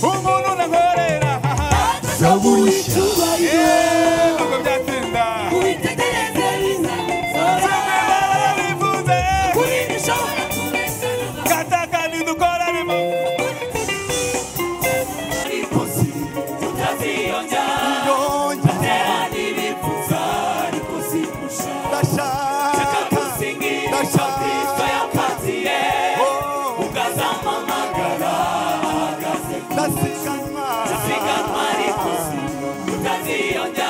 umuntu unankorera zaburi y'icyubahiro ntabwo byatinda witegereze bizazora Tumwe bararivuze kuri bishobora kubesana gataka nidukora rimo ipusi tutaziyonja batera n'ibipfuza ariko sipusha akagusingi kristo yakatiye ukazampamagara ahagaze siganwa ripusi tutaziyonja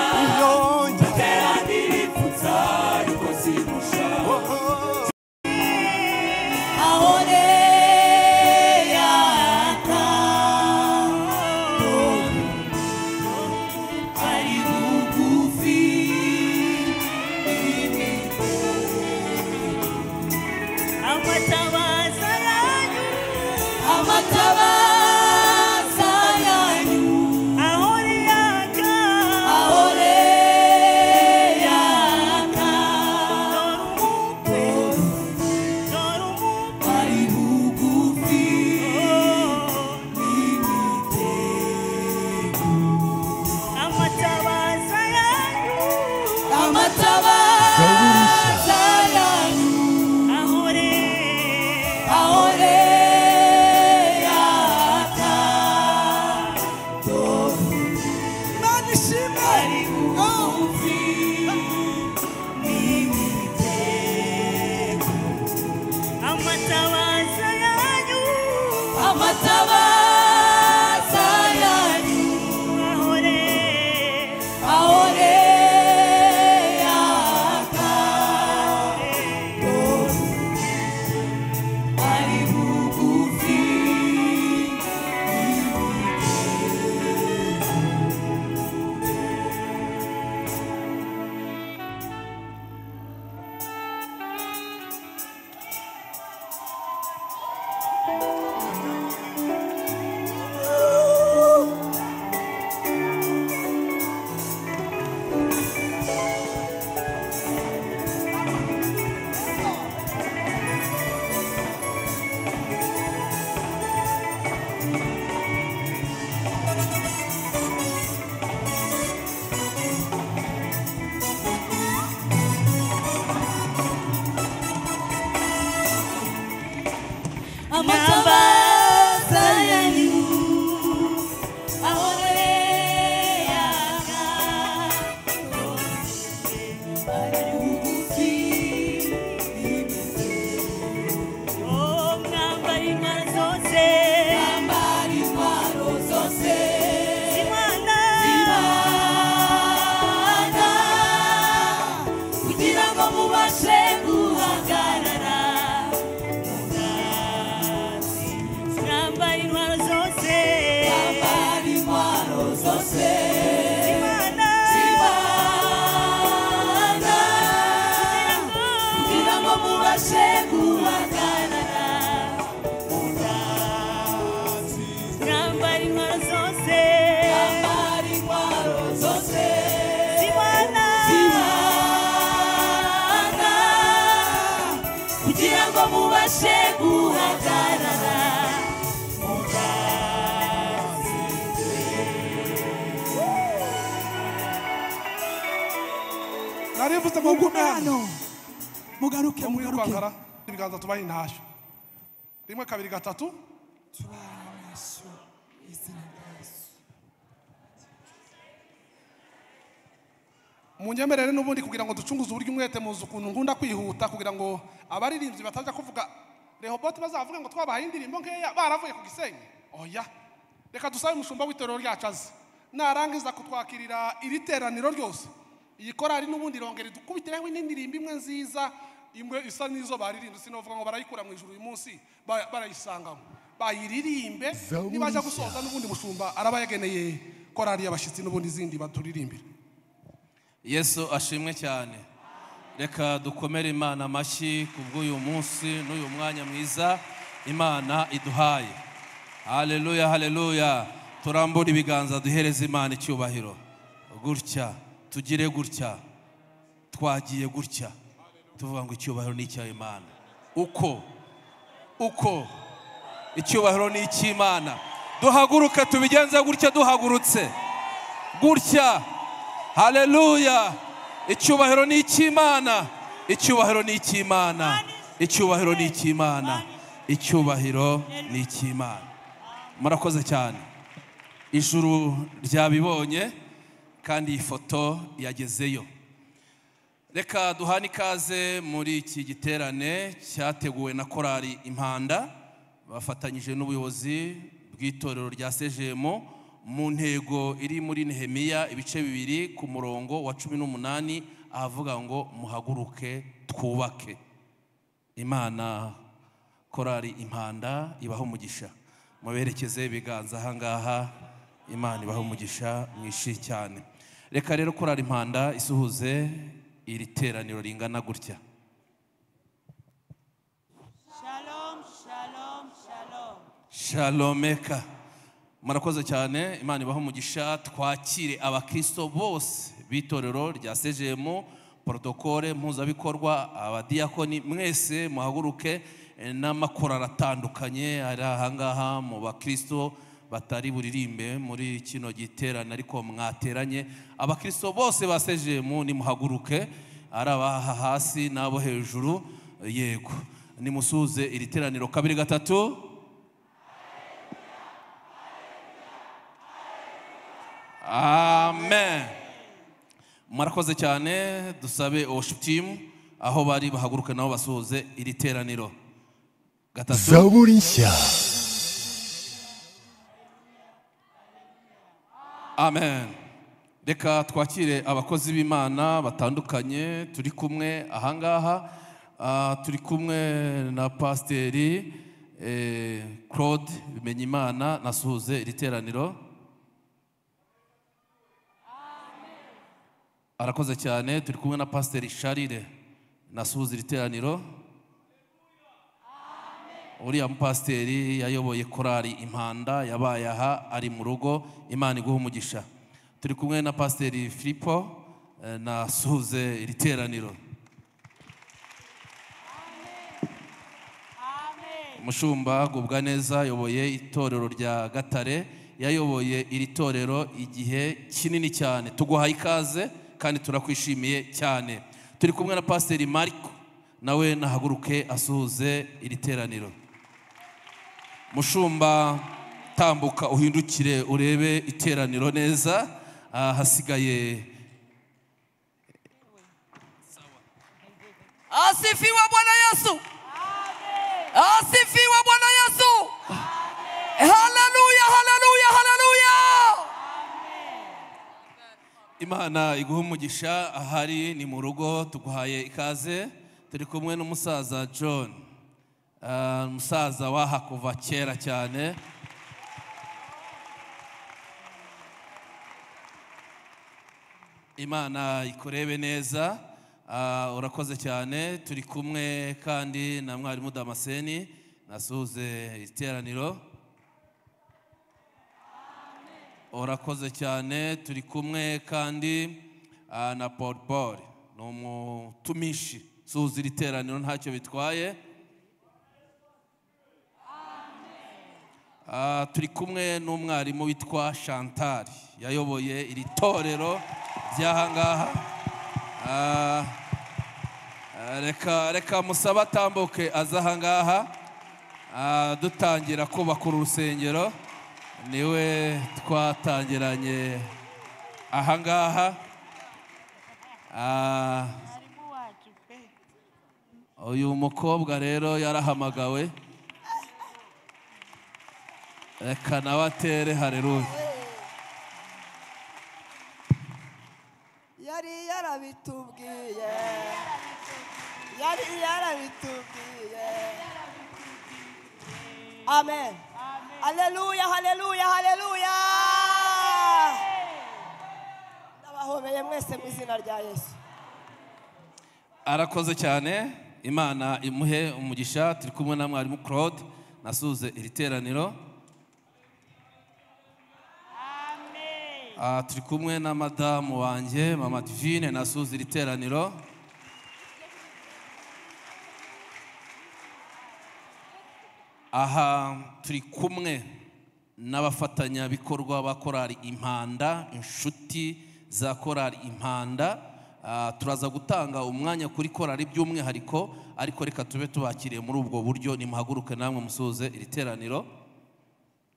batera n'ibipfuza ariko sipusha amatabaza yanyu ahore yaka ari bugufi amatabaza yanyu ahore yaka ari bugufi yambara intwaro zose zibana kugira ngo mubashe guhagarara yambara intwaro zose zibana kugira ngo mubashe guhagarara yambara intwaro zose zibana kugira ngo mubashe guhagarara narivuze mu bw'umwana hano mugaruke no muri mugaruke rwankara ibiganza tubaye intashyo rimwe kabiri gatatu munyemerere n'ubundi kugira ngo ducunguze uburyo umwete muzi ukuntu nkunda kwihuta kugira ngo abaririmbyi batajya kuvuga rehoboti bazavuga ngo twabahaye indirimbo nkeya baravuye ku gisenyi oya reka dusabe umushumba w'itorero ryacu aze narangiza kutwakirira iri teraniro ryose iyi korari n'ubundi irongera idukubitireho n'indirimbo imwe nziza imwe isa n'izo baririmbye sinavuga ngo barayikura mu ijuru uyu munsi ba- barayisangamo bayiririmbe nibajya gusoza n'ubundi mushumba arabayageneye korari y'abashyitsi n'ubundi izindi baturirimbire yesu ashimwe cyane reka dukomere imana amashyi ku bw'uyu munsi n'uyu mwanya mwiza imana iduhaye haleluya haleluya turambure ibiganza duhereze imana icyubahiro gutya tugire gutya twagiye gutya tuvuga ngo icyubahiro ni icya imana uko uko icyubahiro ni icy'imana duhaguruke tubigenze gutya duhagurutse gutya haleluya icyubahiro ni icy'imana icyubahiro ni icy'imana icyubahiro ni icy'imana icyubahiro ni icy'imana murakoze cyane ijuru ryabibonye kandi iyi foto yagezeyo reka duhane ikaze muri iki giterane cyateguwe na korali impanda bafatanyije n'ubuyobozi bw'itorero rya sejemo mu ntego iri muri nehemiya ibice bibiri ku murongo wa cumi n'umunani ahavuga ngo muhaguruke twubake imana korali impanda ibaho umugisha muberekeze ibiganza ahangaha imana ibaho umugisha mwishyi cyane reka rero korali impanda isuhuze iri teraniro ringana gutya Shalom, shalom, shalom. shalomeka murakoze cyane imana ibaho umugisha twakire abakristo bose b'itorero rya sejemo porotokole mpuzabikorwa abadiyakoni mwese muhaguruke eh, n'amakorali atandukanye ari ahangaha mu bakristo batari buririmbe muri kino giterane ariko mwateranye abakristo bose ba sejemo nimuhaguruke ari abaha hasi n'abo hejuru yego nimusuze iri teraniro kabiri gatatu amen murakoze cyane dusabe worship aho bari bahaguruke nabo basuhuze iri teraniro gatatu zaburi nshya amen reka twakire abakozi b'imana batandukanye turi kumwe ahangaha Ah, turi kumwe na pasiteri eh, claude bimenyimana nasuhuze iri teraniro arakoze cyane turi kumwe na pasiteri sharire nasuhuza iri teraniro uriya mupasiteri yayoboye korali impanda yabaye aha ari mu rugo imana iguha umugisha turi kumwe na pasiteri filipo eh, nasuhuze iri teraniro umushumba gubwa neza ayoboye itorero rya gatare yayoboye iri torero igihe kinini cyane tuguhaye ikaze kandi turakwishimiye cyane turi kumwe na pasiteri mariko nawe nahaguruke asuhuze iri teraniro mushumba tambuka uhindukire urebe iteraniro neza Ah, hasigaye Asifiwe Bwana Yesu. Asifiwe Bwana Yesu. Haleluya, haleluya, haleluya. imana iguha umugisha ahari ni mu rugo tuguhaye ikaze turi kumwe n'umusaza john Ah, umusaza waha kuva kera cyane imana ikurebe neza Ah, urakoze cyane turi kumwe kandi na mwarimu damascene nasuhuze iteraniro urakoze cyane turi kumwe kandi ah, na paul paul ni umutumishi suhuza iri teraniro ntacyo bitwaye Ah, turi kumwe n'umwarimu witwa chantal yayoboye iri torero ry'ahangaha Ah, ah, reka reka musabe atambuke aza ahangaha Ah, dutangira kubaka uru rusengero niwe twatangiranye ahangaha Ah, Mwalimu wacu pe. uyu mukobwa rero yarahamagawe reka nawe atere hareruya Yari yarabitubwiye. Yari yarabitubwiye. Amen. Haleluya, haleluya, haleluya. Ndabahobeye mwese mu izina rya Yesu. arakoze cyane imana imuhe umugisha turi kumwe na mwarimu claude nasuze iri teraniro Ah, turi kumwe na madamu wanjye mama divine nasuze iri teraniro aha turi kumwe n'abafatanyabikorwa ba korali impanda inshuti za korali impanda Ah, turaza gutanga umwanya kuri korali by'umwihariko ariko reka tube tubakiriye muri ubwo buryo nimuhaguruke namwe musoze iri teraniro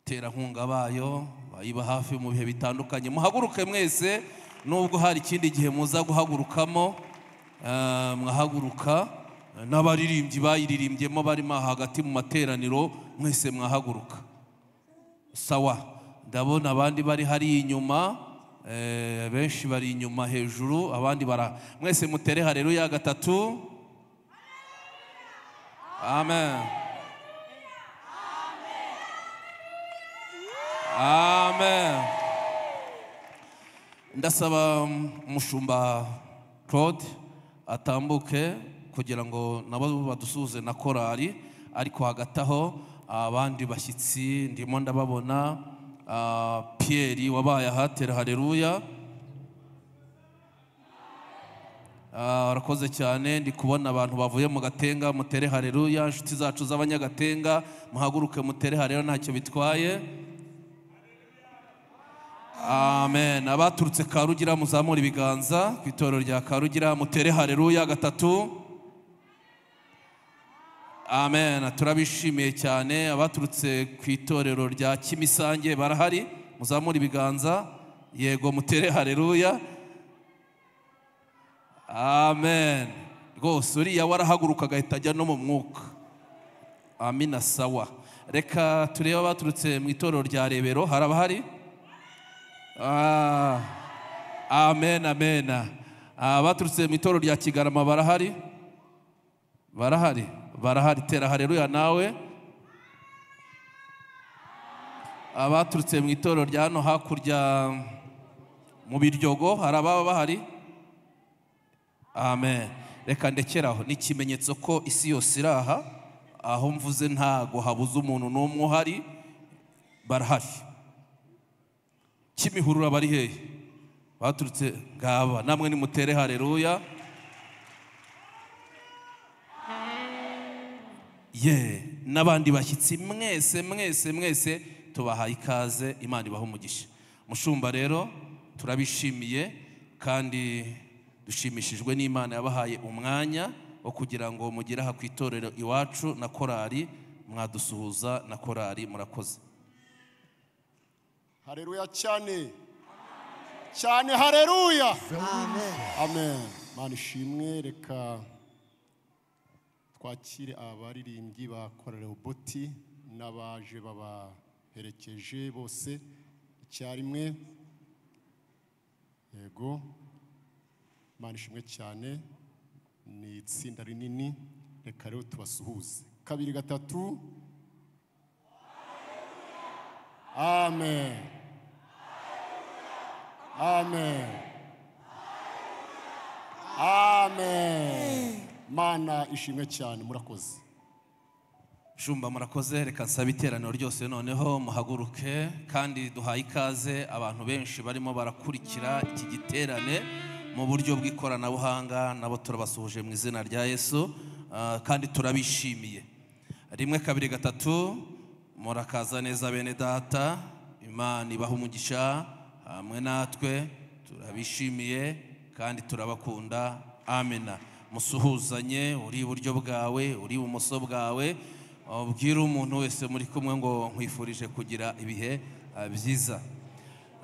terankunga bayo bayiba hafi mu bihe bitandukanye muhaguruke mwese nubwo hari ikindi gihe muza guhagurukamo eh, mwahaguruka n'abaririmbyi bayiririmbyemo barimo aha hagati mu materaniro mwese mwahaguruka sawa ndabona abandi bari hariya inyuma eh, benshi bari inyuma hejuru abandi bara mwese mutere hareruya gatatu amen amen ndasaba umushumba claude atambuke kugira ngo nabo badusuhuze na korali ariko hagati aho abandi bashyitsi ndimo ndababona ah, pierre wabaye ahatera hareruya Ah, urakoze cyane ndi kubona abantu bavuye mu gatenga mutere hareruya inshuti zacu z'abanyagatenga muhaguruke mutere hareruya ntacyo bitwaye amen abaturutse karugira muzamura ibiganza ku itorero rya karugira mutere hareruya gatatu amen turabishimiye cyane abaturutse ku itorero rya kimisange barahari muzamura ibiganza yego mutere hareruya amen rwose uriya warahaguruka agahita ajya no mu mwuka amina sawa reka turebe abaturutse mu itorero rya rebero hari abahari Ah, amen amen Ah, abaturutse mu itorero rya kigarama barahari barahari barahari tera hareruya nawe abaturutse mu itorero rya hano hakurya mu biryogo hari ababa bahari amen reka ndekeraho ni ikimenyetso ko isi yose iri aha aho mvuze ntago habuze umuntu n'umwe uhari barahari kimihurura bari hehe baturutse ngaba namwe nimutere hareruya ye n'abandi bashyitsi mwese mwese mwese tubahaye ikaze imana ibaha umugisha mushumba rero turabishimiye kandi dushimishijwe n'imana yabahaye umwanya wo kugira ngo mugere aha ku itorero iwacu na korali mwadusuhuza na korali murakoze Haleluya cyane. Cyane haleluya. Amen. Mana ishimwe reka twakire abaririmbyi ba Korale Oboti n'abaje babaherekeje bose icyarimwe. Yego. Mana ishimwe cyane. Ni itsinda rinini reka rero tubasuhuze. Kabiri gatatu. Amen. Amen. Amen. Mana ishimwe cyane murakoze. Shumba murakoze reka nsaba iteraniro ryose noneho muhaguruke kandi duhaye ikaze abantu benshi barimo barakurikira iki giterane mu buryo bw'ikoranabuhanga nabo turabasuhuje mu izina rya Yesu ah, kandi turabishimiye rimwe kabiri gatatu murakaza neza bene data imana ibaha umugisha hamwe natwe turabishimiye kandi turabakunda amena musuhuzanye uri iburyo bwawe uri ibumoso bwawe ubwire umuntu wese muri kumwe ngo nkwifurije kugira ibihe ah, byiza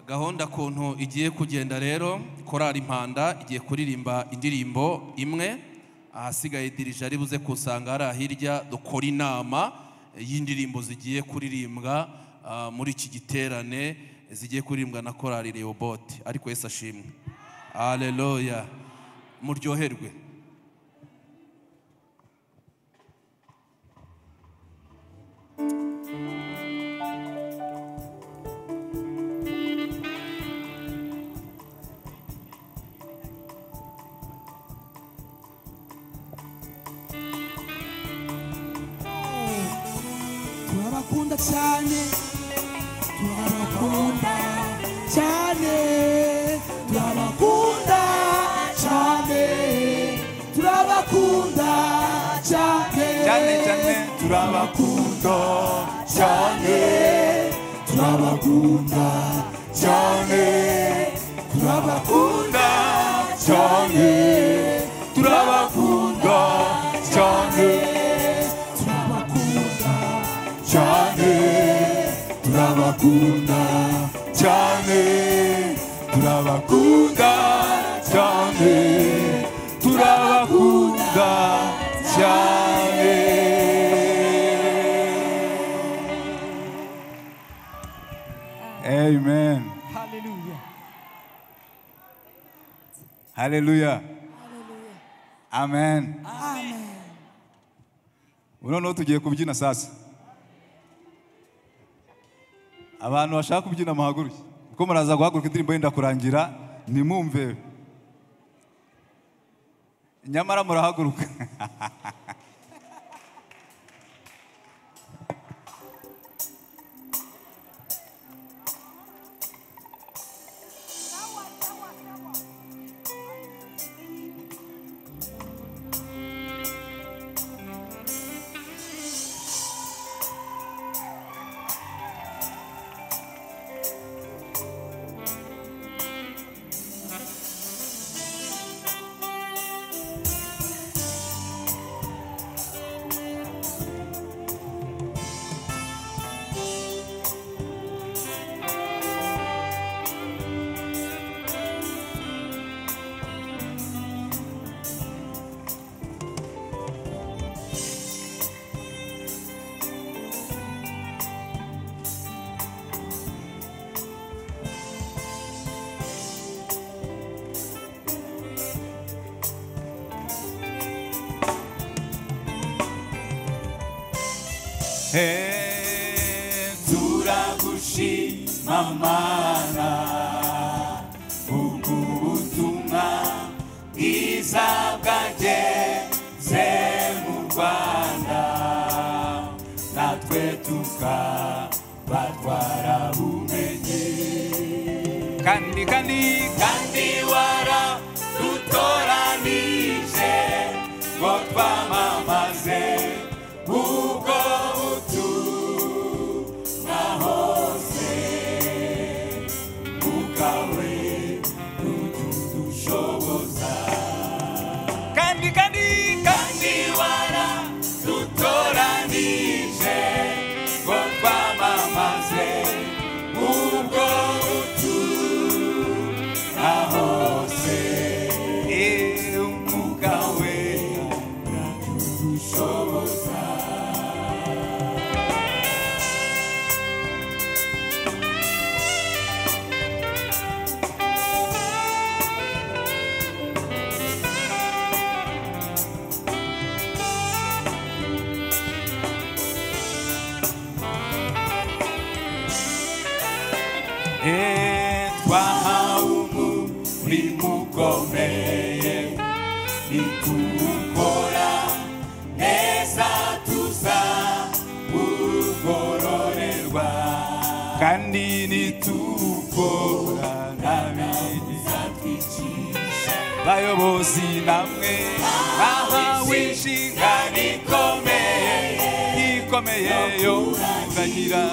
gahunda kuntu igiye kugenda rero korari impanda igiye kuririmba indirimbo imwe ahasigaye dirije ari buze kusanga hari ahirya dukora inama y'indirimbo zigiye kuririmbwa ah, muri iki giterane zigiye kuririmbwa na korari rehobote ariko yesu ashimwe aleluya muryoherwe turabakunda cyane turabakunda cyane turabakunda cyane turabakunda cyane Cyane, cyane. turabakunda turabakunda cyane turabakunda cyane turabakunda cyane turabakunda cyane turabakunda cyane turabakunda cyane turabakunda cyane turabakunda cyane Amen. Hallelujah. Hallelujah. Amen. Amen. Uno no tugiye kubyina sasa. Abantu bashaka kubyina muhaguruke. Kuko muraza guhaguruka indirimbo yenda kurangira nimumve. Nyamara murahaguruka. Hey, turagushima mana ubw'ubutumwa bwiza bwageze mu rwanda natwe tukabatwara bumenyi kandi kandi kandi wara dutoranije ngo twamamaze ubwo butumwa hose bwawe rutudushoboza kandi kandi kandi wara dutoranije ngo twamamaze ubwo butumwa hose umwuka we radushoboza twahawe umurimo ukomeye nituwukora neza tuzawugororerwa kandi nituwukora n'abeza twicisha bayobozi namwe bahawe inshingano ikomeye ikomeye yo kuzagira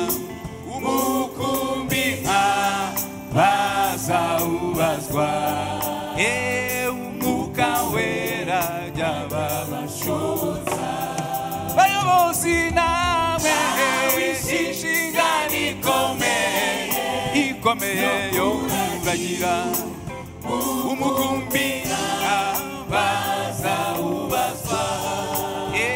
umukumbi bazawubazwa e umwuka wera jya babashoza bayobozi namwe inshingano ikomeye ikomeye yo kubagira umukumbi bazawubazwa e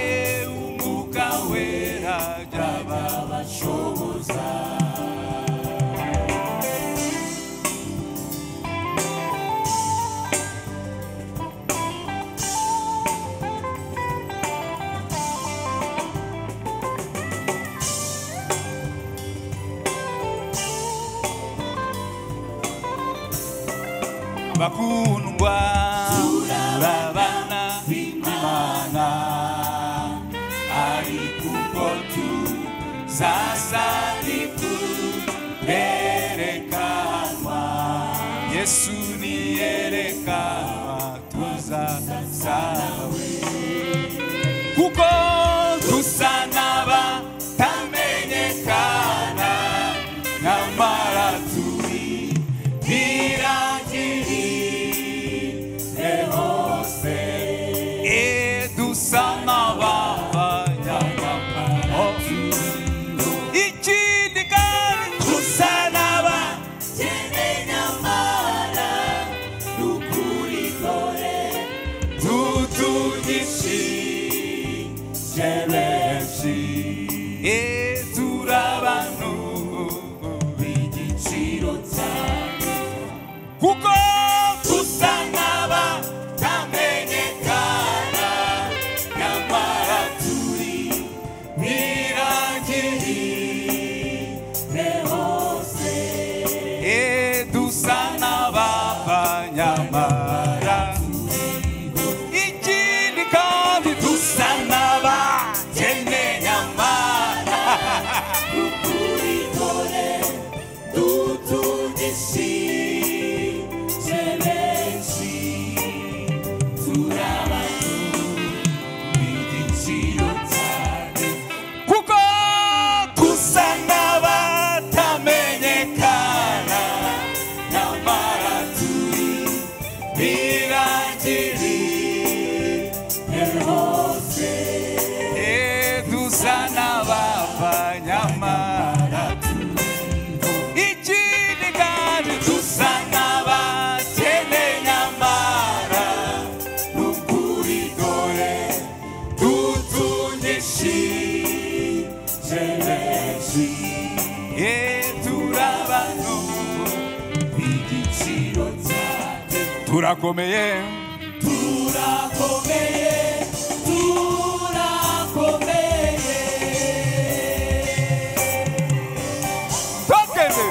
umwuka wera jya babashoboza bakundwa turabana imana ari kuko tuzasari kurerekanwa yesu niyerekanwa tuzasawe kuko dusa n'abatari benshi se benshi e turabanu bigiciro cyane kuko dusa n'aba tamenyekana nyamara turi birangiriye hose e dusa n'ababa nyamara ikindi kandi dusa n'abakene nyamara ukuri kore dutungishije benshi turabantu b'igiciro cyane kuko dusa n'abatamenyekana nyamara turi birangiriye hose dusa n'abapfanyamara ikindi kandi dusa n'abakene nyamara n'ukuri dore dutungishije benshi turabano igiciro cyane turakomeye turakomeye turakomeye tugeze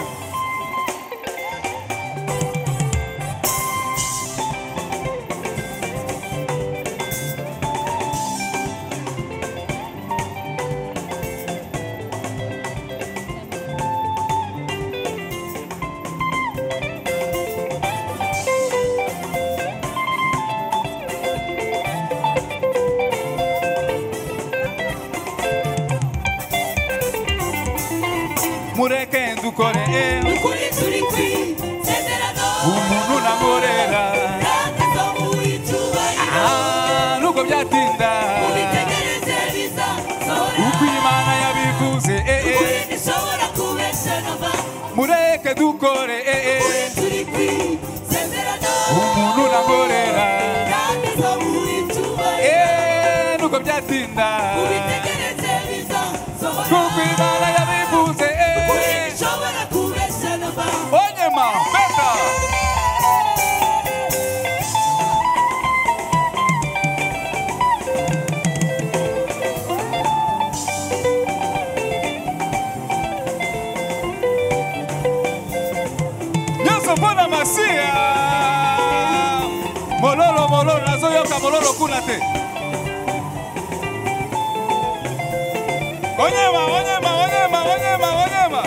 mureke dukoreye ukuri turi kwizezerano umuntu namurera ntakizo muwicyubahiro Ah, nuko byatinda ubitegereze bizasohora uko imana yabivuze eh, eh. ukuri ntishobora kubeshanama mureke dukore eh, eh. ukuri turi kwizezerano umuntu namurera ntakizo muwicyubahiro Eh, nuko byatinda ubitegereze bizasohora kuko imana yabivuze eh. ukuri ntishobora kubeshanama onyema beta nyonso mpona masiya mololo mololo nazoyoka mololo kuna te onyema onyema onyema onyema onyema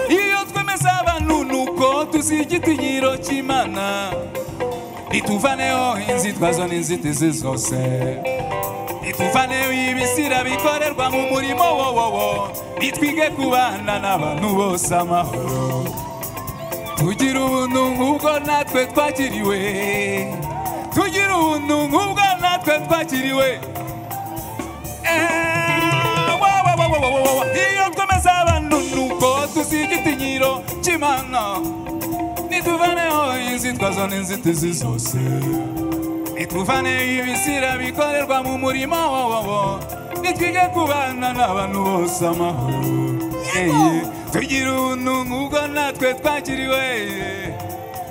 iyo twemeza abantu nuko tuzi igitinyiro cy'imana rituvaneho inzitwazo n'inzitizi zose rituvaneho ibisira bikorerwa mu murimo wowowo nitwige kubana n'abantu bose amahoro tugira ubuntu nk'ubwo natwe twakiriwe tugira ubuntu nk'ubwo natwe twakiriwe Eh, wa, wa, wa, wa, wa, wa, wa. iyo twemeza abantu nuko tuzi igitinyiro cy'imana nituvaneho inzitwazo n'inzitizi zose nituvaneho ibisira bikorerwa mu murimo wowowo nitwige kubana n'abantu bose amahoro Eh, tugira ubuntu nk'ubwo natwe twakiriwe eh.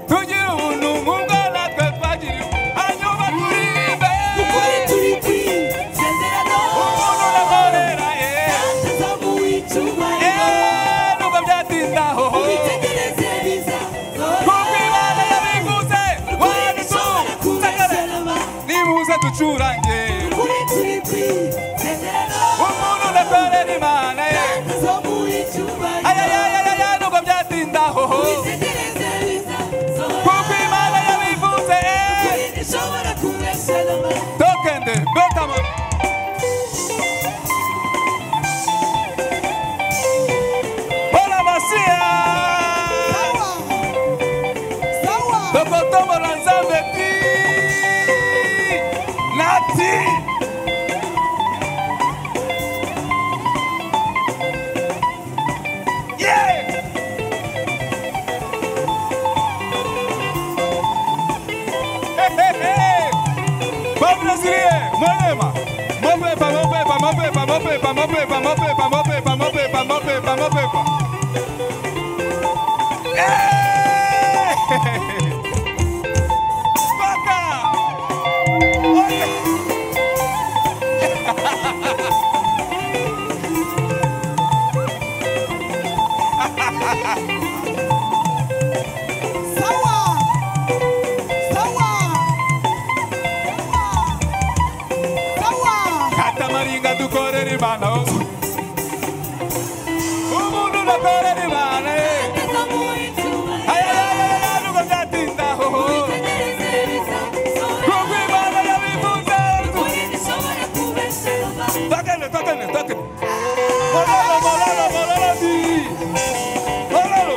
tugira ubuntu nk'ubwo natwe twakiriwe hanyuma turinde ukuri turi kwizezerano umuntu nakorera eh. ntakizo muwicyubahiro Eh, nubwo byatinda hoho ubitegereze bizasohora kuko imana yabiguze wari tu tegere nibuze ducurange umuntu udakorera imana ye ayayayaya nubwo byatinda hoho kuko imana yabivuze eh. tokende betama bona masiya tokotombola nzambe ti na ti Yeah! Hey, hey. Mabrazilier, mwema. Mapepa, mapepa, mapepa, mapepa, mapepa, mapepa, mapepa, mapepa, mapepa, mapepa. Eh! Paka! Oye! sawa sawa sawa katamaringa dukorera imana hose umuntu udakorera imana ye ayayayaya nuko byatindaho kuko imana yabivuze twakene twakene twakene mororo mororo mororo di mororo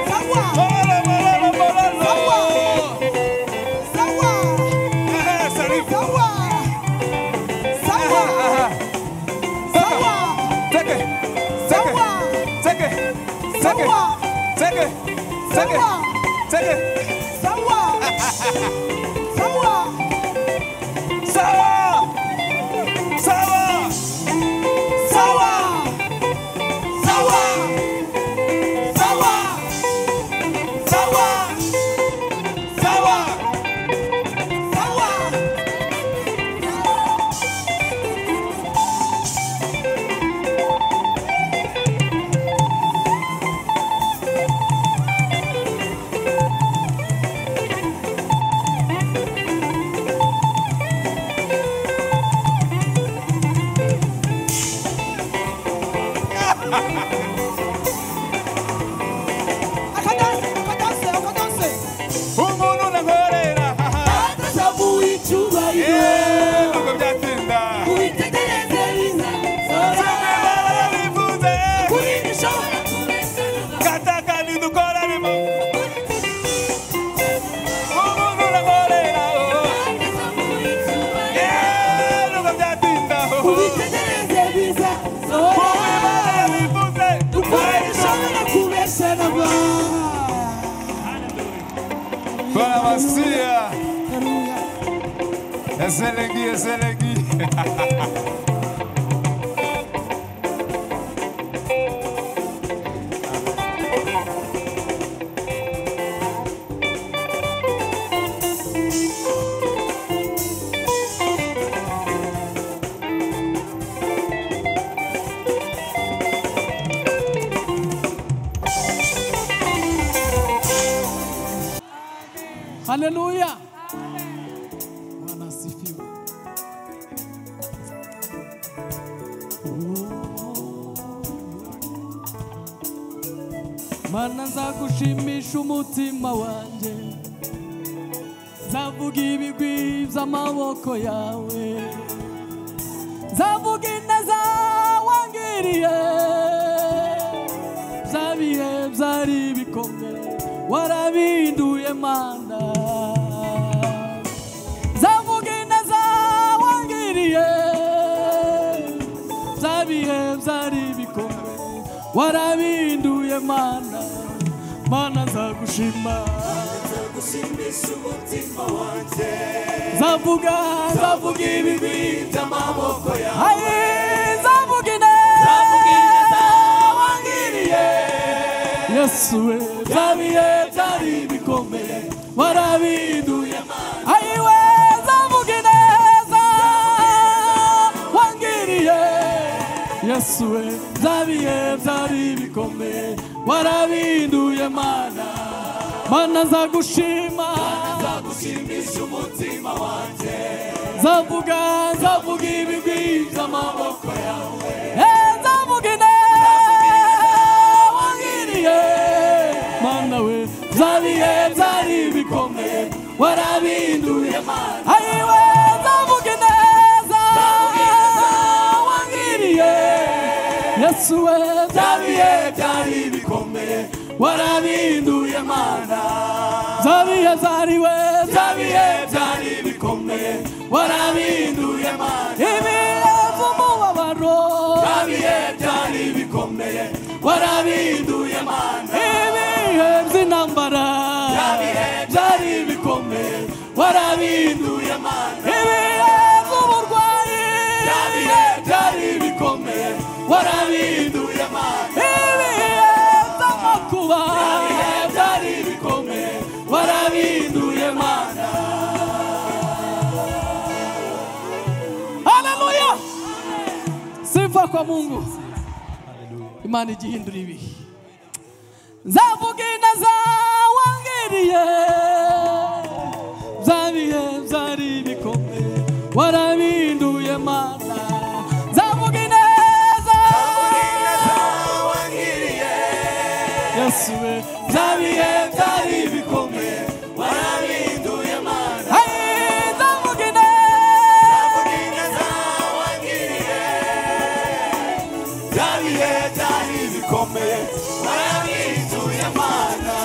sawa mororo mororo mororo sawa Eh, sarifu sawa sawa sawa Take it. Take it. Take it. Take it. Take it. Take it. Take it. sawa sawa Sawa. sawa Sawa. sawa sawa sawa sawa sawa akadanse akadanse akadanse Umuntu unankorera. Yeah, nuko byatinda. Imana yabivuze. Katakani dukora arimo. Umuntu unankorera. Yeah, nuko byatinda. Imana yabivuze. Bwana Masia. Ezelegi, ezelegi. Haleluya. Bwana asifiwe. Mana nzagushimisha umutima wanjye nzavuga ibigwi by'amaboko yawe nzavuga ineza wangiriye bya bihe byari bikomeye warabihinduye mana nzavuga ineza wangiriye bya bihe byari bikomeye warabihinduye mana mana nzagushima zavuga zavuga ibigwi by'amaboko yawe zavuga ine zavuga ineza wangiriye yesu we byabiye byari bikomeye warabiduye ayiwe zavuga ineza wangiriye yesu we byabiye byari bikomeye warabinduye mana mana nzagushima nzagushimisha umutima wanjye nzavuga nzavuga ibigwi by'amaboko yawe Eh, nzavuga ine wangiriye mana we byabihe byari bikomeye warabinduye mana ayiwe nzavuga ineza wangiriye yesu we byabihe byari bikomeye warabinduye mana byabihe byariwe byabihe byari bikomeye warabinduye mana ibihe by'umubabaro byabihe byari bikomeye warabinduye mana ibihe by'intambara byabihe byari bikomeye warabihinduye mana ibihe by'uburwayi byabiye byari ibikomeye warabihinduye mana ibihe by'amakuba byabiye byari ibikomeye warabihinduye mana haleluya sifa kwa mungu imana igihindura ibihe nzavuga inaza wangiriye bya bihe byari bikomeye warabinduye mana nzavuga ineza wangiriye yesu we bya bihe byari bikomeye warabinduye mana nzavuga ineza wangiriye bya bihe byari bikomeye warabinduye mana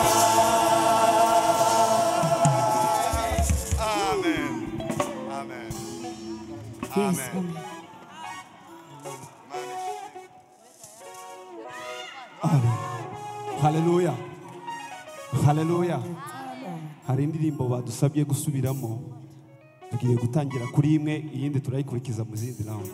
Amen. Amen. Amen. Amen. haleluya haleluya hari indirimbo badusabye gusubiramo tugiye gutangira kuri imwe iyindi turayikurikiza mu zindi nawe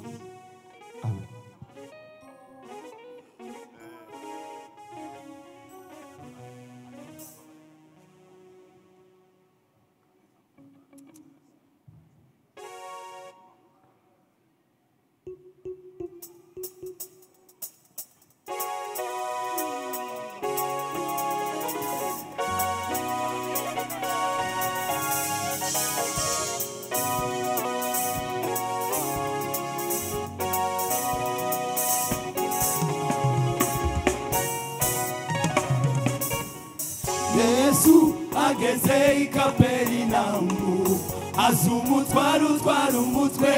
yesu ageze i kaperinaumu azi umutware utwara umutwe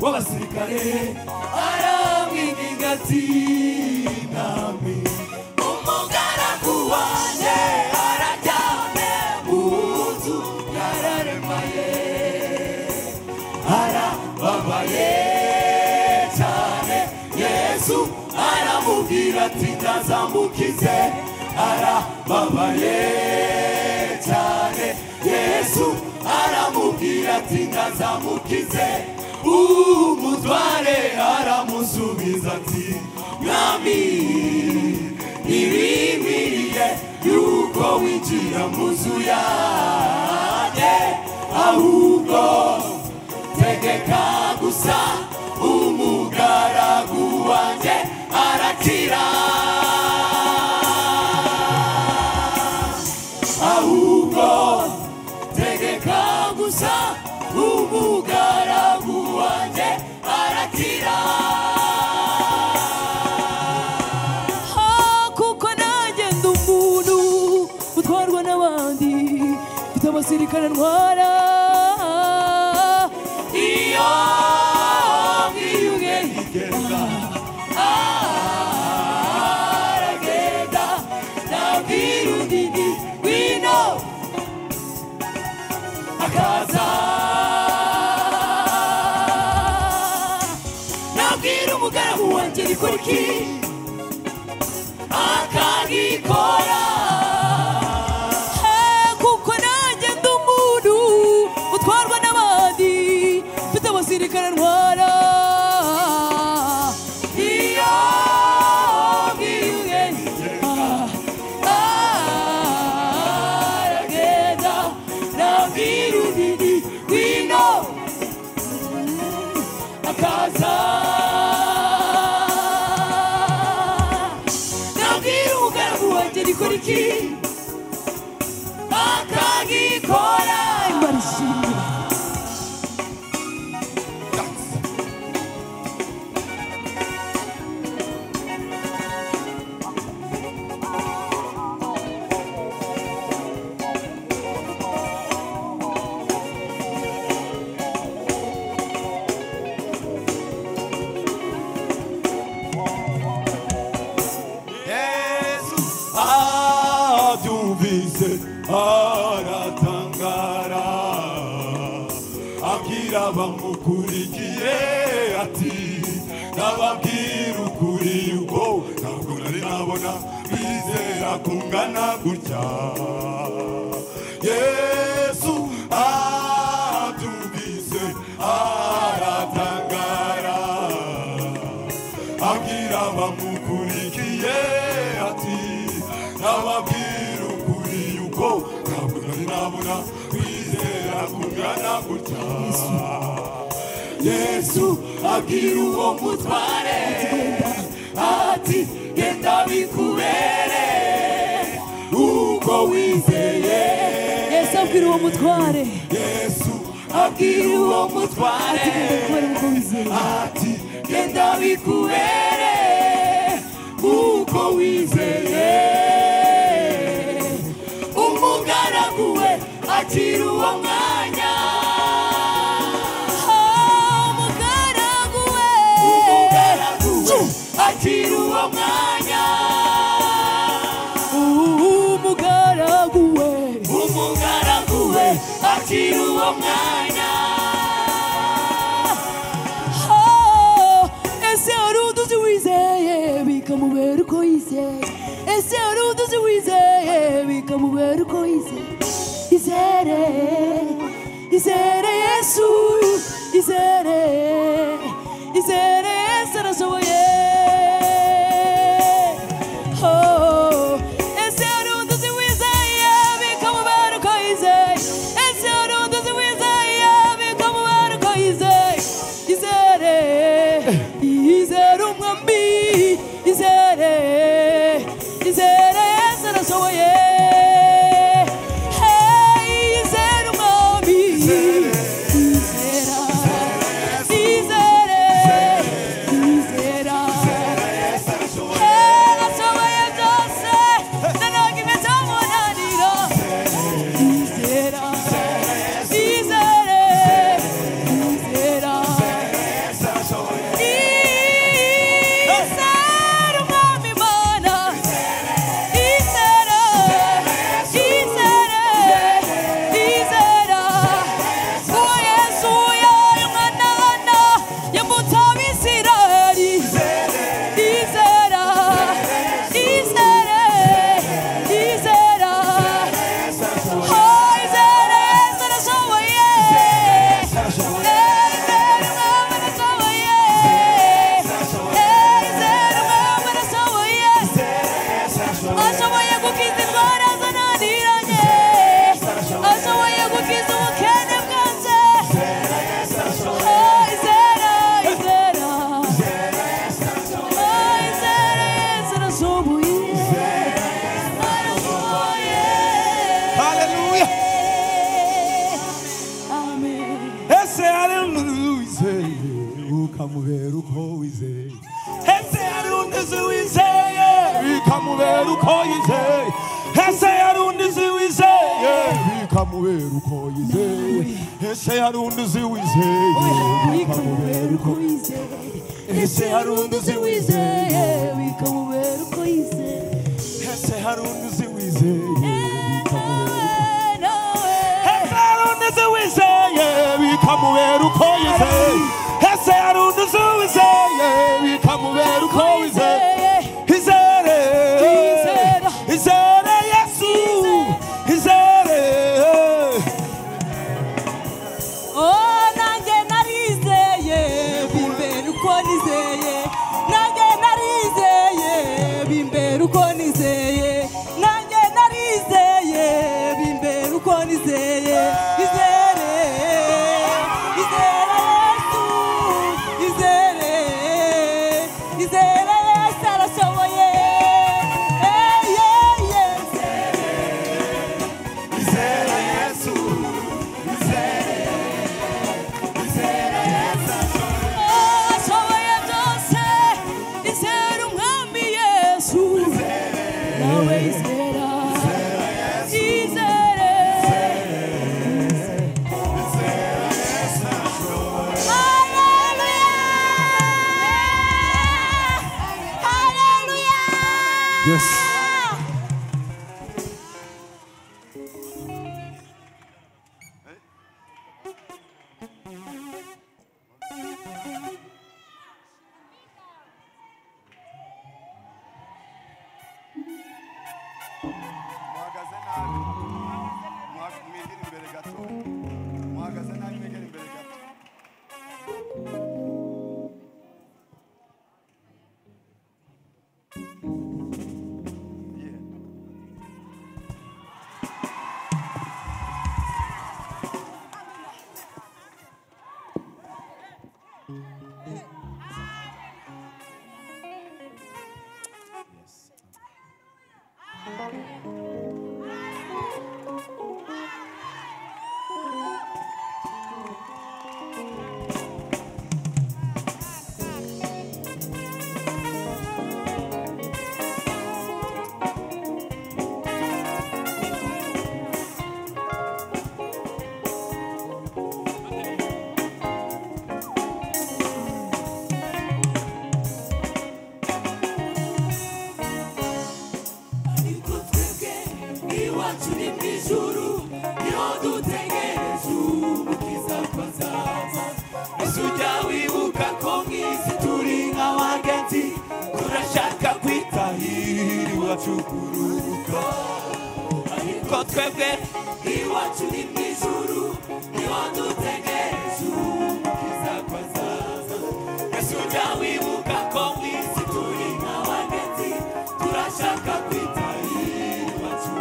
w'abasirikare aramwinginga ati nami umugaragu wanjye araryamye mu nzu yararemaye arababaye cyane yesu aramubwira ati ndazamukize arababaye cyane yesu aramubwira ati ndazamukize umutware aramusubiza ati mwami ntibinkwiriye yuko winjira mu nzu yanjye ahubwo tegeka gusa umugaragu wanjye arakira ahubwo tegeka gusa umugaragu wanjye arakira kuko nanjye ndi umuntu utwarwa n'abandi mfite abasirikare ntwara iyo mwiyunge ntigenda aragenda nabwira undi nti wino akaza nabwira umugaragu wanjye rikora iki akagikora kuko nanjye ndi umuntu utwarwa n'abandi mfite abasirikare ntwara iyo bwiyunge aragenda nabwira undi wino akaza nabwira umugaragu wanjye rikora iki akagikora imana ishimira abyumvise aratangara abwira abamukurikiye ati nababwira ukuri yuko ntabwo nari nabona bizera kungana gutya yesu ah ubona gutya yesu abwira uwo mutware ati genda bikubere uko wizeye yesu abwira uwo mutware yesu abwira uwo mutware ati genda bikubere uko wizeye umugaragu we akira uwo mwanya umugaragu we umugaragu we akira uwo mwanya umugaragu we umugaragu we akira uwo mwanya Ah, ese hari uduzi wizeye bikamubera uko yizeye ese hari uduzi wizeye bikamubera uko yizeye izere izere yesu izere izere yesu arashoboye Oh, ese hari uduzi wizeye bikamubera uko yizeye ese hari uduzi wizeye bikamubera uko yizeye izere izere umwambi izere izere yesu arashoboye Hey, izere umwambi izera izere izera Hey, arashoboye byose nanoga imeze munaniro izera izere izera izera umwami mana izera izera izera uwo yesu yaye umwana hana yambuta abisiraheli izera izera izera Oh, izera yesu arashoboye ashoboye gukiza indwara zananiranye ashoboye gukiza ubukene bwanjye Oh, izera izera Oh, izera yesu arashoboye arashoboye Hallelujah. amen ese hari undi wizeye ukamubera uko wizeye ese hari undi uzi wizeye bikamubera uko yizeye ese hari undi uzi wizeye bikamubera uko yizeye ese hari undi uzi wizeye bikamubera uko yizeye ese hari undi uzi wizeye bikamubera uko yizeye ese hari undi uzi wizeye bikamubera uko Ese hari undi uzi wizeye bikamubera uko yizeye Ese hari undi uzi wizeye bikamubera uko yizeye Izere Izere Yesu Izere Oh, nanjye narizeye bimbera uko nizeye nanjye narizeye bimbera uko nizeye nanjye narizeye bimbera uko nizeye izere izere yesu izere izere yesu arashoboye Eh, yeah, yeah, izere yesu izere izere yesu ashoboye byose izere umwami yesu nawe izera izere Yes muhagaze nabi Muha- mwegere imbere gato muhagaze nabi mwegere imbere gato ariko twebwe iwacu ni mu ijuru niho dutegereje ubwiza ko azaza ese ujya wibuka ko mwisi turi nk'abagenzi turashaka kwitahira iwacu kuruhuka ariko twebwe iwacu ni mu ijuru niho dutegereje ubwiza ko azaza ese ujya wibuka ko mwisi turi nk'abagenzi turashaka kwitahira iwacu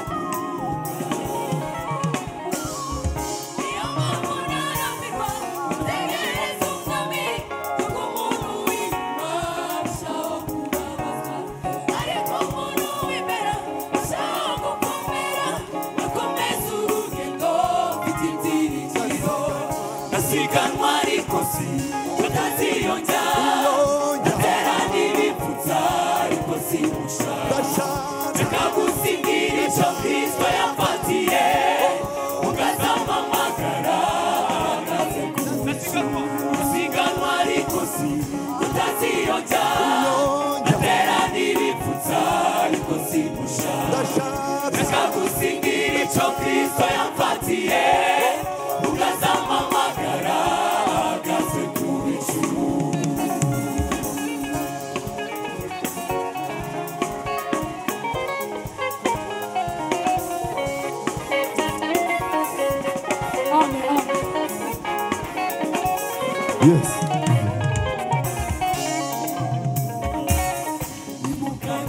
Nasiganwa ariko si tutaziyonja Natera n'ibipfutsa ariko si mushaka Reka gusingira icyo Kristo yafatiye Ukazamamagara ahagaze ku isi Nasiganwa ariko si tutaziyonja Natera n'ibipfutsa ariko si mushaka Reka gusingira icyo Kristo yafatiye Ukazamamagara ahagaze ku ijuru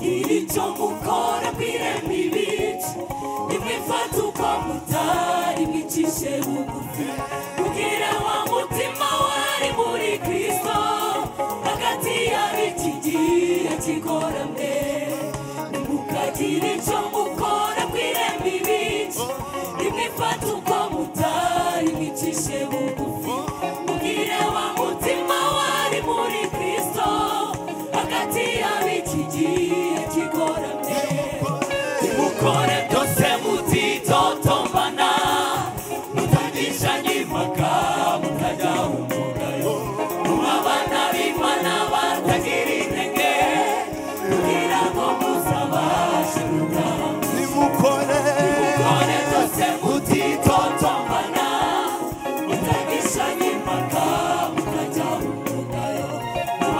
iricho mukora kwire mibici nimwifata uko mutari mwicishe bugufi mugire wa mutima wari muri kristo hagati y'ab'iki gihe kigoramye nimukagire ico mukora kwire mibici nimwifata uko mutari mwicishe bugufi mugire wa mutima wari muri kristo hagati y'ab'iki gihe kigoramye nimukore byose mutitotombana mutagishanye impaka mutajya umugayo muba abana b'imana batagira intege kugira ngo muzabashe gutaha nimukore nimukore byose mutitotombana mutagishanye impaka mutajya umugayo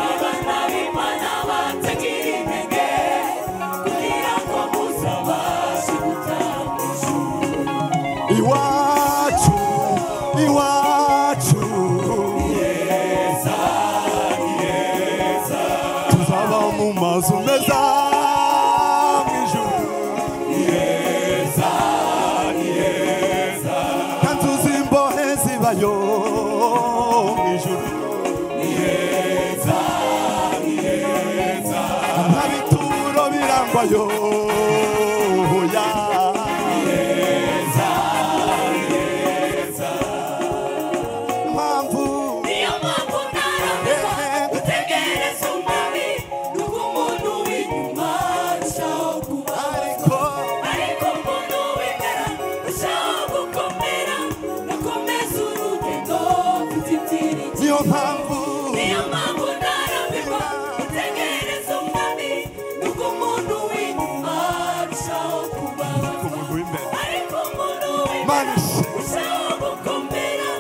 abana b'imana batagira intege kugira ngo muzabashe gutaha mu ijuru Iwacu, iwacu, heza ni heza tuzaba mu mazu meza mu ijuru. ni heza ni heza kandi uzimbohe zibayo mu ijuru. ni heza ni heza nta bituro birangwayo ya heza ni heza mpamvu niyo mpamvu ntarambirwa utegereze umwami nuko umuntu w'inyuma arushaho kubaho ariko ariko umuntu wemera urushaho gukomera akomeza urugendo rw'ibyiringiro niyo mpamvu niyo mpamvu ntarambirwa utegereza umwami nuko umuntu w'inyuma arushaho kubabaza umuntu w'imbere ariko umuntu wemera manishe urushaho gukomera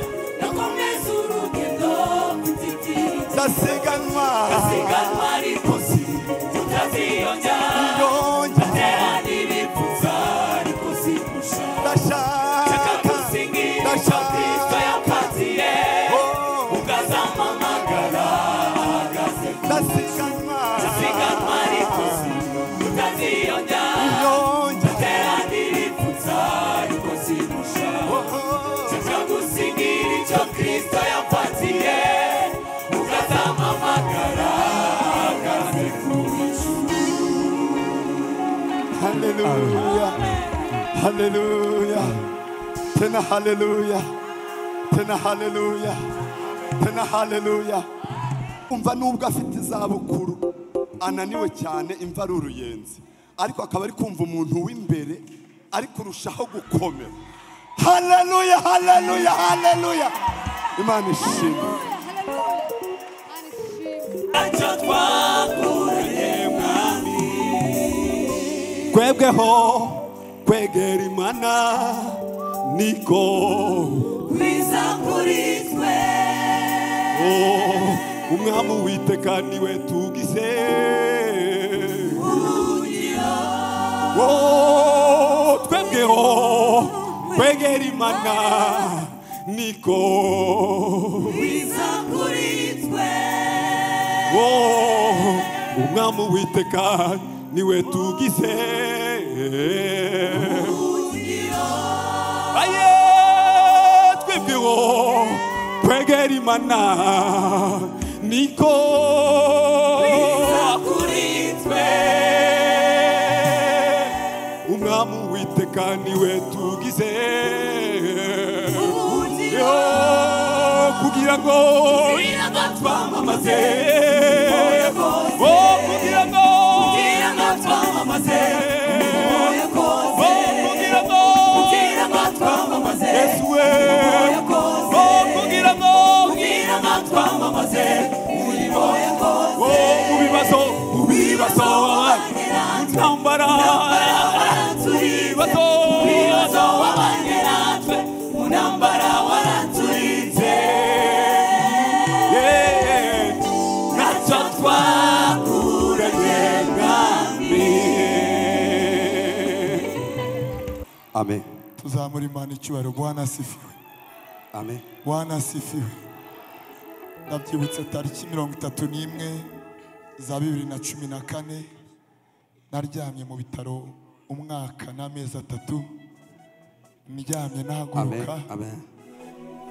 akomeza urugendo rw'ibyiringiro ndasiganwa asiganwa ariko si tutaziyongera yonja ndashaka ndasiganwa yonja Kristo yapatiye, haleluya haleluya tena haleluya tena haleluya tena haleluya umva nubwo afite izabukuru ananiwe cyane imva ari uruyenzi ariko akaba ari kumva umuntu w'imbere ari kurushaho gukomera haleluya haleluya haleluya imana ishimwe ntacyo twakuranye mwami twebweho kwegera imana niko biza kuri twe Oh, umwami uwiteka niwe tugize Oh, twebweho kwegera imana niko biza kuri twe Oh, umwami uwiteka niwe tugize aye twebweho kwegera imana niko kuri twe umwami uwiteka niwe tugize Ugira. Yo, kugira ngo kugira ngo twamamaze Eh, oh, kugira ngo kugira ngo twamamaze ubuye kose kugira ngo kugira ngo twamamaze Yesu we ubuye kose Oh, kugira ngo kugira ngo twamamaze umurimo ya kose Oh, mu bibazo mu bibazo intambara waranturitse mu bibazo wabanye natwe mu ntambara waranturitse Yeah. ntacyo twakuranye mwami amen tuzamura imana icyubahiro bwana asifiwe amen bwana asifiwe ndabyibutse tariki mirongo itatu n'imwe za bibiri na cumi na kane naryamye mu bitaro umwaka n'amezi atatu ndyamye amen nahaguruka amen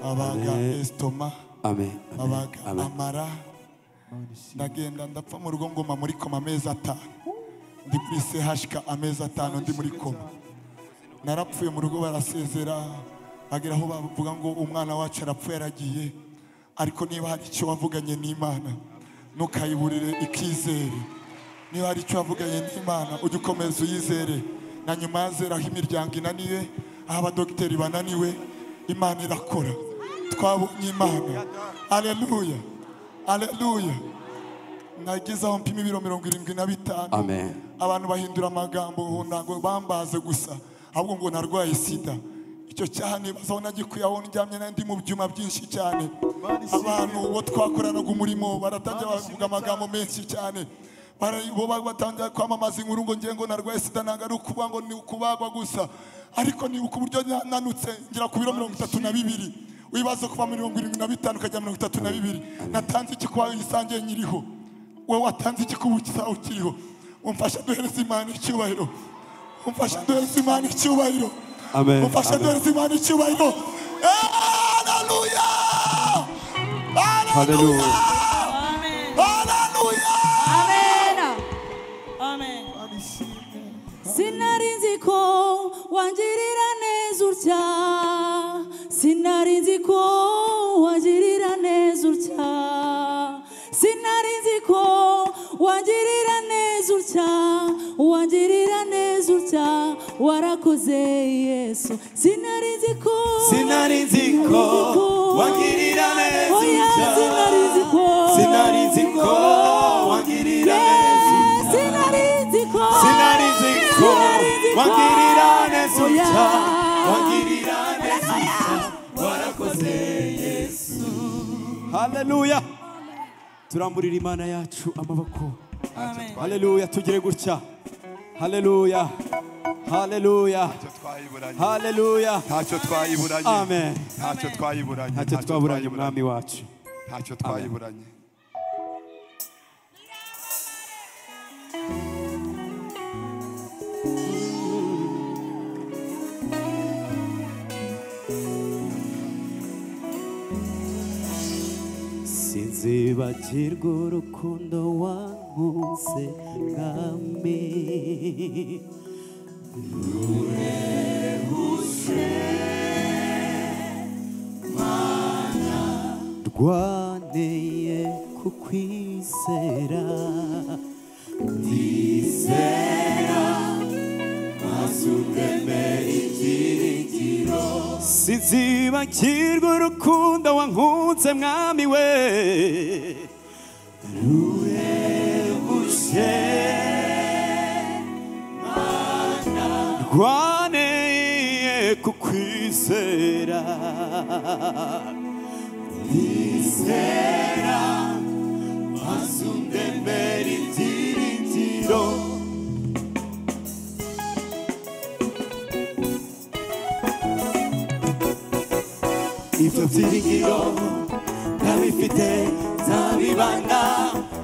babaga Amen. esitoma amen amen babaga amen amara ndagenda ndapfa mu rugo ngoma muri koma amezi atanu ndi kuri sehashika amezi atanu ndi muri koma narapfuye mu rugo barasezera bagera aho bavuga ngo umwana wacu arapfuye aragiye ariko niba hari icyo wavuganye n'imana ntukayiburire ikizere niba hari icyo wavuganye n'imana ujye ukomeza uyizere na nyuma yazera aho imiryango inaniwe aho abadogiteri bananiwe imana irakora twabonye imana aleluya aleluya nagize aho mpima ibiro mirongo irindwi na bitanu amen abantu bahindura amagambo ubu ntabwo bambaze gusa ahubwo ngo narwaye sida icyo cyaha nibazaho nagikuye aho ndyamye nandi mu byuma byinshi cyane abantu uwo twakoranaga umurimo baratangira bavuga amagambo menshi cyane Bara- bo ba- batangira kwamamaza inkuru ngo ngiye ngo narwaye sida ntabwo ari ukuvuga ngo ni ukubagwa gusa ariko ni ku buryo na- nanutse ngira ku biro mirongo itatu na bibiri wibaze kuva mirongo irindwi na bitanu ukajya mirongo itatu na bibiri natanze iki kuba yisangiye nyiriho wowe watanze igikubu cyawe ukiriho umfasha duhereze imana icyubahiro umfasha duhereze imana icyubahiro Amen, umfasha amen. duhereze imana icyubahiro haleluya haleluya haleluya Amen. Sinari nzi ko wangirira neza utya Sinari nzi ko wangirira neza utya Sinari nzi ko wangirira neza utya Wangirira neza utya Warakoze Yesu Sinari nzi ko sinari nzi ko wangirira neza Oya sinari nzi ko sinari nzi ko wangirira neza Sinari nzi ko sinari nzi ko wangirira neza utya wangirira neza utya warakoze yesu haleluya turamburira imana yacu amaboko haleluya tugire gutya haleluya haleluya ntacyo twayiburanye haleluya ntacyo twayiburanye Amen. ntacyo twayiburanye ntacyo twaburanye umwami wacu ntacyo twayiburanye sinzibagirwa urukundo wankunze mwami rwaneye kukwizera ndizera ntazumvemera ibyiringiro sinzibagirwa urukundo wankunze mwami we ruhebuje mana rwaneye kukwizera ndizera ntazumvemera ibyiringiro ibyo byiringiro ntabifite ntabibana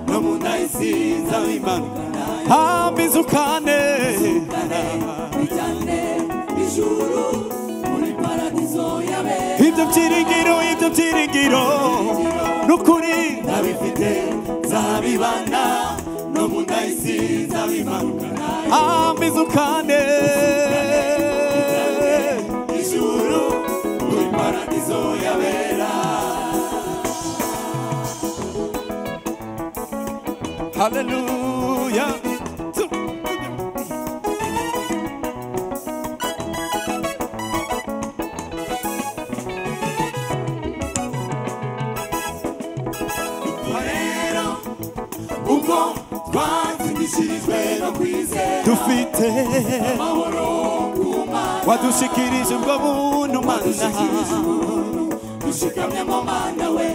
no mu ndahisi nzabimanukana hambizukane bijyane ijuru muri paradizo yabe ibyo byiringiro ibyo byiringiro n'ukuri ntabifite nzabibana no mu ndahisi nzabimanukana hambizukane ijuru muri paradizo yabera haleluya rero ubwo twatsindishirijwe no kwizera dufite amahoro ku mana wadushikirije ubwo buntu mana wadushikirije ubuntu dushikamye mu mana we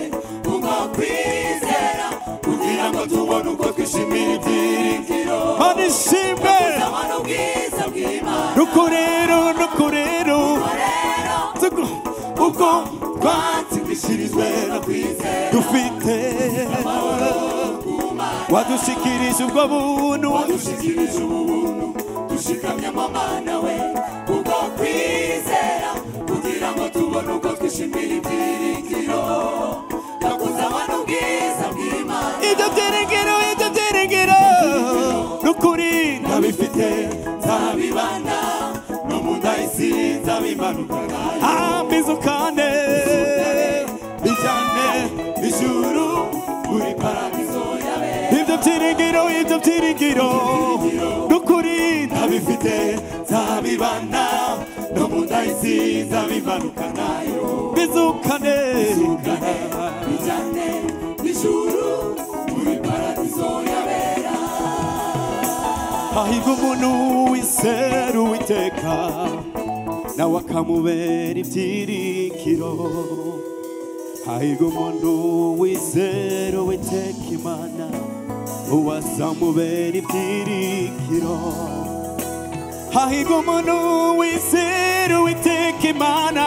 kubwo kwizera kugira ngo tubone uko twishimira ibyiringiro mana ishimwe ubuzima n'ubwiza bw'imana rukurero rukurero ubwo twatsindishirijwe no kwizera dufite wadushikirije ubwo buntu wadushikirije ubu buntu dushikamye mu mana we kubwo kwizera kugira ngo tubone uko twishimira ibyiringiro tukuzaba n'ubwiza bw'imana ibyo byiringiro ibyo byiringiro n'ukuri ntabifite nzabibana no mu ndahisi nzabimanukana hambizukane bijyane ijuru muri paradizo yabera ibyo byiringiro ibyo byiringiro n'ukuri ntabifite nzabibana no mu ndahisi nzabimanukanayo bizukane bijyane n'ijuru muri paradizo yabera hahirwa umuntu wizera uwiteka nawe akamubera ibyiringiro hahirwa umuntu wizera uwiteka imana uwazamubera ibyiringiro hahirwa umuntu wizera uwiteka imana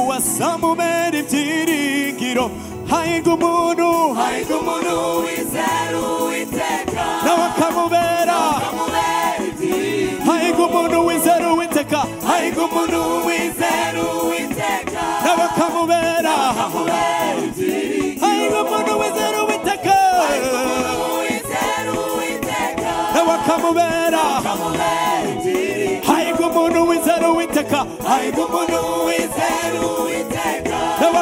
uwazamubera ibyiringiro hahirwa umuntu hahirwa umuntu wizera uwiteka nawe akamubera akamubera ibyiringiro hahirwa umuntu wizera uwiteka hahirwa umuntu wizera uwiteka nawe akamubera akamubera ibyiringiro hahirwa umuntu wizera uwiteka wizera uwiteka nawe akamubera akamubera ibyiringiro hahirwa umuntu wizera uwiteka hahirwa umuntu wizera uwiteka nawe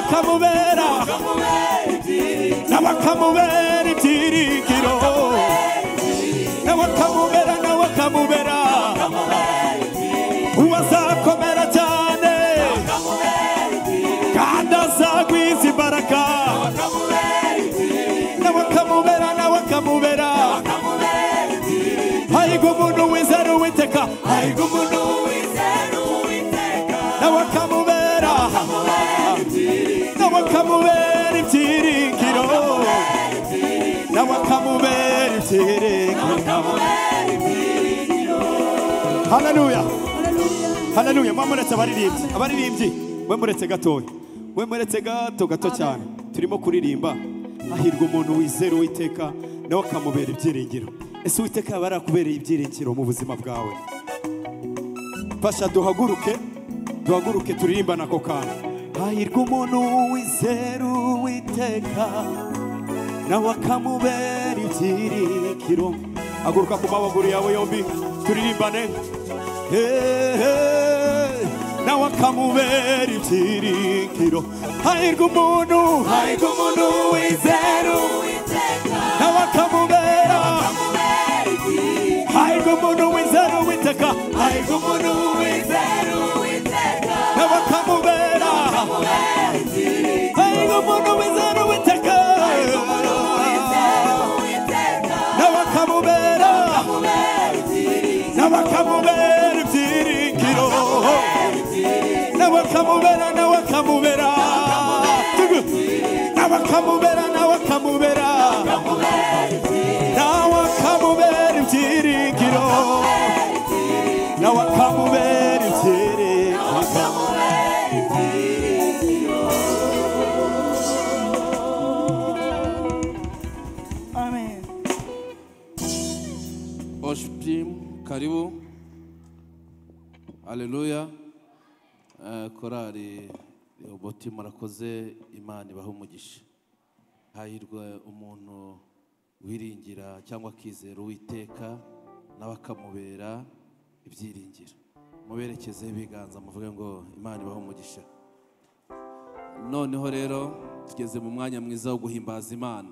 akamubera akamubera ibyiringiro nawe akamubera ibyiringiro nawe akamubera nawe akamubera uwazakomera cyane kandi azagwiza imbaraga nawe akamubera nawe akamubera hahirwa umuntu wizera uwiteka hahirwa umuntu wizera uwiteka nawe akamubera nawe akamubera ibyiringiro nawe akamubera ibyiringiro haleluya haleluya mwe muretse abaririmbyi abaririmbyi mwe muretse gatoya mwe muretse gato gato cyane turimo kuririmba hahirwa umuntu wizera uwiteka nawe akamubera ibyiringiro ese uwiteka yaba yarakubereye ibyiringiro mu buzima bwawe fasha duhaguruke duhaguruke turirimbana ako kantu hahirwa umuntu wizera uwiteka nawe akamubera ibyiringiro haguruka ku mabaguru yawe yombi turirimbane Hey, nawe akamubera ibyiringiro hahirwa umuntu hahirwa umuntu wizera nawe akamubera hahirwa umuntu wizera uwiteka hahirwa umuntu wizera uwiteka nawe akamubera hahirwa umuntu wizera uwiteka nawe akamubera nawe akamubera ibyiringiro nawe akamubera nawe akamubera nawe akamubera nawe akamubera nawe akamubera ibyiringiro nawe akamubera ibyiringiro Amen. Worship team, karibu. Haleluya. Eh, Korali Rehobothi murakoze Imana ibahe umugisha. Hahirwa umuntu wiringira cyangwa akizera Uwiteka nawe akamubera ibyiringiro. Muberekezeho ibiganza muvuge ngo Imana ibahe umugisha. Noneho rero tugeze mu mwanya mwiza wo guhimbaza Imana.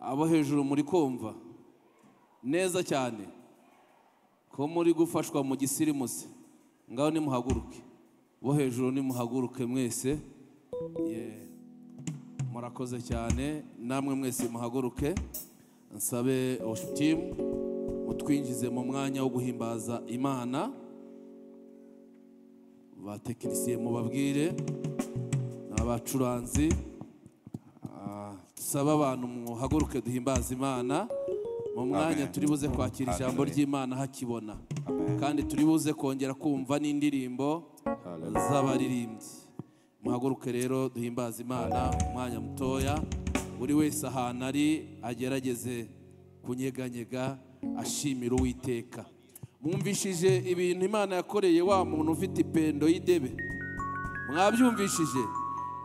Abo hejuru muri kumva neza cyane ko muri gufashwa mu gisirimusi ngaho nimuhaguruke bo hejuru nimuhaguruke mwese Ye. murakoze cyane namwe mwese muhaguruke nsabe worship team mutwinjize mu mwanya wo guhimbaza imana batekinisiye mubabwire n'abacuranzi Ah, dusabe abantu muhaguruke duhimbaze imana mu mwanya Amen. turi buze kwakira ijambo Hallelujah. ry'imana hakibona kandi turi buze kongera kumva n'indirimbo z'abaririmbyi muhaguruke rero duhimbaze imana umwanya mutoya buri wese ahantu ari agerageze kunyeganyega ashimira uwiteka mwumvishije ibintu imana yakoreye wa muntu ufite ipendo y'idebe mwabyumvishije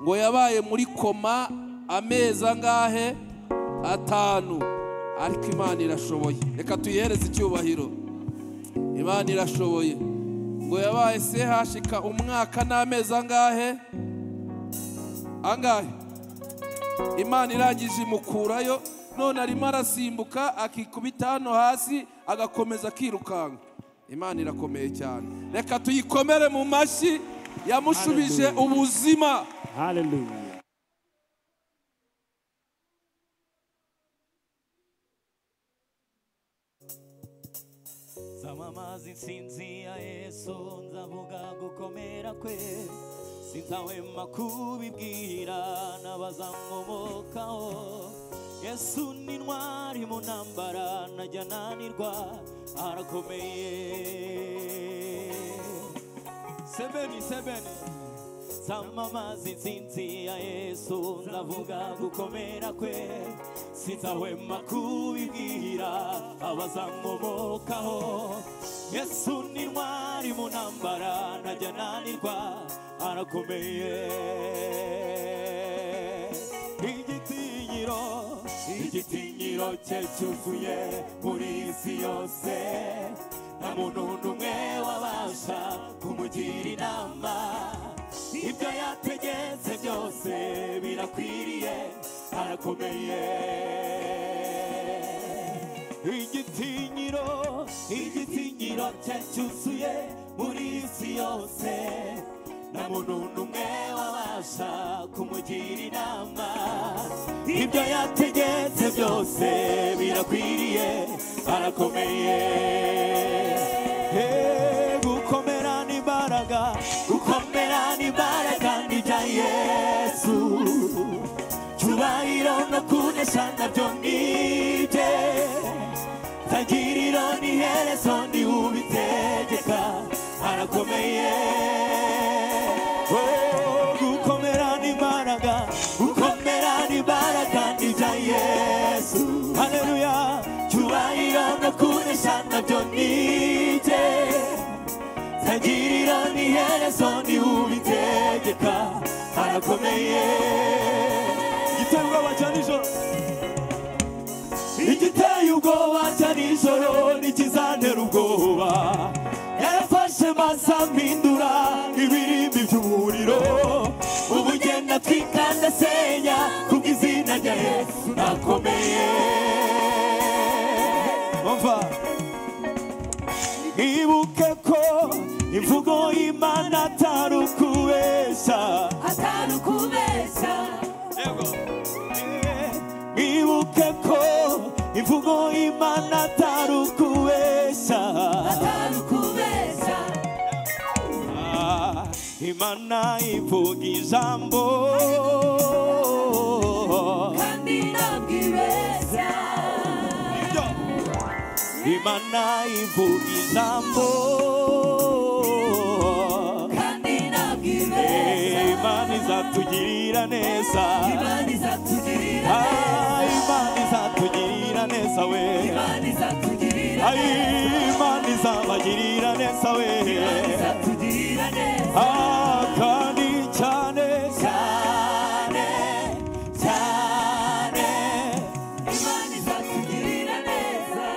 ngo yabaye muri koma amezi angahe atanu ariko imana irashoboye reka tuyihereze icyubahiro imana irashoboye ngo yabaye se hashika umwaka n'amezi angahe angahe imana irangije imukurayo none arimo arasimbuka akikubita hano hasi agakomeza akirukanka imana irakomeye cyane reka tuyikomere mu mashyi yamushubije ubuzima Hallelujah. zamamaza intsinzi ya yesu nzavuga gukomera kwe sinzahwema kubibwira n'abazankomokaho yesu ni ntwari mu ntambara najya nanirwa arakomeye sebeni sebeni zamamaza intsinzi ya yesu nzavuga gukomera kwe sinzahwema kubibwira abazankomokaho yesu ni ntwari mu ntambara najya nanirwa arakomeye igitinyiro igitinyiro cye cyuzuye muri isi yose nta muntu n'umwe wabasha kumugira inama ibyo yategetse byose birakwiriye arakomeye igitinyiro igitinyiro cye cyuzuye muri isi yose nta muntu n'umwe wabasha kumugira inama ibyo yategetse byose birakwiriye arakomeye Hey, gukomera n'imbaraga gukomera n'imbaraga n'ibya yesu cyubahiro no kunesha nabyo nibye tagiriro ni herezo ni ubitegeka arakomeye Oh, gukomera n'imbaraga gukomera n'imbaraga n'ibya yesu haleluya cyubahiro no kunesha nabyo nibye tagiriro ni herezo ni ubitegeka arakomeye igitego bajya nijoro igiteye ubwoba cya nijoro ntikizantera ubwoba yarafashe azampindura ibirimbi by'umuriro ubu ugenda twikanda senya kubw'izina rya yesu nakomeye umva ibuke ko imvugo y'imana atari ukubeshya atari ukubeshya ibuke ko imvugo y'imana atari ukubeshya atari ukubeshya imana ivuga ijambo kandi ntabwo ibeshya imana ivuga ijambo kandi ntabwo ibeshya imana izatugirira neza imana izatugirira neza imana izatugirira neza we imana izatugirira neza imana izabagirira neza we Ah, kandi cyane cyane cyane imana izatugirira neza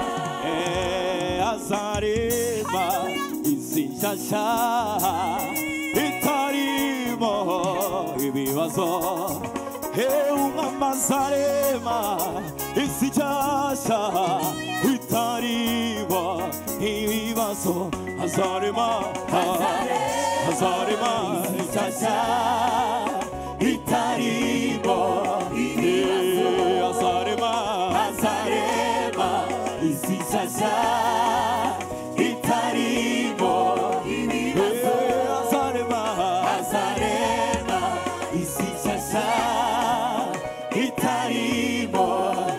azareba izi nshyashya itarimo ibibazo heumamazarema izi nshyashya itarimo ibibazo azarema azarema izi nshyashya itarimo ibibazo azarema azarema izi nshyashya itarimo ibibazo azarema azarema izi nshyashya itarimo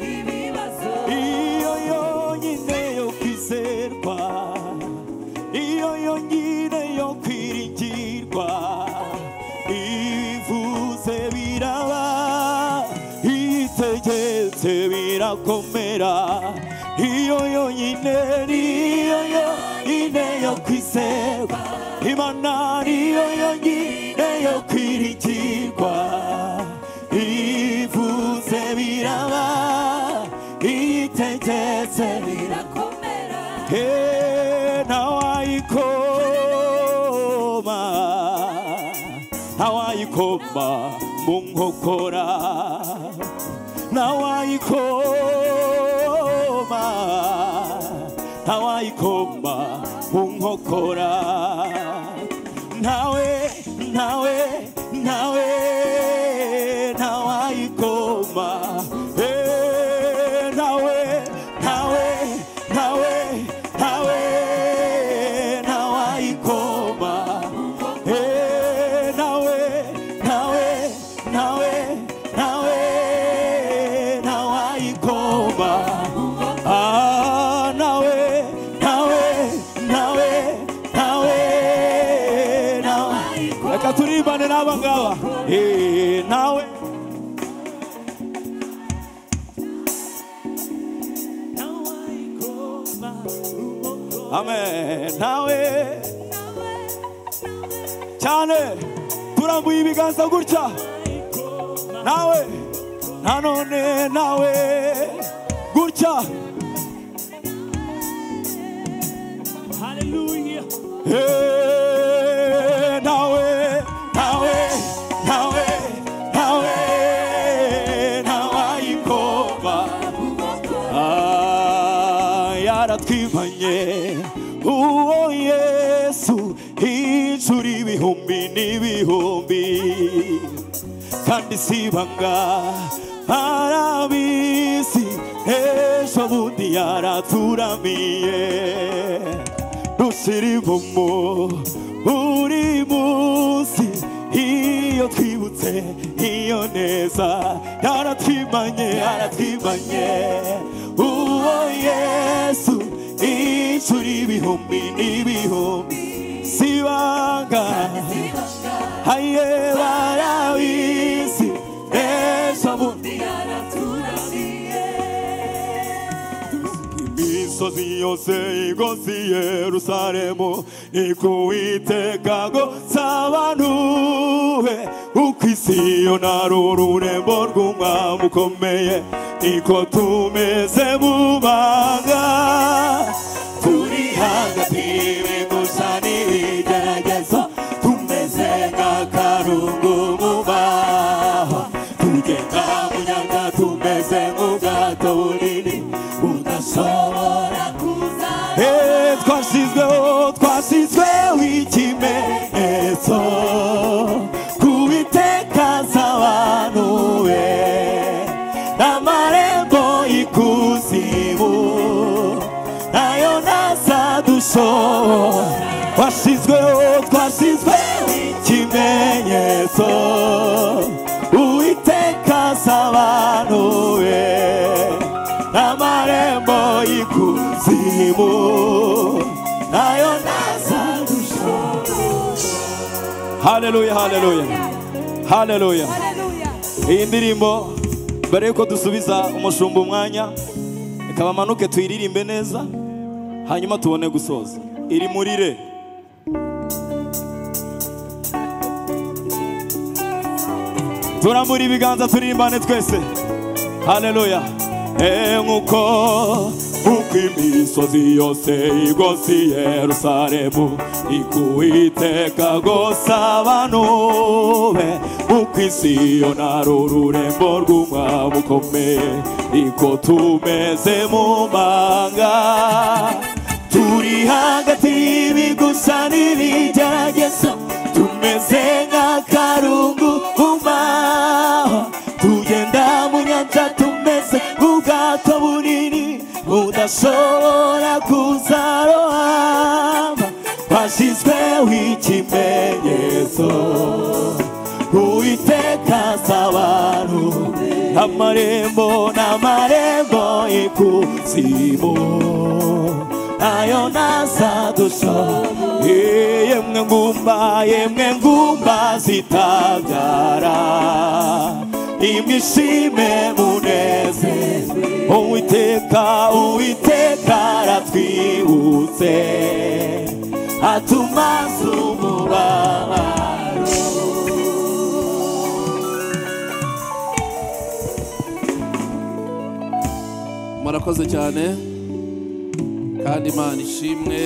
ibibazo iyo yonyine yo kwizerwa iyo yonyine yo kwiringirwa ivuze biraba itegetse birakomera iyo yonyine niyo yonyine yo kwizerwa imana niyo yonyine yo kwiringirwa ivuze biraba itegetse birakomera ntawayikoma ntawayikoma mu nkokora ntawayikoma ntawayikoma mu nkokora ntawe ntawe ntawe ntawayikoma Eh, ntawe ntawe ntawe ntawe ntawayikoma Eh, ntawe ntawe ntawe ntawe ntawayikoma Ah, ntawe ntawe ntawe ntawe ntawe reka turimbane n'aba ngaba Eh, ntawe amen ntawe cyane turambuye ibiganza gutya nawe nanone nawe gutya haleluya nawe nawe nawe nawe ntawayikoma Ah, yaratwivanye uwo yesu hijura ibihumbi n'ibihumbi kandi si ibanga arabizi ejo bundi yaraturamiye rusirimumu buri munsi iyo twibutse iyo neza yaratwimanye yaratwimanye uwo yesu inshuro ibihumbi n'ibihumbi sibanga haye barabizi ejo bundi imisozi yose igozi yerusalemu nikuwiteka ngo nsabantuwe uko isi yo nari ururembo rw'umwami ukomeye niko tumeze mu banga turi hagati y'imigozi n'ibijya kunyaga tumeze nk'ubwato bunini budashobora kuzana Eh, twashyizweho twashyizweho ikimenyetso kubitekaza abantu be n'amarembo y'ikuzimu nayo ntazadushobora twashyizweho twashyizweho ikimenyetso uwitekaza abantu be n'amarembo y'ikuzimu nayo haleluya haleluya haleluya iyi ndirimbo mbere yuko dusubiza umushumba umwanya reka bamanuke tuyiririmbe neza hanyuma tubone gusoza iri muri re turambura ibiganza turirimbane twese haleluya nk'uko nk'uko imisozi yose igose yerusalemu ikuwiteka gusa abantu be nk'uko isi yona rururembo rw'umwami ukomeye niko tumeze mu manga turi hagati y'ibigusa n'ibigerageza tumeze nk'akarungu umaho tugenda mu nyanja tumeze nk'ubwato bunini budashobora kuzarohama twashyizweho ikimenyetso uwiteka abantu amarembo n'amarembo y'ikuzimu nayo ntazadusha yemwe ngumba yemwe ngumba zitabyara imishime munezero uwiteka uwiteka aratwibutse atumaze umubabaro murakoze cyane kandi imana ishimwe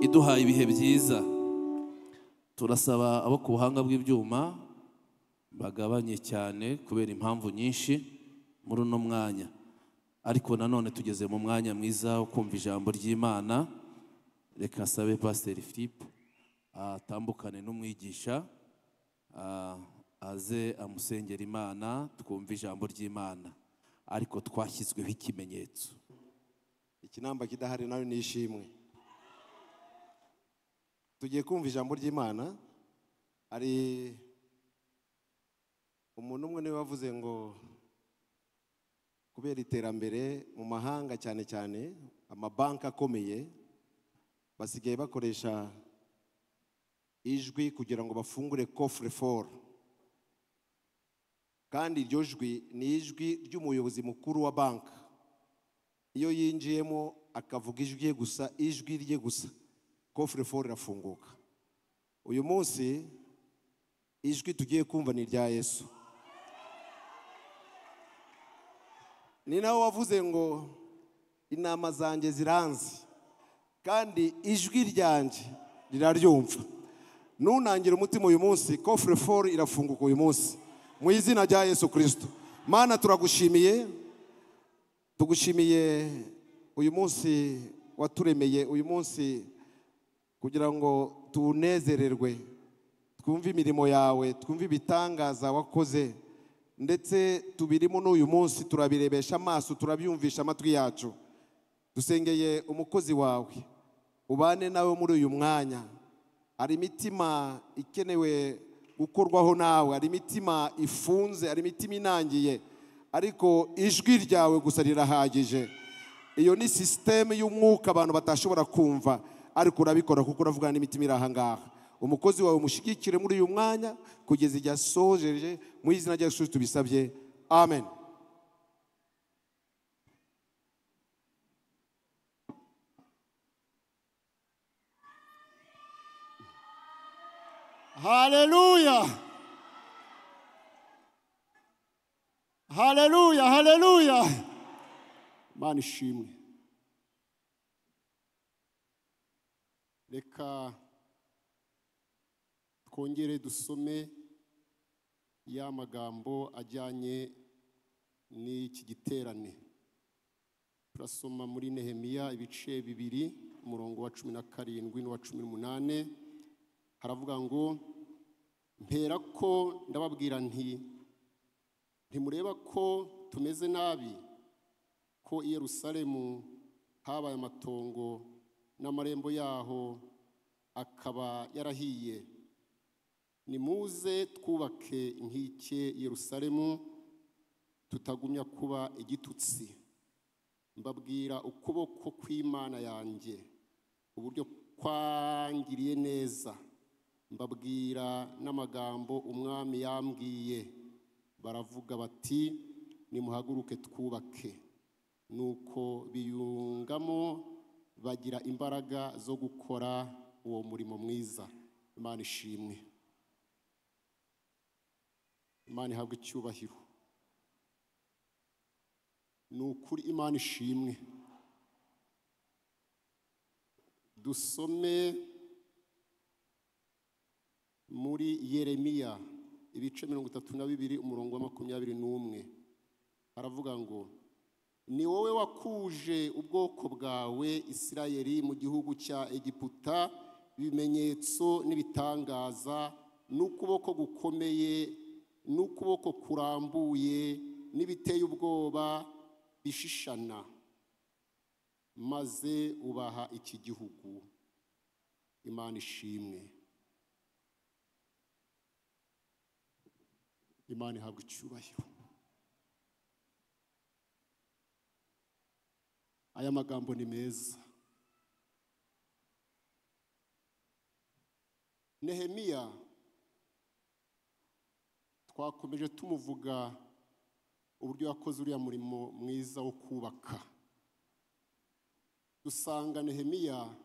iduhaye ibihe byiza turasaba abo ku buhanga bw'ibyuma bagabanye cyane kubera impamvu nyinshi muri uno mwanya ariko nanone tugeze mu mwanya mwiza wo kumva ijambo ry'imana reka nsabe pasiteri filipe atambukane n'umwigisha ah, aze amusengera imana twumve ijambo ry'imana ariko twashyizweho ikimenyetso ikinamba kidahari nayo ni ishimwe tugiye kumva ijambo ry'imana hari umuntu umwe niwe wavuze ngo kubera iterambere mu mahanga cyane cyane amabanki akomeye basigaye bakoresha ijwi kugira ngo bafungure kofure foru kandi iryo jwi ni ijwi ry'umuyobozi mukuru wa banki iyo yinjiyemo akavuga ijwi rye gusa ijwi rye gusa kofure foru irafunguka uyu munsi ijwi tugiye kumva ni irya yesu ni nawe wavuze ngo inama zanjye ziranze kandi ijwi ryanjye riraryumva nunangire umutima uyu munsi kofure foru irafunguka uyu munsi mu izina rya yesu kirisito mana turagushimiye tugushimiye uyu munsi waturemeye uyu munsi kugira ngo tunezererwe twumve imirimo yawe twumve ibitangaza wakoze ndetse tubirimo n'uyu munsi turabirebesha amaso turabyumvisha amatwi yacu dusengeye umukozi wawe ubane nawe muri uyu mwanya hari imitima ikenewe gukorwaho nawe hari imitima ifunze hari imitima inangiye ariko ijwi ryawe gusa rirahagije iyo ni sisiteme y'umwuka abantu batashobora kumva ariko urabikora kuko uravugana n'imitima iri aha ngaha umukozi wawe umushyigikire muri uyu mwanya kugeza igihe asojeje mu izina rya yesu tubisabye amen Haleluya. Haleluya, haleluya. mana ishimwe reka twongere dusome y'amagambo ajyanye n'iki giterane turasoma muri nehemiya ibice bibiri umurongo wa cumi na karindwi n'uwa cumi n'umunani haravuga ngo mpera ko ndababwira nti ntimureba ko tumeze nabi ko i yerusalemu habaye amatongo n'amarembo yaho akaba yarahiye nimuze twubake inkike yerusalemu tutagumya kuba igitutsi mbabwira ukuboko kw'imana yanjye uburyo kwangiriye neza mbabwira n'amagambo umwami yambwiye baravuga bati nimuhaguruke twubake nuko biyungamo bagira imbaraga zo gukora uwo murimo mwiza imana ishimwe imana ihabwa icyubahiro ni ukuri imana ishimwe dusome muri yeremiya ibice mirongo itatu na bibiri umurongo wa makumyabiri n'umwe haravuga ngo ni wowe wakuje ubwoko bwawe isirayeli mu gihugu cya egiputa ibimenyetso n'ibitangaza n'ukuboko gukomeye n'ukuboko kurambuye n'ibiteye ubwoba bishishana maze ubaha iki gihugu imana ishimwe imana ihabwa icyubahiro aya magambo ni meza nehemiya twakomeje tumuvuga uburyo yakoze uriya murimo mwiza wo kubaka dusanga nehemiya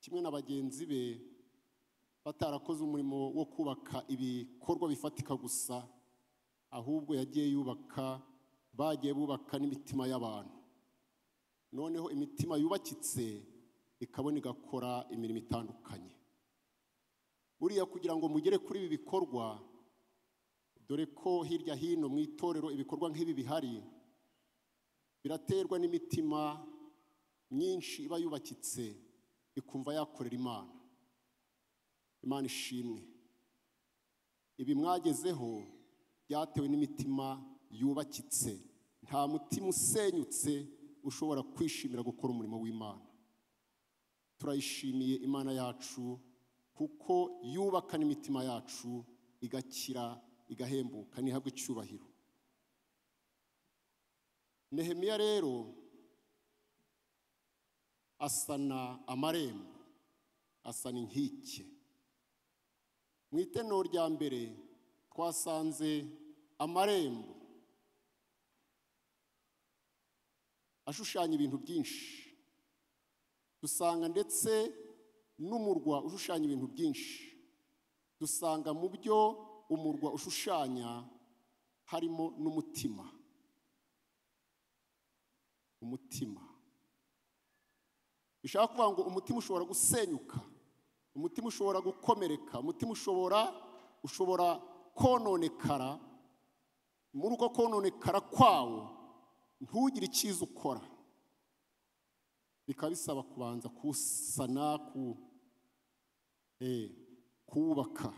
kimwe na bagenzi be batarakoze umurimo wo kubaka ibikorwa bifatika gusa ahubwo yagiye yubaka bagiye bubaka n'imitima y'abantu noneho imitima yubakitse ikabona igakora imirimo itandukanye buriya kugira ngo mugere kuri ibi bikorwa dore ko hirya hino mu itorero ibikorwa nk'ibi bihari biraterwa n'imitima myinshi iba yubakitse ikumva yakorera imana imana ishimwe ibi mwagezeho byatewe n'imitima yubakitse nta mutima usenyutse ushobora kwishimira gukora umurimo w'imana turayishimiye imana yacu kuko yubaka n'imitima yacu igakira igahembuka ntihabwe icyubahiro nehemiya rero asana amarembo asana inkike mu itenero rya mbere twasanze amarembo ashushanya ibintu byinshi dusanga ndetse n'umurwa ushushanya ibintu byinshi dusanga mu byo umurwa ushushanya harimo n'umutima umutima bishaka kuvuga ngo umutima ushobora gusenyuka umutima ushobora gukomereka umutima ushobora ushobora kononekara muri uko kononekara kwawo ntugire icyiza ukora bikaba bisaba kubanza kuwusana kuwubaka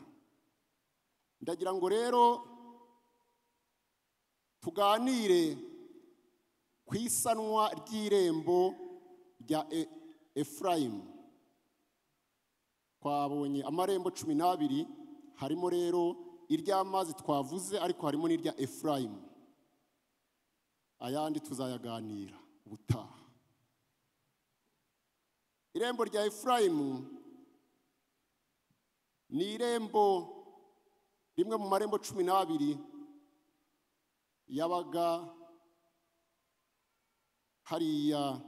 ndagira ngo rero tuganire ku isanwa ry'irembo rya efurayimu twabonye amarembo cumi n'abiri harimo rero iry'amazi twavuze ariko harimo n'irya efurayimu ayandi tuzayaganira ubutaha irembo rya efurayimu ni irembo rimwe mu marembo cumi n'abiri yabaga hariya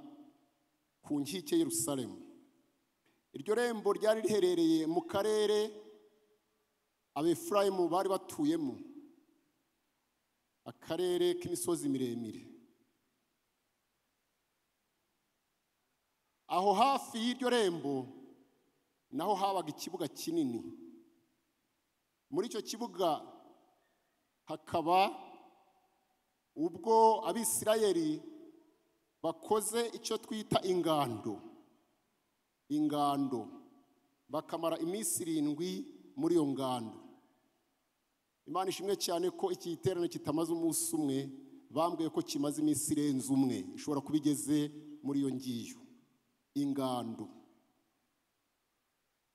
ku nkike y'urusaremu iryo rembo ryari riherereye mu karere abefurayimu bari batuyemo akarere k'imisozi miremire aho hafi y'iryo rembo naho habaga ikibuga kinini muri icyo kibuga hakaba ubwo abisirayeli bakoze icyo twita ingando ingando bakamara iminsi irindwi muri iyo ngando imana ishimwe cyane ko iki giterane kitamaze umunsi umwe bambwiye ko kimaze iminsi irenze umwe ishobora kuba igeze muri iyo ngiyo ingando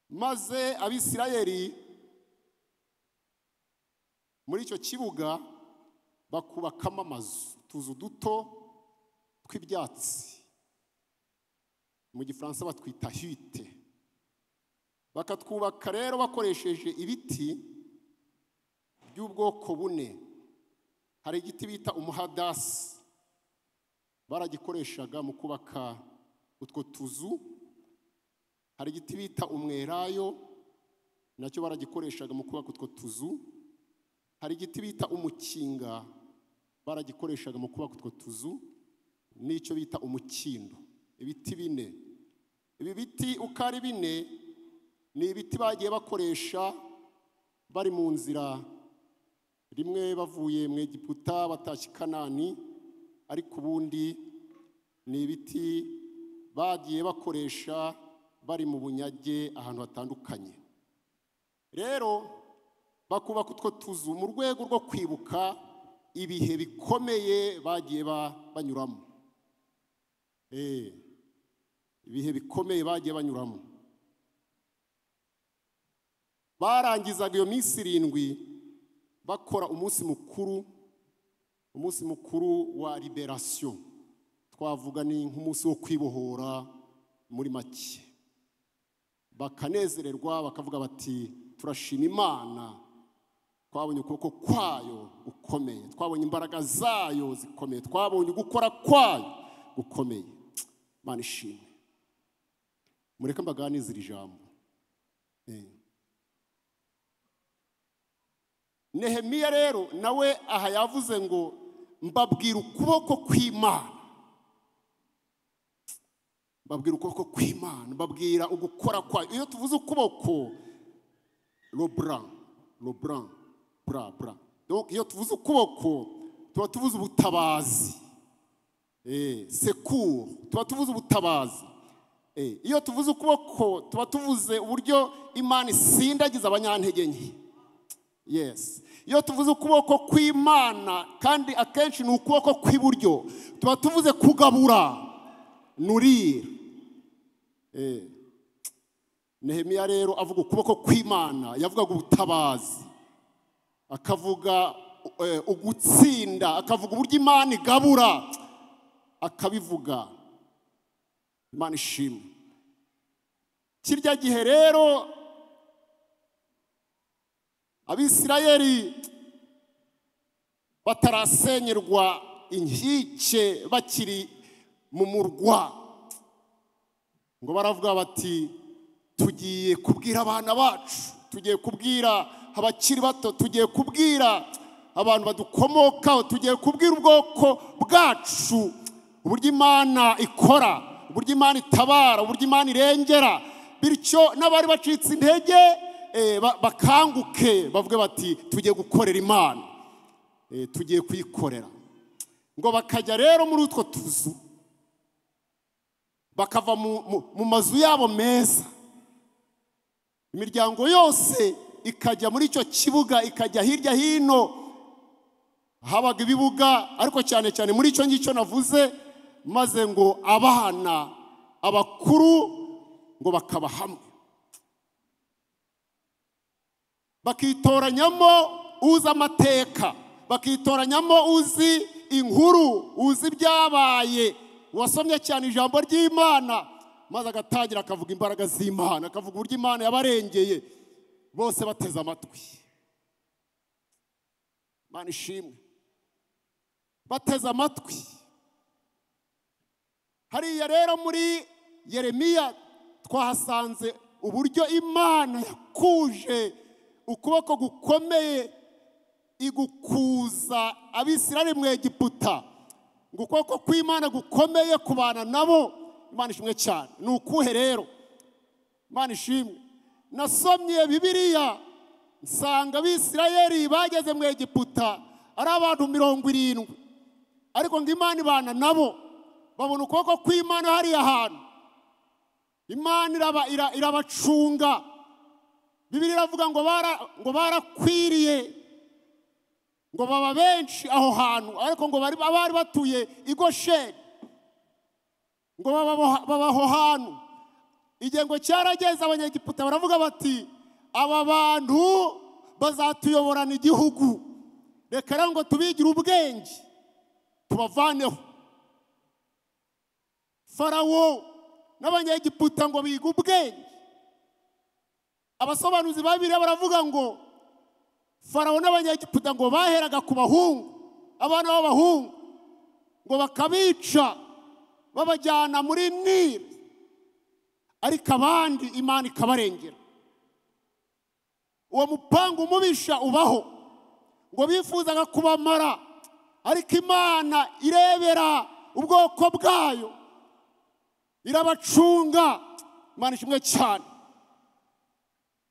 maze abisirayeli muri icyo kibuga bakubakamo amazu utuzu duto tw'ibyatsi mu gifaransa batwita hite bakatwubaka rero bakoresheje ibiti by'ubwoko bune hari igiti bita umuhadasi baragikoreshaga mu kubaka utwo tuzu hari igiti bita umwerayo nacyo baragikoreshaga mu kubaka utwo tuzu hari igiti bita umukinga baragikoreshaga mu kubaka utwo tuzu n'icyo bita umukindo ibiti bine ibi biti uko ari bine ni ibiti bagiye bakoresha bari mu nzira rimwe bavuye mu egiputa batashye i kanani ariko ubundi ni ibiti bagiye bakoresha bari mu bunyage ahantu hatandukanye rero bakubaka utwo tuzu mu rwego rwo kwibuka ibihe bikomeye bagiye ba- banyuramo Eh, ibihe bikomeye bagiye banyuramo barangizaga iyo minsi irindwi bakora umunsi mukuru umunsi mukuru wa liberasiyo twavuga ni nk'umunsi wo kwibohora muri make bakanezererwa bakavuga bati turashima imana twabonye ukuboko kwayo gukomeye twabonye imbaraga zayo zikomeye twabonye ugukora kwayo gukomeye imana ishimwe mureke mbaganizire ijambo Eh. nehemiya rero nawe aha yavuze ngo mbabwira ukuboko kw'imana mbabwira ukuboko kw'imana mbabwira ugukora kwayo iyo tuvuze ukuboko robura robura bura bura Donc, iyo tuvuze ukuboko tuba tuvuze ubutabazi Eh, sekuru tuba tuvuze ubutabazi Eh, iyo tuvuze ukuboko tuba tuvuze uburyo imana isindagiza abanyantege nke yes iyo tuvuze ukuboko kw'imana kandi akenshi ni ukuboko kw'iburyo tuba tuvuze kugabura nurira Eh. nehemiya rero avuga ukuboko kw'imana yavugaga ubutabazi akavuga eh, ugutsinda akavuga uburyo imana igabura akabivuga imana ishimwe kirya gihe rero abisirayeli batarasenyerwa inkike bakiri mu murwa ngo baravuga bati tugiye kubwira abana bacu tugiye kubwira abakiri bato tugiye kubwira abantu badukomokaho tugiye kubwira ubwoko bwacu uburyo imana ikora uburyo imana itabara uburyo imana irengera bityo n'abari bacitse intege eh, ba- bakanguke bavuge bati tugiye gukorera imana Eh, tugiye kuyikorera ngo bakajya rero muri utwo tuzu bakava mu- mu- mu mazu yabo meza imiryango yose ikajya muri icyo kibuga ikajya hirya hino habaga ibibuga ariko cyane cyane muri icyo ngicyo navuze maze ngo abana abakuru ngo bakaba hamwe bakitoranyamo uzi amateka bakitoranyamo uzi inkuru uzi ibyabaye uwasomye cyane ijambo ry'imana maze agatangira akavuga imbaraga z'imana akavuga uburyo imana yabarengeye bose bateze amatwi imana ishimwe bateze amatwi hariya rero muri yeremiya twahasanze uburyo imana yakuje ukuboko gukomeye igukuza abisirari mu egiputa ngo ukuboko kw'imana gukomeye kubana nabo imana ishimwe cyane ni ukuhe rero imana ishimwe nasomye bibiriya nsanga abisirayeli bageze mu egiputa ari abantu mirongo irindwi ariko ngo imana ibana nabo babona ukuboko kw'imana hariya hantu imana iraba- ira- irabacunga bibiri iravuga ngo bara- ngo barakwiriye ngo baba benshi aho hantu ariko ngo bari- abari batuye i gosheni ngo baba- baba aho hantu igihe ngo cyarageze abanyegiputa baravuga bati aba bantu bazatuyoborana igihugu reka rero ngo tubigire ubwenge tubavaneho farawo n'abanyegiputa ngo biga ubwenge abasobanuzi babiri baravuga ngo farawo n'abanyegiputa ngo baheraga ku bahungu abana b'abahungu ngo bakabica babajyana muri nili ariko abandi imana ikabarengera uwo mupangu umubisha ubaho ngo bifuzaga kubamara ariko imana irebera ubwoko bwayo irabacunga imana ishimwe cyane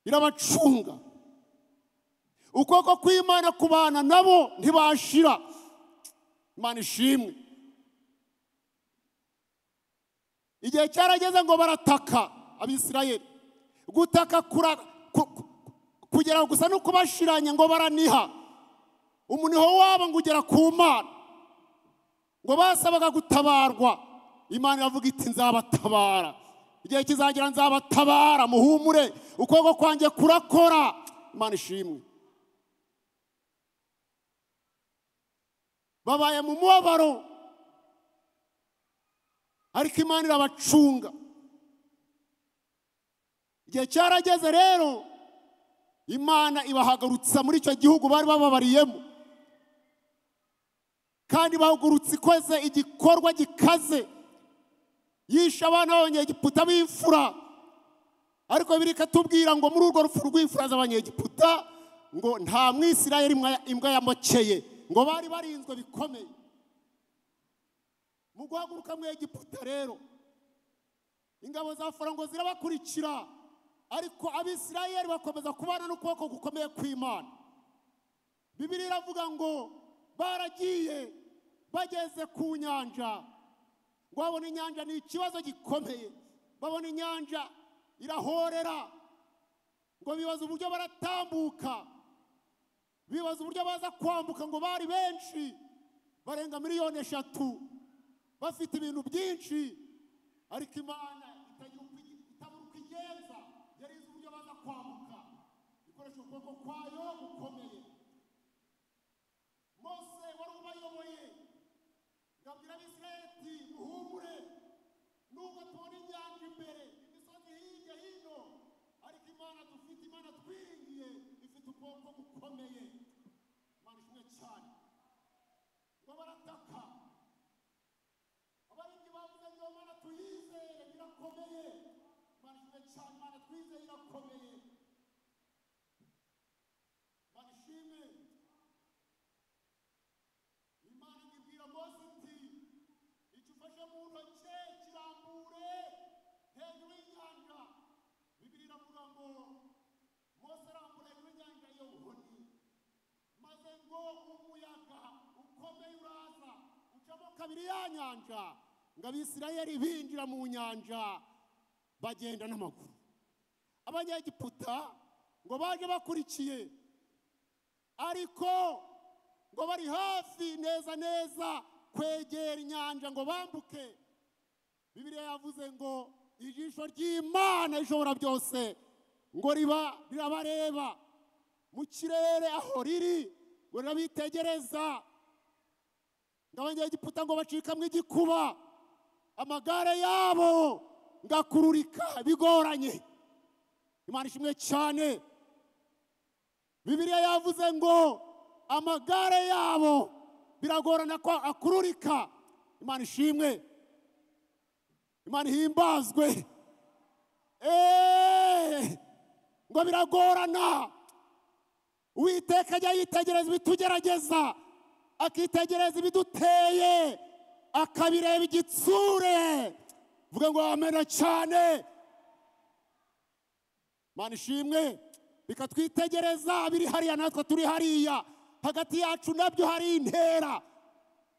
irabacunga ukuboko kw'imana kubana nabo ntibashira imana ishimwe igihe cyarageze ngo barataka abisirayeli gutaka kura- ku- ku- kugera gusa no kubashiranya ngo baraniha umuniho wabo ngo ugera ku mana ngo basabaga gutabarwa imana iravuga iti nzabatabara igihe kizagira nzabatabara muhumure ukuboko kwanjye kurakora imana ishimwe babaye mu mubabaro ariko imana irabacunga igihe cyarageze rero imana ibahagurutsa muri icyo gihugu bari bababariyemo kandi ibahagurutsa ikoze igikorwa gikaze yishe abana b'abanyegiputa b'imfura ariko bibiliya ikatubwira ngo muri urwo rupfu rw'imfura z'abanyegiputa ngo nta mwisirayeli imwa- imbwa yamokeye ngo bari barinzwe bikomeye mu guhaguruka mu egiputa rero ingabo za farango zirabakurikira ariko abisirayeli bakomeza kubana n'ukuboko gukomeye kw'imana bibiri iravuga ngo baragiye bageze ku nyanja ngo babona inyanja ni ikibazo gikomeye babona inyanja irahorera ngo bibaza uburyo baratambuka bibaza uburyo baza kwambuka ngo bari benshi barenga miliyoni eshatu bafite ibintu byinshi ariko imana itagira uko igi- itabura uko igenza yari izi uburyo baza kwambuka ikoresha ukuboko kwayo gukomeye mose wari ubayoboye ngabwira abisirayeli ati muhumure nubwo tubona inyanja imbere imisozi hirya hino ariko imana dufite imana twiringiye ifite ubwoko bukomeye imana ishimwe cyane ngo barataka abarinzi bavuze ngo mana tuyizere irakomeye imana ishimwe cyane imana twizeye irakomeye imana ishimwe imana ibwira mose iti icyo ufashe mu ntoki kirambure hejuru y'inyanja bibiri iravuga ngo mose arambura hejuru y'inyanja iyo nkoni maze ngo umuyaga ukomeye uraza ucamo kabiri ya nyanja ngo abisirayeli binjira mu nyanja bagenda n'amaguru abanyegiputa ngo baje bakurikiye ariko ngo bari hafi neza neza kwegera inyanja ngo bambuke bibiriya yavuze ngo ijisho ry'imana ishobora byose ngo riba rirabareba mu kirere aho riri ngo rirabitegereza ngo abanyegiputa ngo bacikamo igikuba amagare yabo ngakururika bigoranye imana ishimwe cyane bibiliya yavuze ngo amagare yabo biragorana ko akururika imana ishimwe imana ihimbazwe eee ngo biragorana uwiteka ajya yitegereza ibitugerageza akitegereza ibiduteye akabireba igitsure vuga ngo wamena cyane mana ishimwe bikatwitegereza biri hariya natwe turi hariya hagati yacu nabyo hari intera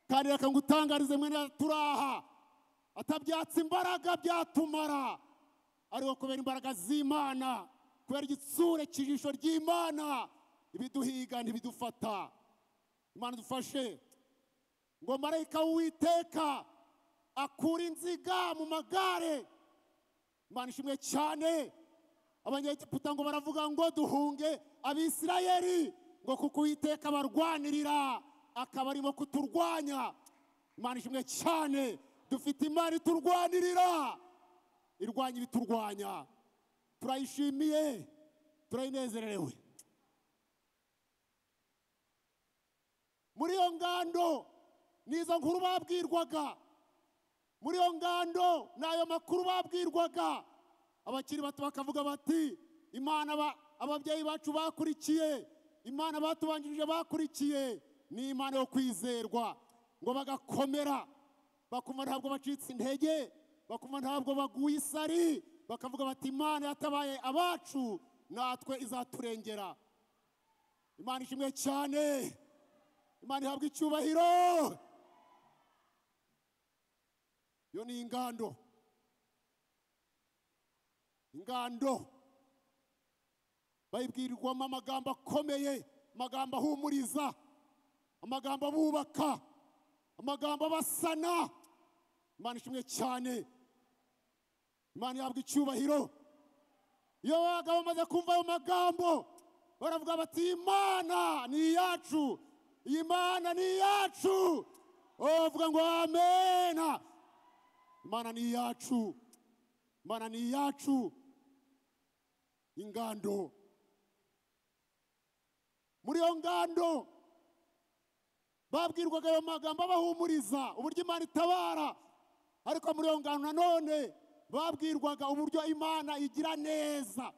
kandi reka ngutangarize mwene turaha atabyatsa imbaraga byatumara ariko kubera imbaraga z'imana kubera igitsure cy'ijisho ry'imana ibiduhiga ntibidufata imana dufashe ngo marayika w'uwiteka akura inziga mu magare imana ishimwe cyane abanyegiputa ngo baravuga ngo duhunge abisirayeli ngo kuko uwiteka barwanirira akaba arimo kuturwanya imana ishimwe cyane dufite imana iturwanirira irwanya ibiturwanya turayishimiye turayinezererewe muri iyo ngando ni izo nkuru babwirwaga muri iyo ngando ni ayo makuru babwirwaga abakiri bato bakavuga bati imana ba- ababyeyi bacu bakurikiye imana batubanjirije bakurikiye ni imana yo kwizerwa ngo bagakomera bakumva ntabwo bacitse intege bakumva ntabwo baguye isari bakavuga bati imana yatabaye abacu natwe izaturengera imana ishimwe cyane imana ihabwa icyubahiro iyo ni ingando ingando bayibwirwamo amagambo akomeye amagambo ahumuriza amagambo abubaka amagambo abasana imana ishimwe cyane imana ihabwa icyubahiro iyo babaga bamaze kumva ayo magambo baravuga bati "Iyi mana ni iyacu iyi mana ni iyacu bavuga ngo amena imana ni iyacu imana ni iyacu ingando muri iyo ngando babwirwaga ayo magambo abahumuriza uburyo imana itabara ariko muri iyo ngano nanone babwirwaga uburyo imana igira neza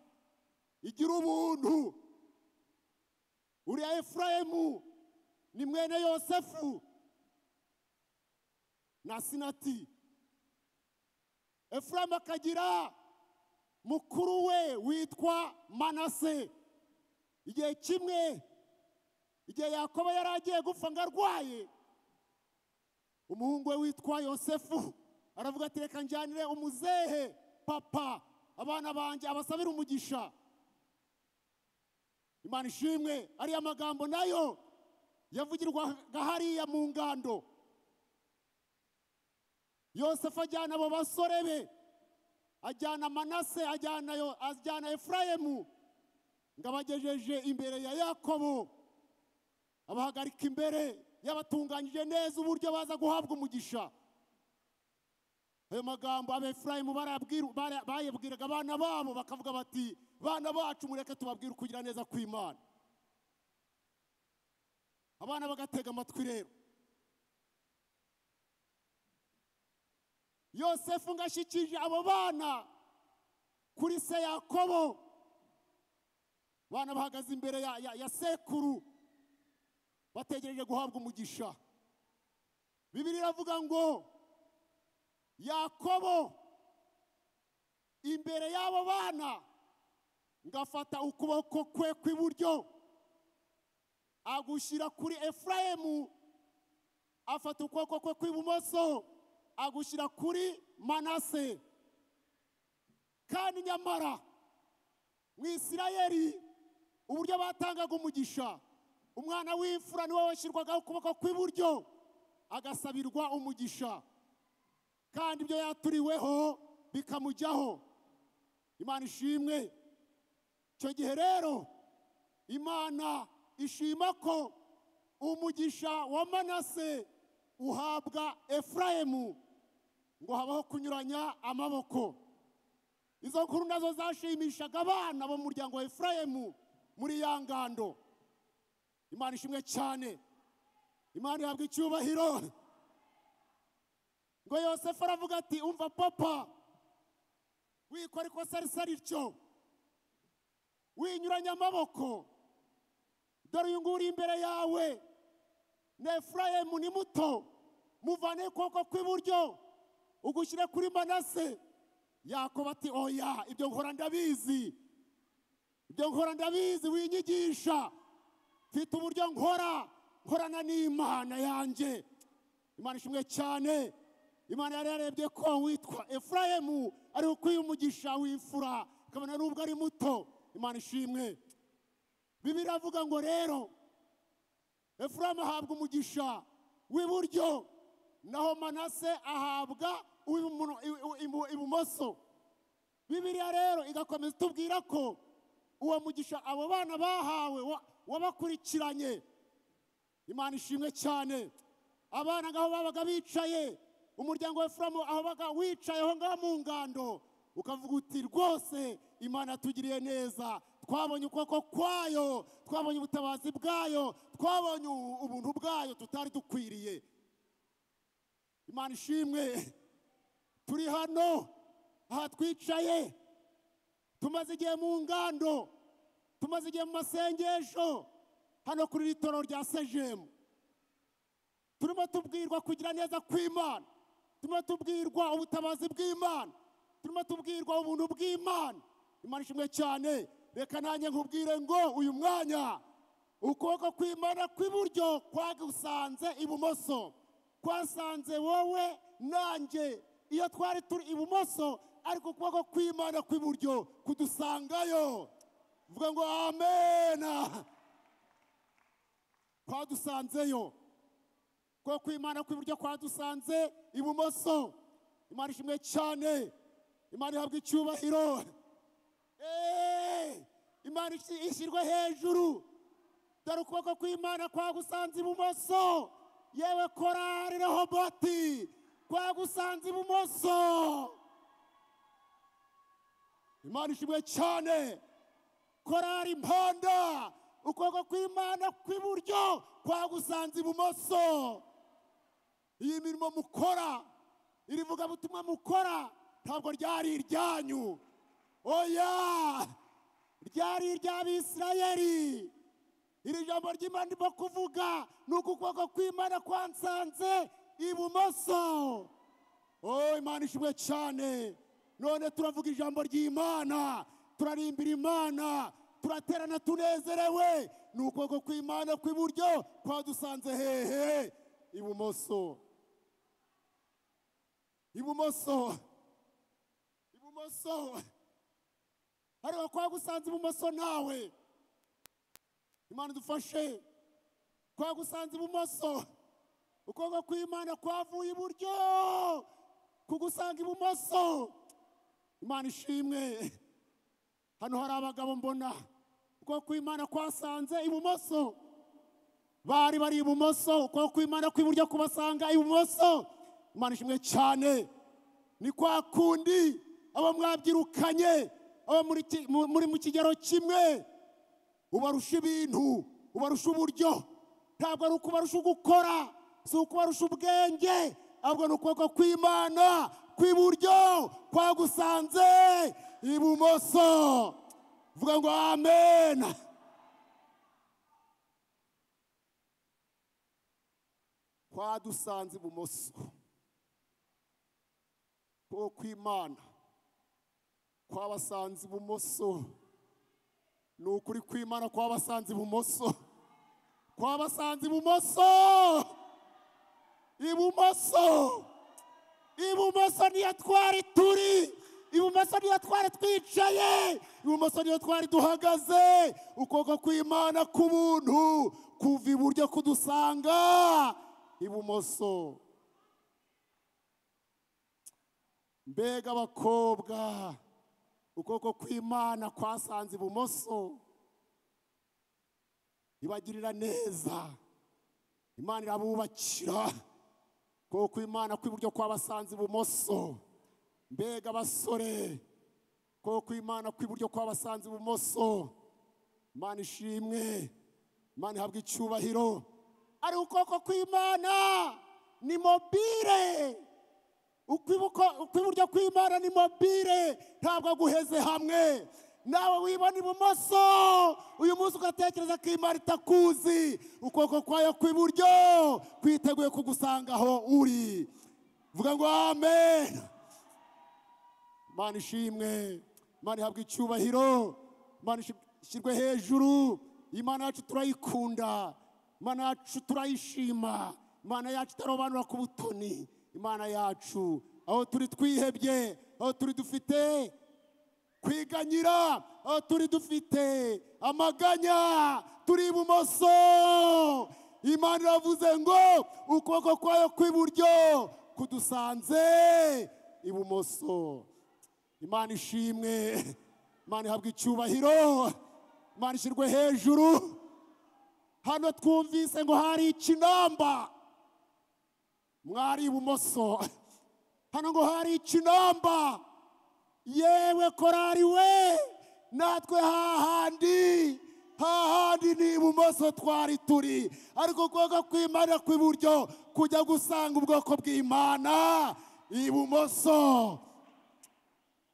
igira ubuntu uriya efurayimu ni mwene yosefu na sinati efurayimu akagira mukuru we witwa manase igihe kimwe igihe yakobo yari agiye gupfa ngo arwaye umuhungu we witwa yosefu aravuga ati reka njyanire umuzehe papa abana banjye abasabire umugisha imana ishimwe ariya magambo nayo yavugirwaga hariya mu ngando yosefu ajyana abo basore be ajyana manase ajyana yo ajyana efurayimu ngo abagejeje imbere ya yakobo abahagarika imbere yabatunganyije neza uburyo baza guhabwa umugisha ayo magambo abefurayimu barabwiru- bara- bayabwiraga abana babo bakavuga bati bana bacu mureke tubabwire ukugira neza kw'imana abana bagatega amatwi rero yosefu ngo ashyikije abo bana kuri se yakobo abana bahagaze imbere ya, ya, ya sekuru bategereje guhabwa umugisha bibiri iravuga ngo yakobo imbere y'abo bana ngafata ukuboko kwe kw'iburyo agushyira kuri efurayimu afata ukuboko kwe kw'ibumoso agushyira kuri manase kandi nyamara mu isirayeli uburyo batangaga umugisha umwana w'imfura niwe washyirwagaho ukuboko kw'iburyo agasabirwa umugisha kandi ibyo yaturiweho bikamujyaho imana ishimwe icyo gihe rero imana ishima ko umugisha wa manase uhabwa efurayimu ngo habaho kunyuranya amaboko izo nkuru nazo zashimishaga abana bo mu muryango wa efurayimu muri ya ngando imana ishimwe cyane imana ihabwa icyubahiro ngo yosefu aravuga ati umva papa wikora ikosa rityo winyuranya amaboko dore uyu nguyu uri imbere yawe na efurayimu ni muto muvane ukuboko kw'iburyo ugushyire kuri manase yakoba ati oya ibyo nkora ndabizi ibyo nkora ndabizi winyigisha mfite uburyo nkora nkorana n'imana yanjye imana ishimwe cyane imana yari yarebye ko witwa efurayemu ari ukwiye umugisha w'imfura ikabona n'ubwo ari muto imana ishimwe bibiri iravuga ngo rero efurayemu ahabwa umugisha w'iburyo naho manase ahabwa uw'ibumono- ibu- ibu- ibu- ibumoso bibiliya rero igakomeza itubwira ko uwo mugisha abo bana bahawe wa- wabakurikiranye imana ishimwe cyane abana ngaho babaga bicaye umuryango wa efuramu aho babaga wicaye aho ngaho mu ngando ukavuga uti rwose imana yatugiriye neza twabonye ukuboko kwayo twabonye ubutabazi bwayo twabonye u- ubuntu bwayo tutari dukwiriye imana ishimwe turi hano aha twicaye tumaze igihe mu ngando tumaze igihe mu masengesho hano kuri ritoro rya sejemu turimo tubwirwa kugira neza kw'imana turimo tubwirwa ubutabazi bw'imana turimo tubwirwa ubuntu bw'imana imana ishimwe cyane reka nanjye nkubwire ngo uyu mwanya ukuboko kw'imana kw'iburyo kwagusanze ibumoso kwasanze wowe nanjye iyo twari turi ibumoso ariko ukuboko kw'imana kw'iburyo kudusangayo vuga ngo amena kwadusanzeyo ukuboko kw'imana kw'iburyo kwadusanze ibumoso imana ishimwe cyane imana ihabwa icyubahiro Eh, imana ishi- ishyirwe hejuru dore ukuboko kw'imana kwagusanze ibumoso yewe korari rehoboti kwagusanze ibumoso imana ishimwe cyane korari mponda ukuboko kw'imana kw'iburyo kwagusanze ibumoso iyi mirimo mukora iri vugabutumwa mukora ntabwo ryari iryanyu oya ryari iry'abisirayeli iri jambo ry'imana ndimo kuvuga ni uku ukuboko kw'imana kwansanze ibumoso o imana ishimwe cyane none turavuga ijambo ry'imana turarimbira imana turaterana tunezerewe ni ukuboko kw'imana kw'iburyo kwadusanze hehe ibumoso ibumoso ibumoso ariko kwagusanze ibumoso nawe imana dufashe kwagusanze ibumoso ukuboko kw'imana kwavuye iburyo kugusanga ibumoso imana ishimwe hano hari abagabo mbona ukuboko kw'imana kwasanze ibumoso bari bari ibumoso ukuboko kw'imana kw'iburyo kubasanga ibumoso imana ishimwe cyane ni kwa kundi abo mwabyirukanye abo muri ki- mu- muri mu kigero kimwe ubarusha ibintu ubarusha uburyo ntabwo ari ukubarusha gukora si ukubarusha ubwenge ahubwo ni ukuboko kw'imana kw'iburyo kwagusanze ibumoso vuga ngo amena kwadusanze ibumoso ukuboko kw'imana kwabasanze ibumoso ni ukuri kw'imana kwabasanze ibumoso kwabasanze ibumoso ibumoso ibumoso niyo twari turi ibumoso niyo twari twicaye ibumoso niyo twari duhagaze ukuboko kw'imana k'ubuntu kuva iburyo kudusanga ibumoso mbega abakobwa ukuboko kw'imana kwasanze ibumoso ibagirira neza imana irabubakira ukuboko kw'imana kw'iburyo kwabasanze ibumoso mbega abasore ukuboko kw'imana kw'iburyo kwabasanze ibumoso imana ishimwe imana ihabwa icyubahiro ari ukuboko kw'imana ni mobile ukwibuko- ukwiburyo kw'imana ni mobile ntabwo aguheze hamwe nawe wibona ibumoso uyu munsi ugatekereza ko imana itakuzi ukuboko kwayo kw'iburyo kwiteguye kugusanga aho uri vuga ngo amen imana ishimwe imana ihabwa icyubahiro imana ishimwe ishyirwe hejuru imana yacu turayikunda imana yacu turayishima imana yacu itarobanura ku butoni imana yacu aho turi twihebye aho turi dufite kwiganyira aho turi dufite amaganya turi ibumoso imana iravuze ngo ukuboko kwayo kw'iburyo kudusanze ibumoso imana ishimwe imana ihabwa icyubahiro imana ishyirwe hejuru hano twumvise ngo hari ikinamba mwari ibumoso hano ngo hari ikinamba yewe korari we natwe hahandi hahandi ni ibumoso twari turi ariko ukuboko kw'imana kw'iburyo kujya gusanga ubwoko bw'imana ibumoso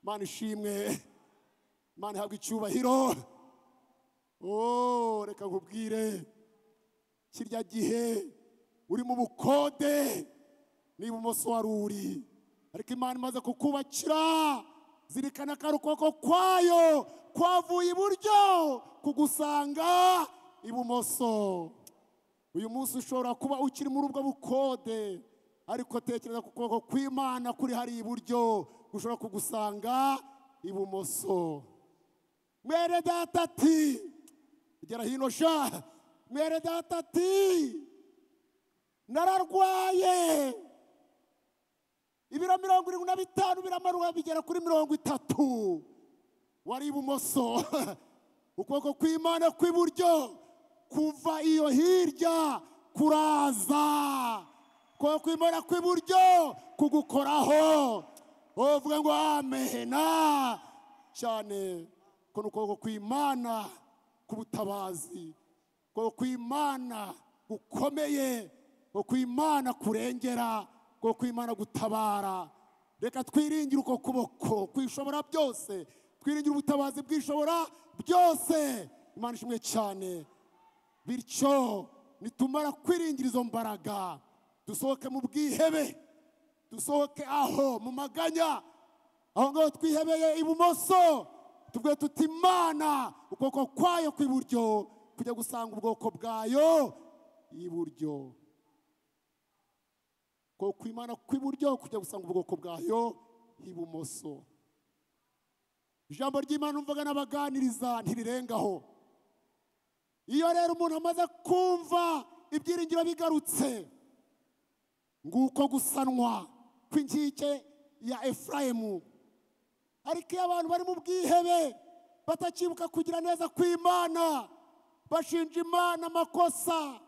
imana ishimwe imana ihabwa icyubahiro oh reka nkubwire kirya gihe uri mu bukode n'ibumoso wari uri ariko imana imaze kukubakira zirikana ko ari ukuboko kwayo kwavuye iburyo kugusanga ibumoso uyu munsi ushobora kuba ukiri muri ubwo bukode ariko tekereza ku kuboko kw'imana kuri hari iburyo gushobora kugusanga ibumoso mwere data ati gera hino sha mwere data ati nararwaye ibiro mirongo irindwi na bitanu biramanuwe bigera kuri mirongo itatu wari ibumoso ukuboko kw'imana kw'iburyo kuva iyo hirya kuraza ukuboko kw'imana kw'iburyo kugukoraho uvuga ngo amena cyane ko ni ukuboko kw'imana k'ubutabazi ukuboko kw'imana gukomeye ukuboko kw'imana kurengera bwo kw'imana gutabara reka twiringire uko kuboko kwishobora byose twiringire ubutabazi bwishobora byose imana ishimwe cyane bityo nitumara kwiringira izo mbaraga dusohoke mu bwihebe dusohoke aho mu maganya aho ngaho twihebeye ibumoso tubwe tuti imana ukuboko kwayo kw'iburyo kujya gusanga ubwoko bwayo iburyo ko kw'imana kw'iburyo kujya gusanga ubwoko bwayo ibumoso ijambo ry'imana umvaga n'abaganiriza ntirirengaho iyo rero umuntu amaze kumva ibyiringiro bigarutse nguko gusanwa kw'inkike ya efurayimu ariko iyo abantu bari mu bwihebe batakibuka kugira neza kw'imana bashinja imana amakosa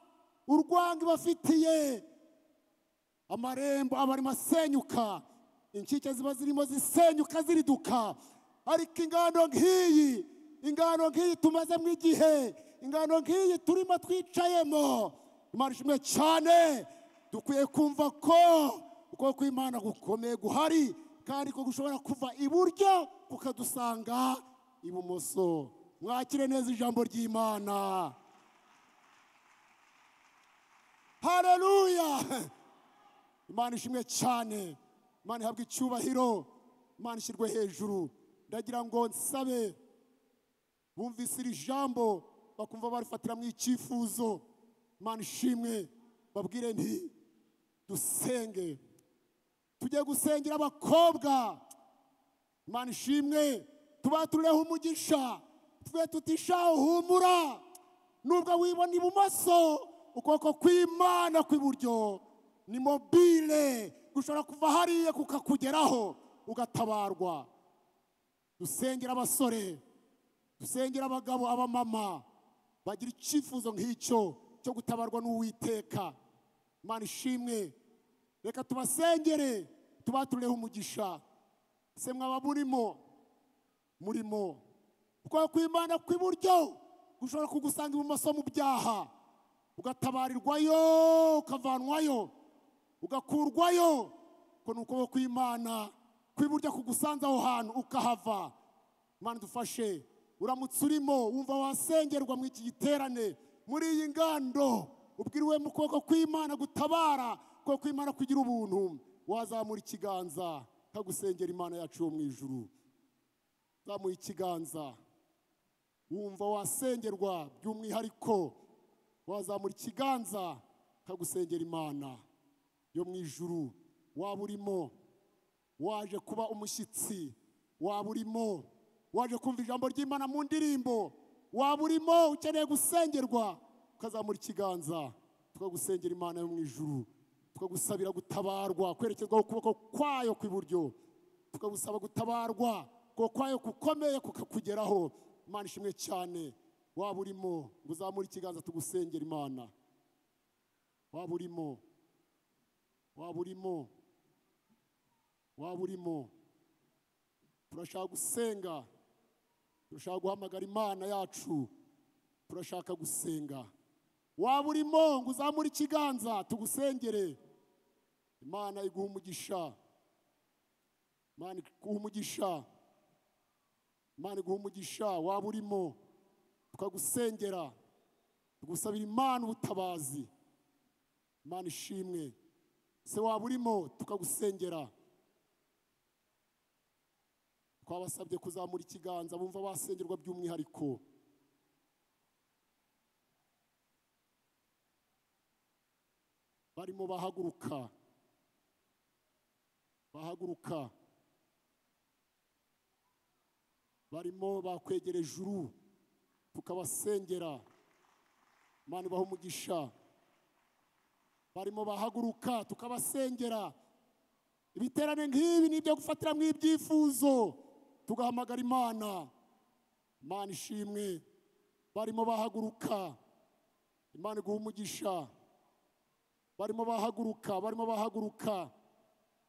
urwango ibafitiye amarembo aba arimo asenyuka inkike ziba zirimo zisenyuka ziriduka ariko ingano nk'iyi ingano nk'iyi tumazemo igihe ingano nk'iyi turimo twicayemo imana ishimwe cyane dukwiye kumva ko uko kw'imana gukomeye guhari kandi ko gushobora kuva iburyo kukadusanga ibumoso mwakire neza ijambo ry'imana hareruya imana ishimwe cyane imana ihabwa icyubahiro imana ishyirwe hejuru ndagira ngo nsabe bumvise iri jambo bakumva barifatiramo icyifuzo imana ishimwe babwire nti dusenge tujye gusengera abakobwa imana ishimwe tubatureho umugisha twe tutisha uhumura nubwo wibona ibumoso ukuboko kw'imana kw'iburyo ni mobile ushobora kuva hariya kukakugeraho ugatabarwa dusengera abasore dusengera abagabo abamama bagira icyifuzo nk'icyo cyo gutabarwa n'uwiteka imana ishimwe reka tubasengere tubatureho umugisha se mwaba murimo murimo kuko kw'imana kw'iburyo ushobora kugusanga ibumoso mu byaha ugatabarirwayo ukavanwayo ugakurwayo ngo ni ukuboko kw'imana kw'iburyo kugusanze aho hantu ukahava imana dufashe uramutse urimo wumva wasengerwa muri iki giterane muri iyi ngando ubwiriwe mu kuboko kw'imana gutabara kuboko kw'imana kugira ubuntu wazamura ikiganza kagusengera imana yacu yo mu ijuru zamuye ikiganza wumva wasengerwa by'umwihariko wazamura ikiganza ukagusengera imana yo mu ijuru waba urimo waje kuba umushyitsi waba urimo waje kumva ijambo ry'imana mu ndirimbo waba urimo ukeneye gusengerwa ukazamura ikiganza tukagusengera imana yo mu ijuru tukagusabira gutabarwa kwerekezwaho ukuboko kwayo kw'iburyo tukagusaba gutabarwa kuko kwayo gukomeye kukakugeraho imana ishimwe cyane waba urimo ngo uzamure ikiganza tugusengera imana waba urimo waba urimo waba urimo turashaka gusenga turashaka guhamagara imana yacu turashaka gusenga waba urimo ngo uzamure ikiganza tugusengere imana iguha umugisha imana iguha umugisha imana iguha umugisha waba urimo tukagusengera tugusabira imana ubutabazi imana ishimwe se waba urimo tukagusengera twabasabye kuzamura ikiganza bumva basengerwa by'umwihariko barimo bahaguruka bahaguruka barimo bakwegera ijuru tukabasengera imana ibaha umugisha barimo bahaguruka tukabasengera ibiterane nk'ibi ni ibyo gufatiramo ibyifuzo tugahamagara imana imana ishimwe barimo bahaguruka imana iguha umugisha barimo bahaguruka barimo bahaguruka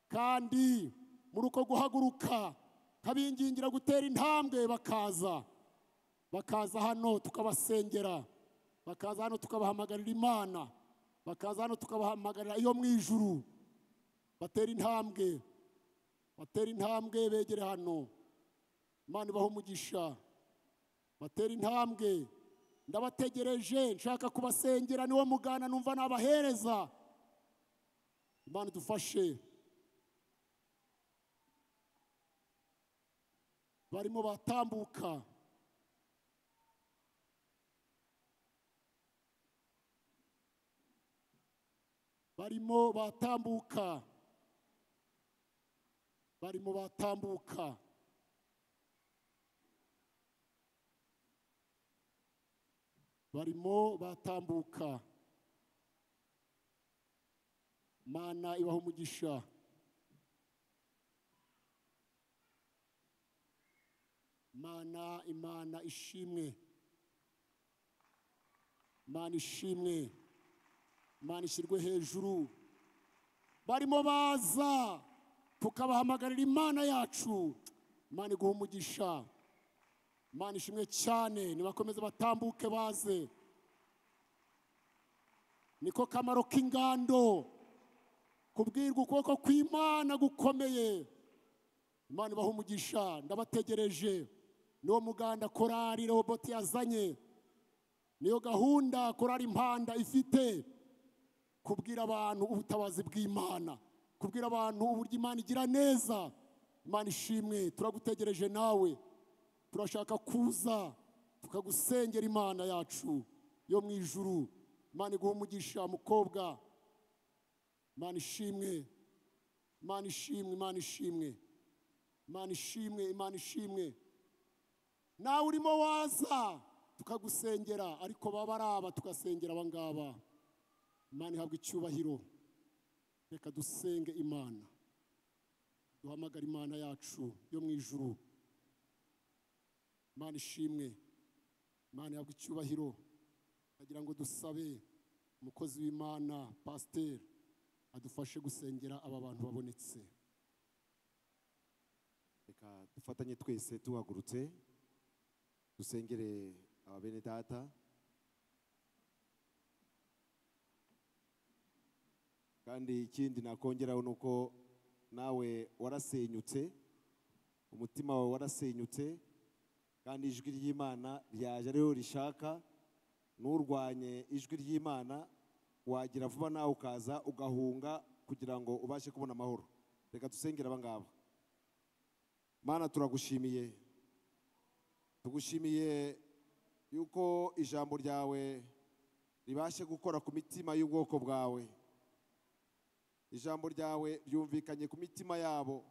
kandi muri uko guhaguruka nkabingingira gutera intambwe bakaza bakaza hano tukabasengera bakaza hano tukabahamagarira imana bakaza hano tukabahamagarira iyo mu ijuru batera intambwe batera intambwe begere hano imana ibaho umugisha batera intambwe ndabategereje nshaka kubasengera niwo mugana numva nabahereza imana idufashe barimo batambuka barimo batambuka barimo batambuka barimo batambuka mana ibaho umugisha mana imana ishimwe mana ishimwe imana ishyirwe hejuru barimo baza tukabahamagarira imana yacu imana iguha umugisha imana ishimwe cyane nibakomeze batambuke baze niko kamaro k'ingando kubwirwa ukuboko kw'imana gukomeye imana ibaha umugisha ndabategereje niwo muganda korari roboti yazanye niyo gahunda korari impanda ifite kubwira abantu ubutabazi bw'imana kubwira abantu uburyo imana igira neza imana ishimwe turagutegereje nawe turashaka kuza tukagusengera imana yacu yo mu ijuru imana iguha umugisha mukobwa imana ishimwe imana ishimwe imana ishimwe imana ishimwe imana ishimwe nawe urimo waza tukagusengera ariko baba ari aba tugasengera aba ngaba imana ihabwa icyubahiro reka dusenge imana duhamagare imana yacu yo mu ijuru imana ishimwe imana ihabwa icyubahiro ndagira ngo dusabe umukozi w'imana pasiteri adufashe gusengera aba bantu babonetse reka dufatanye twese tuhagurutse dusengere aba bene data kandi ikindi nakongeraho ni uko nawe warasenyutse umutima wawe warasenyutse kandi ijwi ry'imana ryaje ariho rishaka nturwanye ijwi ry'imana wagira vuba nawe ukaza ugahunga kugira ngo ubashe kubona amahoro reka dusengere aba ngaba mana turagushimiye tugushimiye yuko ijambo ryawe ribashe gukora ku mitima y'ubwoko bwawe ijambo ryawe ryumvikanye ku mitima yabo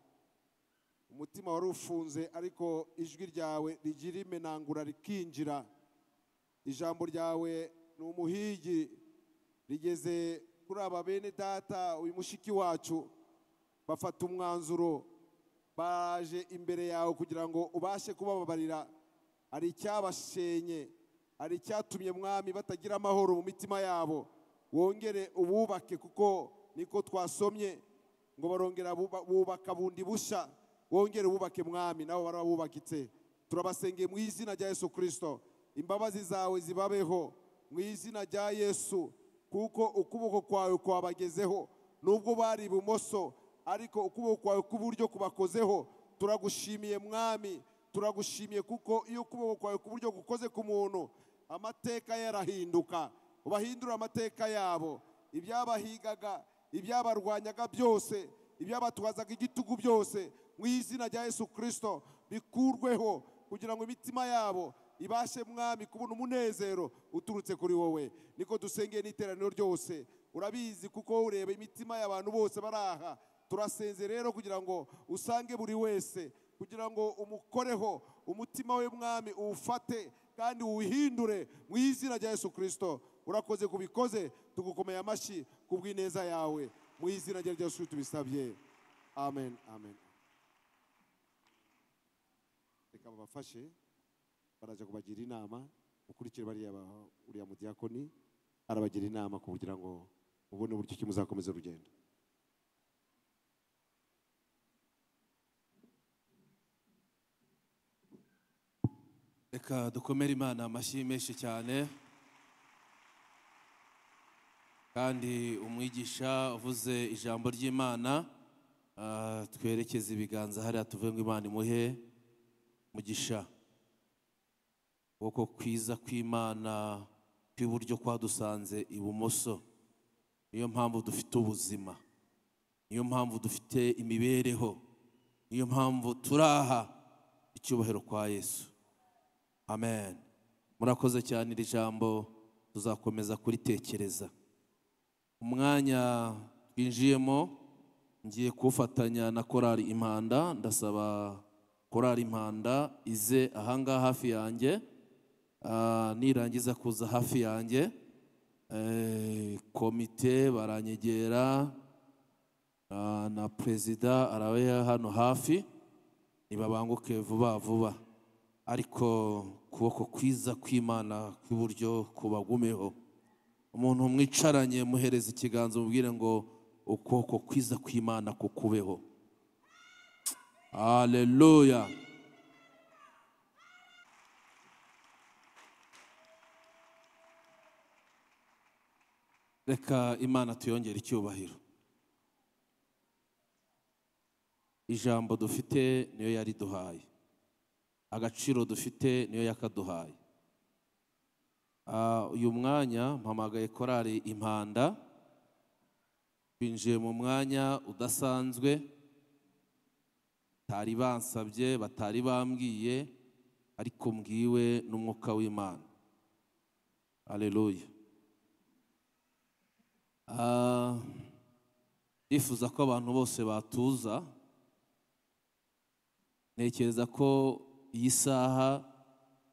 umutima wari ufunze ariko ijwi ryawe rigira imenangura rikinjira ijambo ryawe ni umuhigi rigeze kuri aba bene data uyu mushiki wacu bafata umwanzuro baje imbere yawe kugira ngo ubashe kubababarira hari icyabashenye hari icyatumye mwami batagira amahoro mu mitima yabo wongere ububake kuko niko twasomye ngo barongera buba- bubaka bundi bushya wongere ububake mwami nabo barabubakitse turabasengeye mu izina rya yesu kirisito imbabazi zawe zibabeho mu izina rya yesu kuko ukuboko kwawe kwabagezeho nubwo bari ibumoso ariko ukuboko kwawe k'uburyo kubakozeho turagushimiye mwami turagushimiye kuko iyo ukuboko kwawe k'uburyo gukoze ku muntu amateka yarahinduka ubahindura amateka yabo ibyabahigaga ibyabarwanyaga byose ibyabatwazaga igitugu byose mu izina rya yesu kirisito bikurweho kugira ngo imitima yabo ibashe mwami kubona umunezero uturutse kuri wowe niko dusengeye n'iteraniro ryose urabizi kuko ureba imitima y'abantu bose bari aha turasenze rero kugira ngo usange buri wese kugira ngo umukoreho umutima we mwami uwufate kandi uwuhindure mu izina rya yesu kirisito urakoze kubikoze tugukomeye amashyi ku bw'ineza yawe mu izina rya yesu Kristo tubisabye amen amen reka babafashe baraza kubagira inama ukurikire bariya ba- uriya mudiyakoni arabagira inama kugira ngo mubone uburyo ki muzakomeza urugendo reka dukomere imana amashyi menshi cyane kandi umwigisha uvuze ijambo ry'imana ah, twerekeze ibiganza hariya tuvuge ngo imana imuhe mugisha ukuboko kwiza kw'imana kw'iburyo kwadusanze ibumoso niyo mpamvu dufite ubuzima niyo mpamvu dufite imibereho niyo mpamvu turi aha icyubahiro kwa yesu amen murakoze cyane iri jambo tuzakomeza kuritekereza umwanya twinjiyemo ngiye kuwufatanya na korali impanda ndasaba korali impanda ize ahangaha hafi yanjye Ah, nirangiza kuza hafi yanjye eh, komite baranyegera ah, na perezida arabe hano hafi nibabanguke vuba vuba ariko ukuboko kwiza kw'imana kw'iburyo kubagumeho umuntu mwicaranye muhereza ikiganza umubwire ngo ukuboko kwiza kw'imana kukubeho haleluya reka imana tuyongere icyubahiro ijambo dufite niyo yariduhaye agaciro dufite niyo yakaduhaye Ah, uyu mwanya mpamagaye korari impanda binjiye mu mwanya udasanzwe batari bansabye batari bambwiye ariko mbwiwe n'umwuka w'imana aleluya Ah, ndifuza ko abantu bose batuza ntekereza ko iyi saha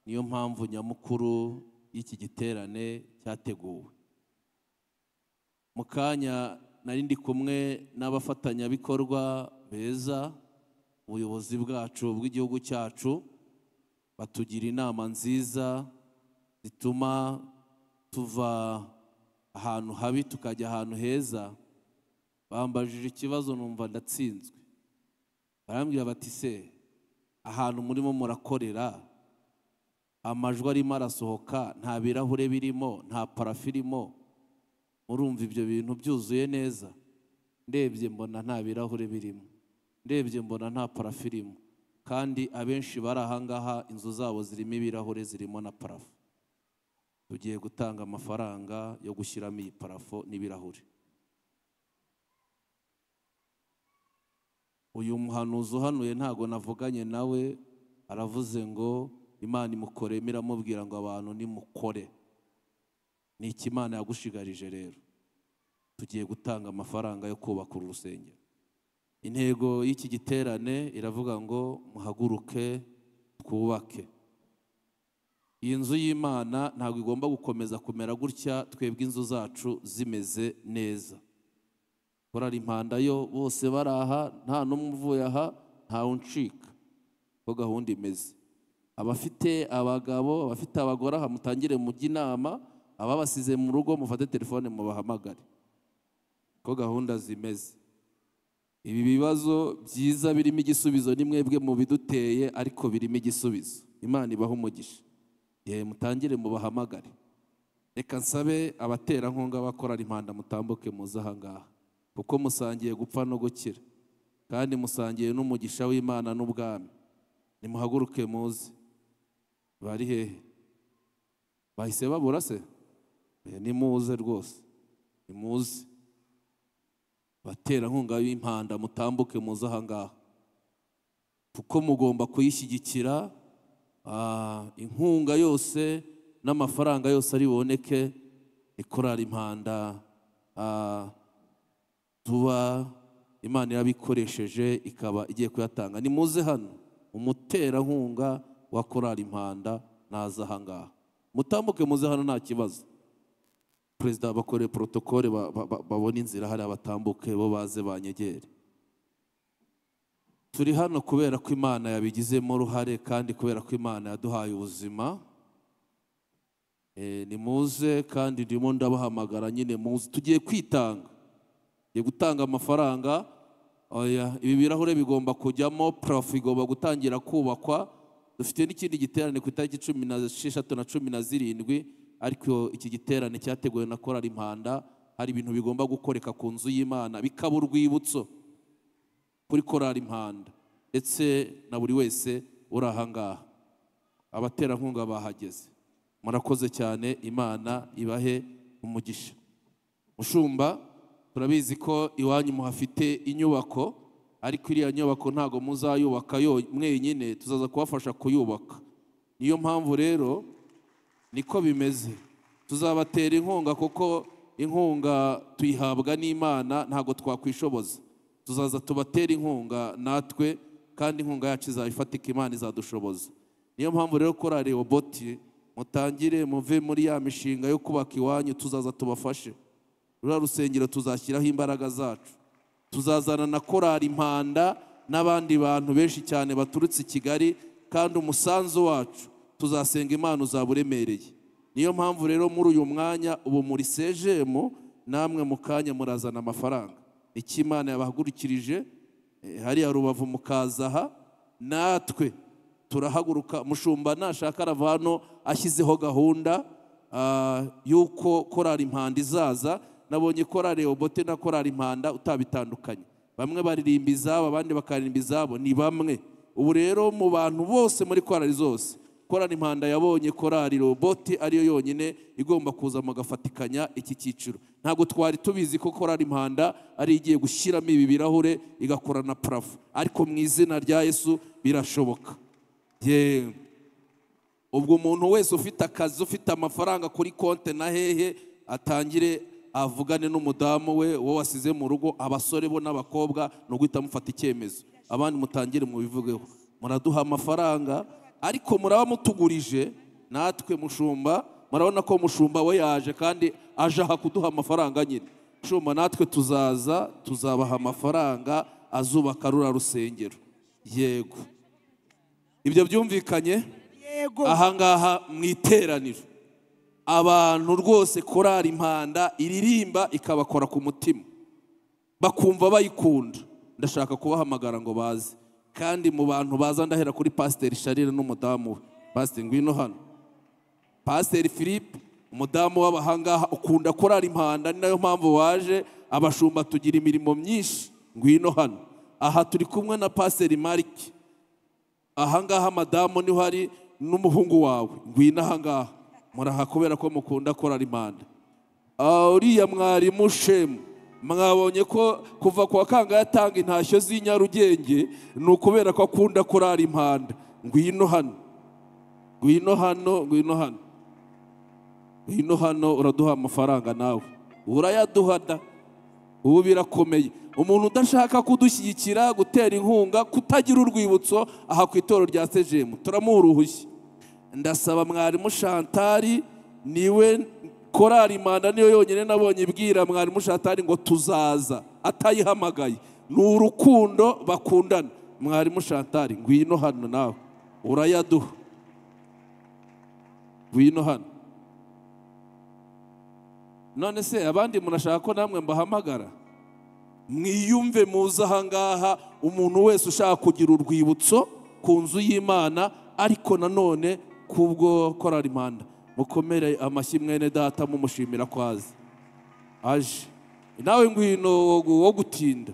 niyo mpamvu nyamukuru y'iki giterane cyateguwe mu kanya nari ndi kumwe n'abafatanyabikorwa beza ubuyobozi bwacu bw'igihugu cyacu batugira inama nziza zituma tuva ahantu habi tukajya ahantu heza bambajije ikibazo numva ndatsinzwe barambwira bati se ahantu murimo murakorera amajwi arimo arasohoka nta birahure birimo nta parafu irimo murumva ibyo bintu byuzuye neza ndebye mbona nta birahure birimo ndebye mbona nta parafu irimo kandi abenshi bari ahangaha inzu zabo zirimo ibirahure zirimo na parafu tugiye gutanga amafaranga yo gushyiramo iyi parafo n'ibirahure uyu muhanuzi uhanuye ntago navuganye nawe aravuze ngo imana imukore miramubwira ngo abantu nimukore ni iki imana yagushigarije rero tugiye gutanga amafaranga yo kubaka uru rusengero intego y'iki giterane iravuga ngo muhaguruke twubake iyi nzu y'imana ntabwo igomba gukomeza kumera gutya twebwe inzu zacu zimeze neza korari impanda yo bose bari aha nta n'umwe uvuye aha ntawe uncika ko gahunda imeze abafite abagabo abafite abagore aha mutangire mujye inama ababasize mu rugo mufate telefone mubahamagare ko gahunda zimeze ibi bibazo byiza birimo igisubizo ni mwebwe mu biduteye ariko birimo igisubizo imana ibaha umugisha yewe mutangire mubahamagare reka nsabe abaterankunga bakora impanda mutambuke muze ahangaha kuko musangiye gupfa no gukira kandi musangiye n'umugisha w'imana n'ubwami nimuhaguruke muze bari hehe bahise babura se Eh, nimuze rwose nimuze baterankunga b'impanda mutambuke muze ahangaha kuko mugomba kuyishyigikira ah, inkunga yose n'amafaranga yose ari buboneke ikorara impanda ah, tuba imana irabikoresheje ikaba igiye kuyatanga nimuze hano umuterankunga wa korari impanda naza ahangaha mutambuke muze hano nta kibazo perezida bakore porotokole ba- ba- ba- babone inzira hariya batambuke bo baze banyegere turi hano kubera ko imana yabigizemo uruhare kandi kubera ko imana yaduhaye ubuzima Eh, nimuze kandi ndimo ndabahamagara nyine muze tugiye kwitanga tugiye gutanga amafaranga oya ibi birahure bigomba kujyamo parafo igomba gutangira kubakwa dufite n'ikindi giterane ku itariki cumi n'esheshatu na cumi na zirindwi ariko iki giterane cyateguwe na korali impanda hari ibintu bigomba gukoreka ku nzu y'imana bikaba urwibutso kuri korali impanda ndetse na buri wese uri ahangaha abaterankunga bahageze murakoze cyane imana ibahe umugisha mushumba turabizi ko iwanyu muhafite inyubako ariko iriya nyubako ntabwo muzayubaka yo- mwenyine tuzaza kubafasha kuyubaka niyo mpamvu rero niko bimeze tuzabatera inkunga kuko inkunga tuyihabwa n'imana ntabwo twakwishoboza tuzaza tubatera inkunga natwe kandi inkunga yacu izaba ifatika imana izadushoboza niyo mpamvu rero korari oboti mutangire muve muri ya mishinga yo kubaka iwanyu tuzaza tubafashe ruriya rusengero tuzashyiraho imbaraga zacu tuzazana na korari impanda n'abandi bantu benshi cyane baturutse i kigali kandi umusanzu wacu tuzasenga imana uzaba uremereye niyo mpamvu rero muri uyu mwanya ubu muri sejemu namwe mu kanya murazana amafaranga icyo imana yabahagurikirije eh, hariya rubavu mukaza aha natwe turahaguruka mushumba nashaka arava hano ashyizeho gahunda ah, y'uko korari impanda izaza nabonye korari obote na korari impanda utabitandukanye bamwe baririmba izabo abandi bakaririmba izabo ni bamwe ubu rero mu bantu bose muri korari zose korari impanda yabonye korari robote ariyo yonyine igomba kuza mugafatikanya iki cyiciro ntabwo twari tubizi ko korari impanda ari igiye gushyiramo ibi birahure igakora na parafo ariko mu izina rya yesu birashoboka yewe ubwo umuntu wese ufite akazi ufite amafaranga kuri konti na hehe atangire avugane n'umudamu we wowe wasize mu rugo abasore bo n'abakobwa ni uguhita mufata icyemezo abandi mutangire mubivugeho muraduha amafaranga ariko muraba mutugurije natwe mushumba murabona ko mushumba we yaje kandi aje aha kuduha amafaranga nyine mushumba natwe tuzaza tuzabaha amafaranga azubaka rura rusengero yego ibyo byumvikanye yego ahangaha mu iteraniro abantu rwose korari impanda iririmba ikabakora ku mutima bakumva bayikunda ndashaka kubahamagara ngo baze kandi mu bantu baza ndahera kuri pasiteri sharire n'umudamu we pasiteri ngwino hano pasiteri philippe umudamu w'abahangaha ukunda korari impanda ni nayo mpamvu waje abashumba tugira imirimo myinshi ngwino hano aha turi kumwe na pasiteri marike ahangaha madamu niho hari n'umuhungu wawe ngwino ahangaha muraha kubera ko mukunda korari impanda Ah, uriya mwarimu shemu mwabonye ko kuva kwa kanga yatanga intashyo z'i Nyarugenge ni ukubera ko akunda korari impanda ngwino hano ngwino hano ngwino hano ngwino hano uraduha amafaranga nawe urayaduha da ubu birakomeye umuntu udashaka kudushyigikira gutera inkunga kutagira urwibutso aha ku itoro rya sejemu turamuha uruhushya ndasaba mwarimu shantari niwe korari manda niyo yonyine nabonye ibwira mwarimu shantari ngo tuzaza atayihamagaye ni urukundo bakundana mwarimu shantari ngwino hano nawe urayaduha ngwino hano none se abandi murashaka ko namwe mbahamagara mwiyumve muze ahangaha umuntu wese ushaka kugira urwibutso ku nzu y'imana ariko nanone kubwo korari manda mukomere amashyi mwene data mumushimira ko azi aje nawe ngwino wo gutinda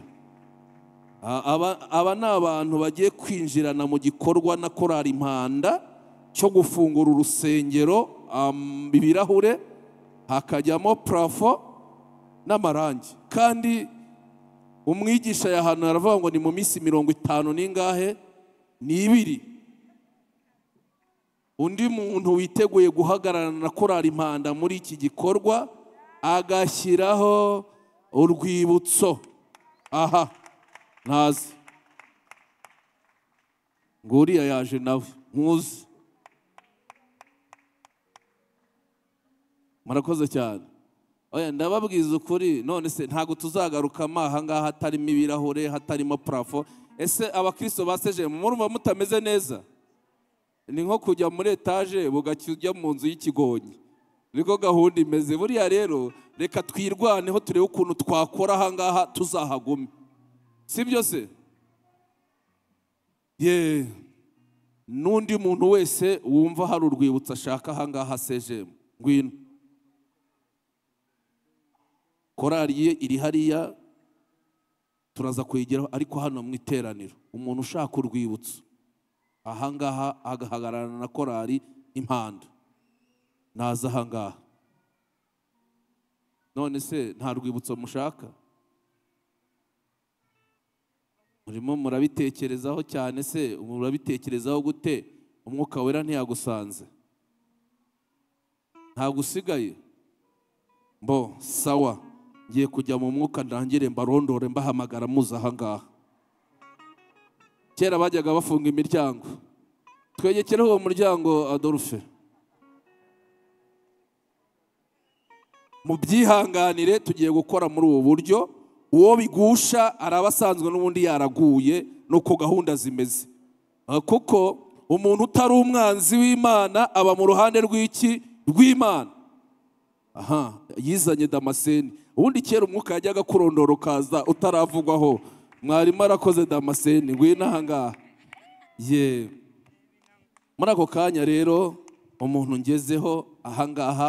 A- aba- aba ni abantu bagiye kwinjirana mu gikorwa na korari impanda cyo gufungura urusengero am, ibirahure hakajyamo parafo n'amarangi kandi umwigisha yahanura aravuga ngo ni mu minsi mirongo itanu n'ingahe ni ibiri undi muntu witeguye guhagararana na korari impanda muri iki gikorwa agashyiraho urwibutso aha ntazi ngo uriya yaje nawe nkuzi murakoze cyane oya ndababwiza ukuri none se ntabwo tuzagarukamo aha ngaha hatarimo ibirahure hatarimo parafo ese abakristo baseje murumva mutameze neza ni nko kujya muri etaje bugacya ujya mu nzu y'ikigonyi niko gahunda imeze buriya rero reka twirwaneho turebe ukuntu twakora aha ngaha tuzahagume si byo se ye n'undi muntu wese wumva hari urwibutso ashaka aha ngaha sejemu ngwino korari ye iri hariya turaza kuyigeraho ariko hano mu iteraniro umuntu ushaka urwibutso aha ngaha agahagararana na korari impanda naza aha ngaha none se nta rwibutso mushaka murimo murabitekerezaho cyane se murabitekerezaho gute umwuka wera ntiyagusanze ntabwo usigaye mbo sawa ngiye kujya mu mwuka ndangire mbarondore mbahamagara muze aha ngaha kera bajyaga bafunga imiryango twegekereho uwo muryango adolphe mubyihanganire tugiye gukora muri ubu buryo uwo bigusha araba asanzwe n'ubundi yaraguye ni uko gahunda zimeze Ah, kuko umuntu utari umwanzi w'imana aba mu ruhande rw'iki rw'imana aha yizanye damaseni ubundi kera umwuka yajyaga kurondora ukaza utaravugwaho mwarimu arakoze damaseni ngwino aha ngaha ye muri ako kanya rero umuntu ngezeho aha ngaha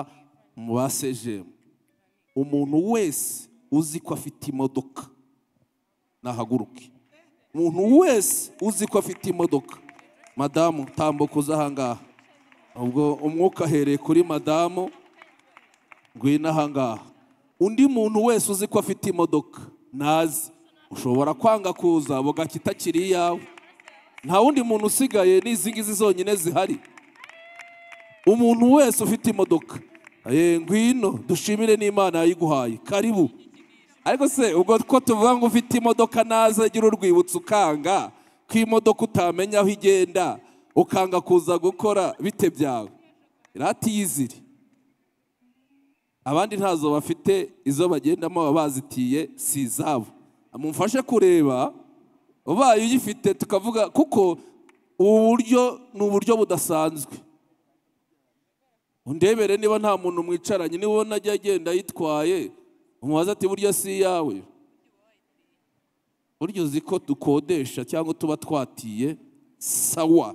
mu basejemu umuntu wese uzi ko afite imodoka nahaguruke umuntu wese uzi ko afite imodoka madamu tambuka uze aha ngaha ubwo umwuka ahereye kuri madamu ngwino aha ngaha undi muntu wese uzi ko afite imodoka nazi ushobora kwanga kuza bugacya itakiri iyawe nta wundi muntu usigaye ni izi ngizi zonyine zihari umuntu wese ufite imodoka ye ngwino dushimire n'imana yayiguhaye karibu ariko se ubwo ko tuvuga ngo ufite imodoka naza agira urwibutso ukanga ko imodoka utamenya aho igenda ukanga kuza gukora bite byawe iratiyizire abandi ntazo bafite izo bagendamo baba bazitiye si izabo mumfashe kureba ubaye uyifite tukavuga kuko ubu buryo ni uburyo budasanzwe undebere niba nta muntu mwicaranye niba ubona ajya agenda yitwaye umubaza ati burya si iyawe burya uzi ko dukodesha cyangwa tuba twatiye sawa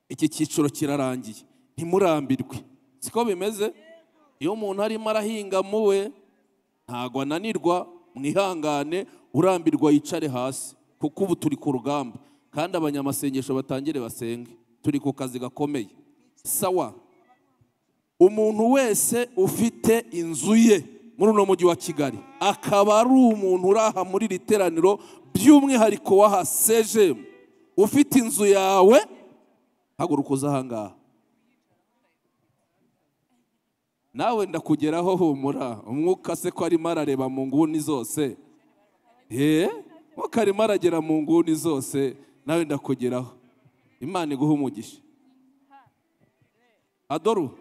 iki cyiciro kirarangiye ntimurambirwe siko bimeze iyo umuntu arimo arahinga muwe ntabwo ananirwa mwihangane urambirwa yicare hasi kuko ubu turi ku rugamba kandi abanyamasengesho batangire basenge turi ku kazi gakomeye sawa umuntu wese ufite inzu ye muri uno mujyi wa kigali akaba ari umuntu uri aha muri iri teraniro by'umwihariko w'aha sejemu ufite inzu yawe haguruka uze ahangaha nawe ndakugeraho humura umwuka se ko arimo arareba mu nguni zose ye umwuka arimo aragera mu nguni zose nawe ndakugeraho imana iguha umugisha adoru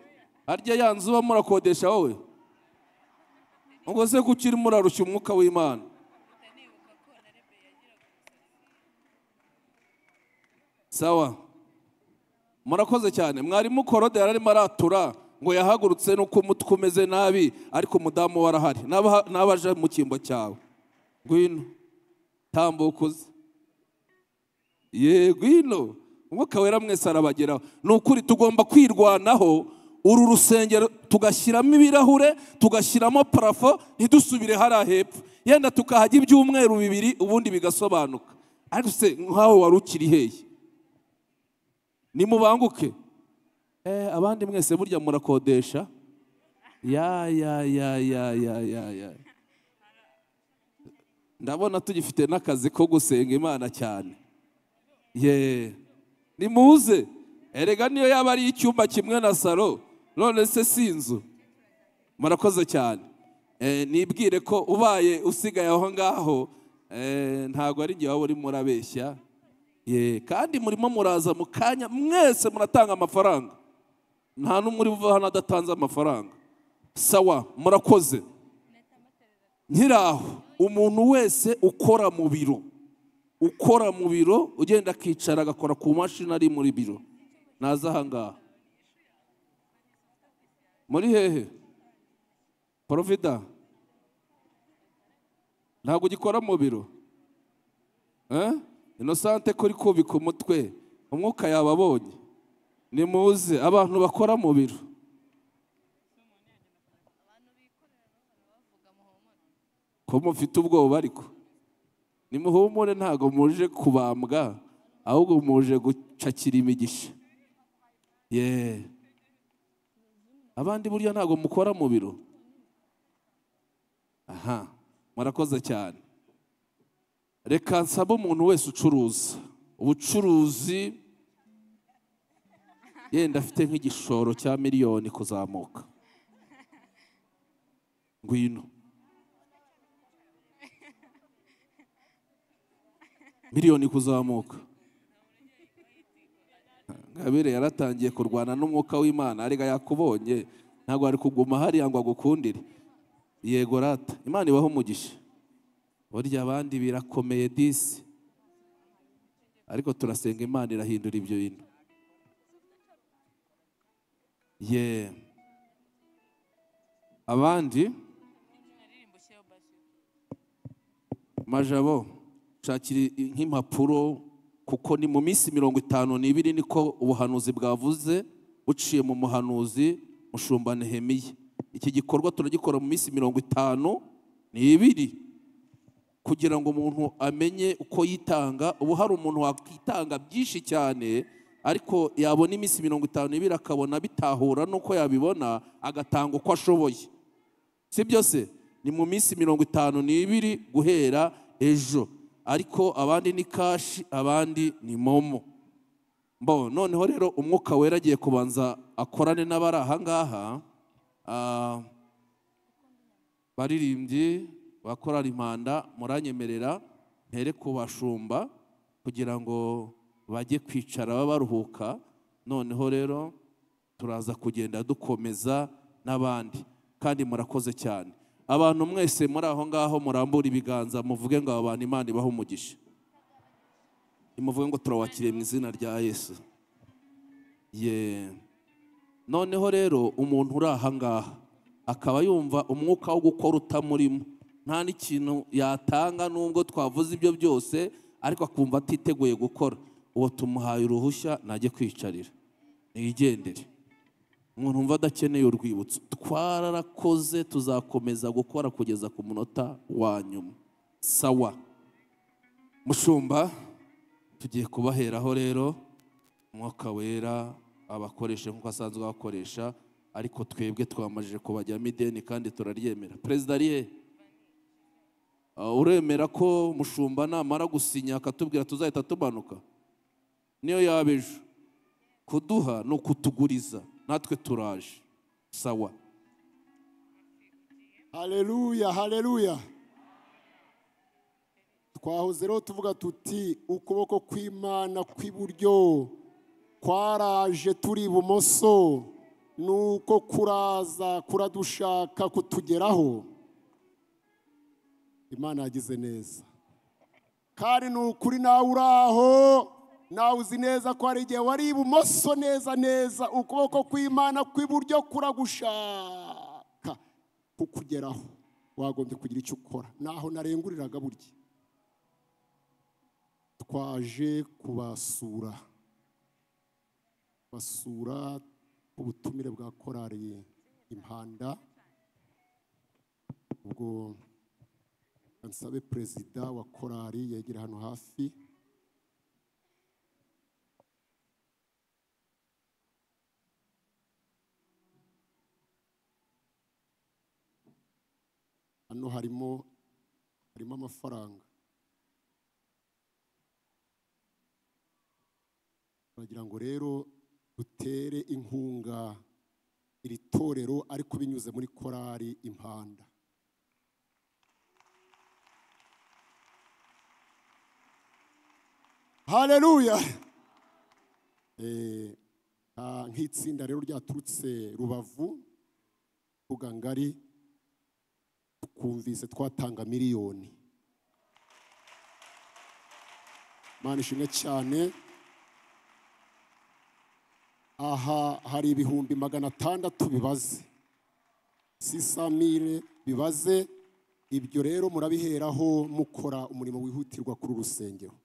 harya ya nzu uba murakodesha wowe ubwo se kuki urimo urarushya umwuka w'imana sawa murakoze cyane mwarimu korode yari arimo aratura ngo yahagurutse nuko umutwe umeze nabi ariko umudamu we arahari n'aba- n'abaje mu cyimbo cyawe ngwino tambuka uze ye ngwino umwuka wera mwese arabageraho ni ukuri tugomba kwirwanaho uru rusengero tugashyiramo ibirahure tugashyiramo parafo ntidusubire hariya hepfo yenda tukahajya ibyumweru bibiri ubundi bigasobanuka ariko se nk'aho wari ukiri hehe nimubanguke Eh, abandi mwese burya murakodesha ya ya ya ya ya ya ya ndabona tugifite n'akazi ko gusenga imana cyane ye nimuze erega niyo yaba ari icyumba kimwe na salo none se si inzu murakoze cyane Eh, nibwire ko ubaye usigaye aho ngaho eh, ntabwo ari igihe waba urimo urabeshya ye kandi murimo muraza mu kanya mwese muratanga amafaranga nta n'umwe uri buve hano adatanze amafaranga sawa murakoze nkiraho umuntu wese ukora mu biro ukora mu biro ugenda akicara agakora ku mashini ari muri biro naza ahangaha muri hehe porovida ntabwo ugikora mu biro Eh? inosante kuri kubika umutwe umwuka yababonye nimuze abantu bakora mu biro ko mufite ubwoba ariko nimuhumure ntabwo muje kubambwa ahubwo muje gucakira imigisha ye abandi burya ntabwo mukora mu biro aha murakoze cyane reka nsabe umuntu wese ucuruza ubucuruzi yenda afite nk'igishoro cya miliyoni kuzamuka ngwino miliyoni kuzamuka ngabire yaratangiye kurwana n'umwuka w'imana arega yakubonye ntabwo ari kuguma hariya ngo agukundire yego rata imana ibaho umugisha burya abandi birakomeye disi ariko turasenga imana irahindura ibyo bintu ye abandi majabo nshakira i- nk'impapuro kuko ni mu minsi mirongo itanu n'ibiri niko ubuhanuzi bwavuze buciye mu muhanuzi mushumba nehemiya iki gikorwa turagikora mu minsi mirongo itanu n'ibiri kugira ngo umuntu amenye uko yitanga ubu hari umuntu wakitanga byinshi cyane ariko yabona iminsi mirongo itanu n'ibiri akabona bitahura n'uko yabibona agatanga uko ashoboye si byose ni mu minsi mirongo itanu n'ibiri guhera ejo ariko abandi ni kashi abandi ni momo Bo, noneho rero umwuka wera agiye kubanza akorane n'abari aha ngaha Ah, baririmbyi bakorara impanda muranyemerera mpere ku bashumba kugira ngo bajye kwicara baba baruhuka noneho rero turaza kugenda dukomeza n'abandi kandi murakoze cyane abantu mwese muri aho ngaho murambura ibiganza muvuge ngo aba bantu imana ibahe umugisha nimuvuge ngo turabakiriye mu izina rya yesu ye noneho rero umuntu uri aha ngaha akaba yumva umwuka wo gukora utamurimo nta n'ikintu yatanga nubwo twavuze ibyo byose ariko akumva atiteguye gukora uwo tumuhaye uruhushya najye kwicarira nigendere umuntu wumva adakeneye urwibutso twararakoze tuzakomeza gukora kugeza ku munota wa nyuma sawa mushumba tugiye kubaheraho rero umwuka wera abakoresha nk'uko asanzwe abakoresha ariko twebwe twamajije kubajyamo ideni kandi turaryemera perezida ariye Uh, uremera ko mushumba namara gusinya akatubwira tuzahita tumanuka niyo yaba ejo kuduha ni ukutuguriza natwe turaje sawa haleluya haleluya twahoze rero tuvuga tuti ukuboko kw'imana kw'iburyo kwaraje turi ibumoso nuko kuraza kuradushaka kutugeraho imana yagize neza kandi ni ukuri nawe uri aho nawe uzi neza ko hari igihe wari ibumoso neza neza ukuboko kw'imana kw'iburyo kuragushaka kukugeraho wagombye kugira icyo ukora naho narenguriraga burya twaje kubasura basura ubutumire bwa korari impanda ubwo nsabe perezida wa korari yegera hano hafi hano harimo harimo amafaranga baragira ngo rero dutere inkunga iri torero ariko binyuze muri korari impanda haleluya Eh, ah, nk'itsinda rero ryaturutse rubavu mbuga ngari twumvise twatanga miliyoni imana ishimwe cyane aha hari ibihumbi magana atandatu bibaze sisamire bibaze ibyo rero murabiheraho mukora umurimo wihutirwa kuri uru rusengero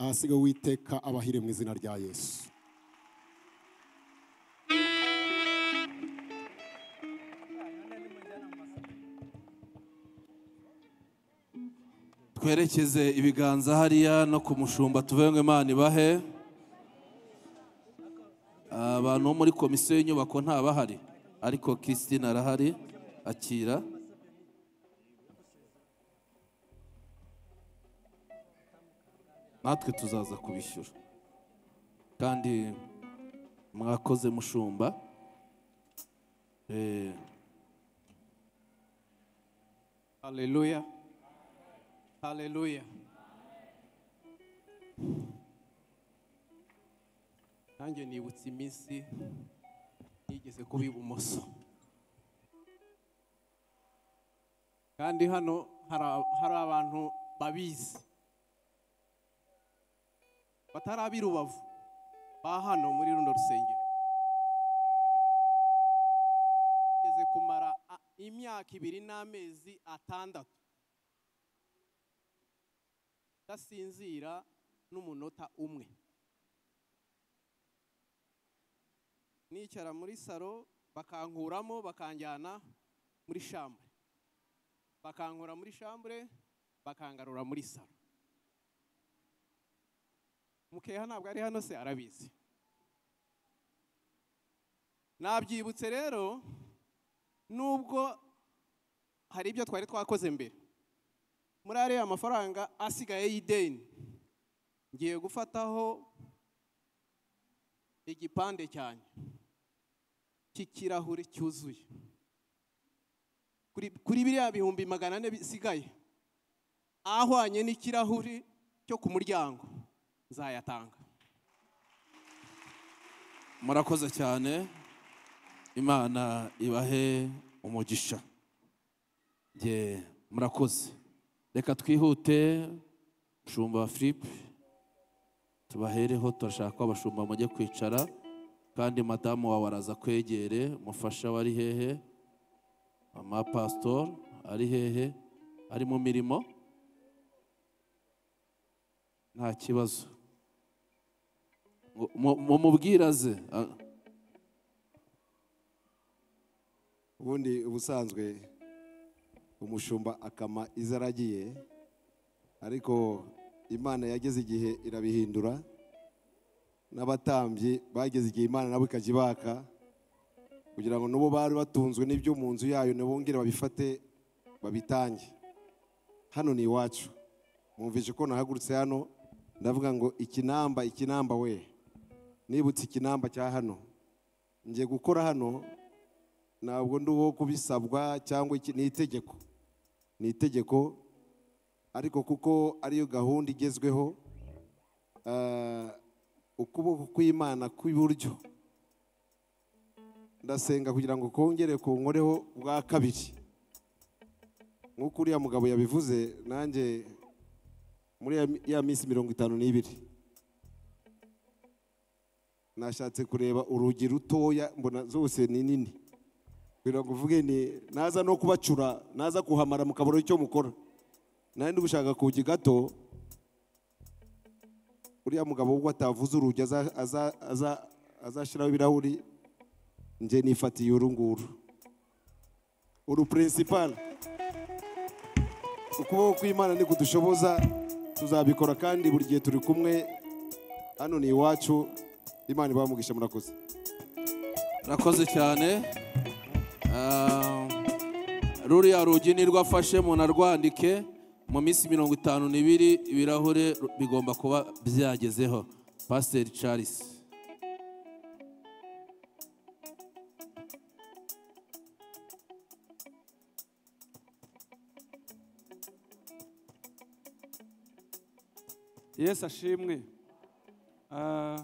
ahasiga witeka abahire mu izina rya yesu twerekeze ibiganza hariya no ku mushumba tuvuge ngo imana ibahe abantu bo muri komisiyo y'inyubako ntabahari ariko christine arahari akira natwe tuzaza kubishyura kandi mwakoze mushumba Eh, Haleluya. Haleluya. Nanjye nibutse iminsi yigeze kuba ibumoso. Kandi hano hari a- hari abantu babizi. Batari ab'i Rubavu. Ba hano muri runo rusengero. Yigeze kumara a- imyaka ibiri n'amezi atandatu. ndasinzira n'umunota umwe nicara muri saro bakankuramo bakanjyana muri shambure bakankura muri shambure bakangarura muri saro mukeha ntabwo ari hano se arabizi nabyibutse rero nubwo hari ibyo twari twakoze mbere muri ariya mafaranga asigaye y'ideni ngiye gufataho igipande cyanjye cy'ikirahure cyuzuye kuri kuri biriya bihumbi magana ane bisigaye ahwanye n'ikirahuri cyo ku muryango nzayatanga murakoze cyane imana ibahe umugisha ye murakoze reka twihute mushumba wa filipe tubahereho turashaka ko abashumba mujye kwicara kandi madamu wawe araza kwegere mufasha we ari hehe mama pasitori ari hehe ari mu mirimo nta kibazo Mu- mu- mumubwiraze Ah, ubundi ubusanzwe umushumba akama izo aragiye ariko imana yageze igihe irabihindura n'abatambyi bageze igihe imana nabo ikajya ibaka kugira ngo n'ubu bari batunzwe n'ibyo mu nzu yayo ntibongere babifate babitange hano ni iwacu mwumvise ko nahagurutse hano ndavuga ngo ikinamba ikinamba we nibutse ikinamba cya hano njye gukora hano ntabwo ndi uwo kubisabwa cyangwa iki ni itegeko ni itegeko ariko kuko ariyo gahunda igezweho eh, ukuboko kw'imana kw'iburyo ndasenga kugira ngo kongere kunkoreho bwa kabiri nk'uko uriya mugabo yabivuze nanjye muri ya mi- ya minsi mirongo itanu n'ibiri nashatse kureba urugi rutoya mbona zose ni nini kugira ngo uvuge ni naza no kubacura naza kuhamara mukabura icyo mukora nari ndi gushaka kugi gato uriya mugabo ubwo atavuze urugi aza- aza- aza- azashyiraho ibirahuri njye nifatiye uru nguru uru purinsipari ukuboko kw'imana ni kudushoboza tuzabikora kandi buri gihe turi kumwe hano ni iwacu imana ibamugisha murakoze urakoze cyane Ah, ruriya rugi ni rwafashe umuntu arwandike mu minsi mirongo itanu n'ibiri ibirahure ru- bigomba kuba byagezeho pasiteri charles yesu ashimwe Ah,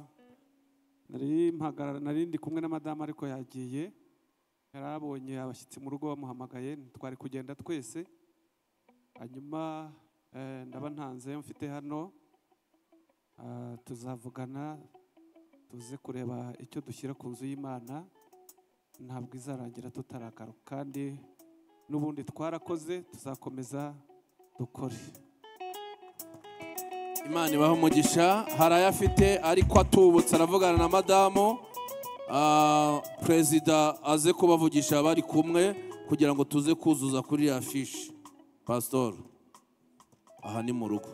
nari mpagarara nari ndi kumwe na madamu ariko yagiye yari abonye abashyitsi mu rugo bamuhamagaye twari kugenda twese hanyuma eh, ndaba ntanze mfite hano Ah, tuzavugana tuze kureba icyo dushyira ku nzu y'imana ntabwo izarangira tutaragaruka kandi n'ubundi twarakoze tuzakomeza dukore imana ibaha umugisha hari ayo afite ariko atubutse aravugana na madamu Ah, perezida aze kubavugisha bari kumwe kugira ngo tuze kuzuza kuri ya fishi pasitori aha ni mu rugo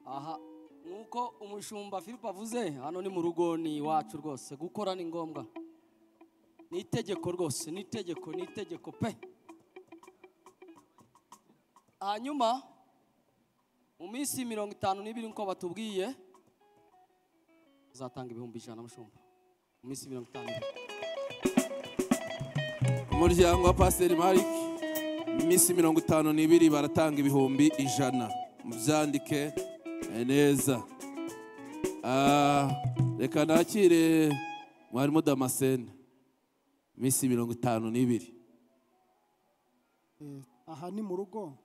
aha nk'uko umushumba philippe avuze hano ni mu rugo ni iwacu rwose gukora ni ngombwa ni itegeko rwose ni itegeko ni itegeko pe hanyuma mu minsi mirongo itanu n'ibiri nk'uko batubwiye uzatanga ibihumbi ijana mushumba mu minsi mirongo itanu n'ibiri umuryango wa pasiteri marike iminsi mirongo itanu n'ibiri baratanga ibihumbi ijana mubyandike eh, neza Ah, reka nakire mwarimu damascene iminsi mirongo itanu n'ibiri Eh, aha ni mu rugo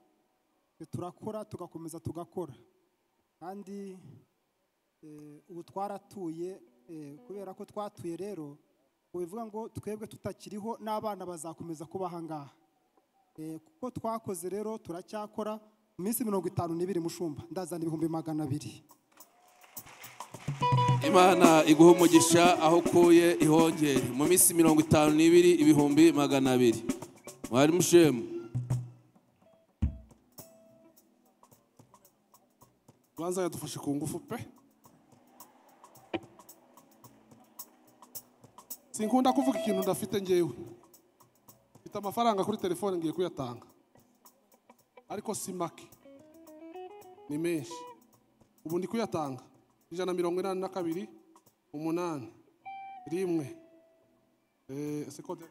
Eh, turakora tugakomeza tugakora kandi eh, ubu twaratuye eh, kubera ko twatuye rero ubu bivuga ngo twebwe tutakiriho n'abana bazakomeza kuba aha ngaha Eh, kuko twakoze rero turacyakora mu minsi mirongo itanu n'ibiri mushumba ndazana ibihumbi magana abiri imana iguha umugisha aho ukuye ihongere mu minsi mirongo itanu n'ibiri ibihumbi magana abiri mwarimu shemu ubanza yadufashe ku ngufu pe sinkunda kuvuga ikintu ndafite ngewe mfite amafaranga kuri telefone ngiye kuyatanga ariko si make ni menshi ubu ndi kuyatanga ijana na mirongo inani na kabiri umunani rimwe Eh, ese kode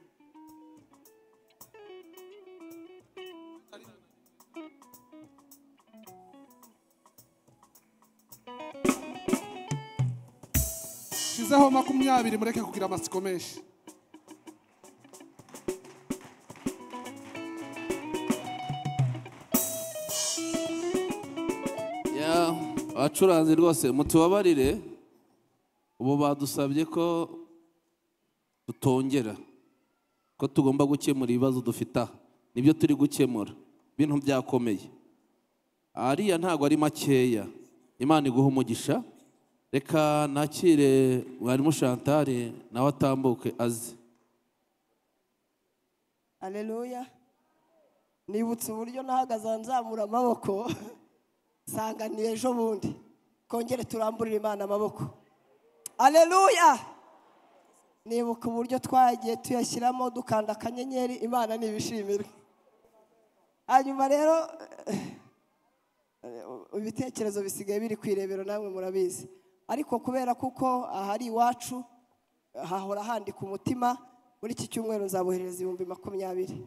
shizeho makumyabiri mureke kugira amatsiko menshi Ya, abacuranzi rwose mutubabarire ubu badusabye ko tutongera ko tugomba gukemura ibibazo dufite aha nibyo turi gukemura ibintu byakomeye ariya ntabwo ari makeya imana iguha umugisha reka nakire mwarimu shantare nawe atambuke aze aleluya nibutse uburyo nahagaze aho nzamura amaboko sanganiye ejo bundi kongere turamburire imana amaboko aleluya nibuka uburyo twagiye tuyashyiramo dukanda akanyenyeri imana ntibishimirwe hanyuma rero ibitekerezo bisigaye biri ku irebero namwe murabizi ariko kubera kuko ahari iwacu hahora handika umutima muri iki cyumweru nzaboherereza ibihumbi makumyabiri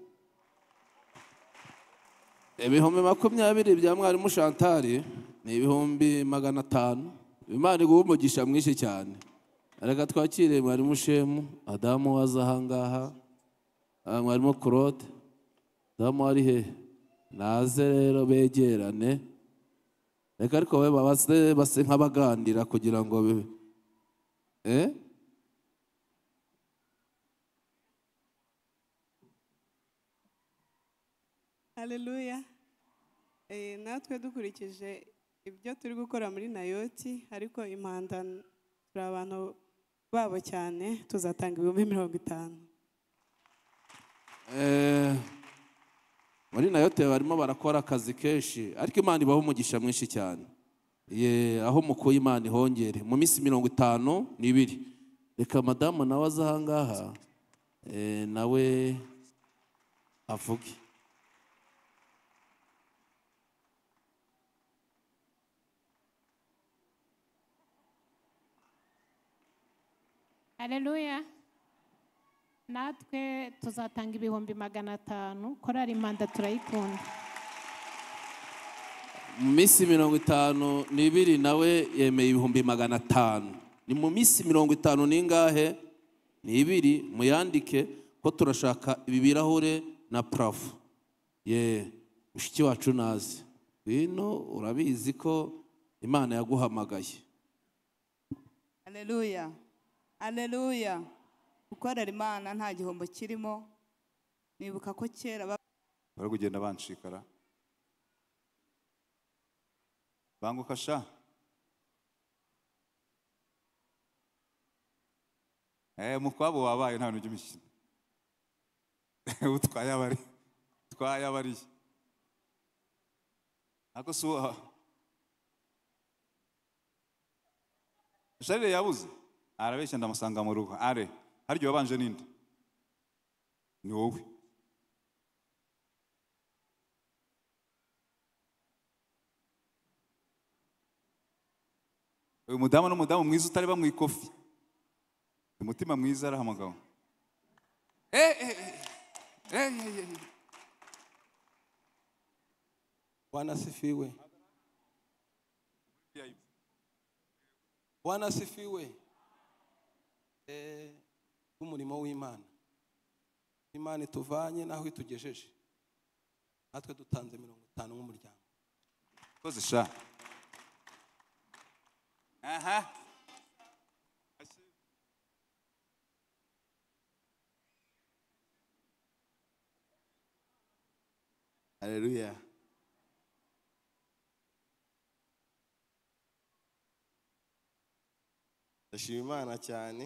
ibihumbi makumyabiri bya mwarimu shantari ni ibihumbi magana atanu imana iguha umugisha mwinshi cyane reka twakire mwarimu shemu adamu waza ahangaha Ah, mwarimu claude adamu ari hehe naze rero begerane reka ariko we babaze base nk'abaganira kugira ngo be- eh haleluya Eh, natwe dukurikije ibyo turi gukora muri nayoti ariko impanda turi abantu babo cyane tuzatanga ibihumbi mirongo itanu Eh, muri nayote barimo barakora akazi kenshi ariko imana ibaha umugisha mwinshi cyane ye aho mukuye imana ihongere mu minsi mirongo itanu n'ibiri reka madamu nawe aze ahangaha eh, nawe avuge Haleluya. Natwe tuzatanga ibihumbi magana atanu, korari impanda turayikunda. mu minsi mirongo itanu n'ibiri nawe yemeye ibihumbi magana atanu ni mu minsi mirongo itanu n'ingahe n'ibiri muyandike ko turashaka ibi birahure na purafu ye mushiki wacu nazi bino urabizi ko imana yaguhamagaye Haleluya. Haleluya. Gukorera Imana nta gihombo kirimo. Nibuka ko kera ba- bari kugenda banshikara banguka sha eh mukwabo wabaye nta bintu by'imikino utwaye abari utwaye abari ako si uwa sharire yabuze arabeshya ndamusanga mu rugo are harya wabanje ninde ni wowe uyu mudamu ni umudamu mwiza utareba mu ikofi umutima mwiza arahamagawe Eh, eh, eh, eh, eh, eh. Bwana asifiwe. Bwana asifiwe. Eh, umurimo w'Imana. Imana ituvanye naho itugejeje. Natwe dutanze mirongo itanu nk'umuryango. Koze sha aha haleluya ndashima imana cyane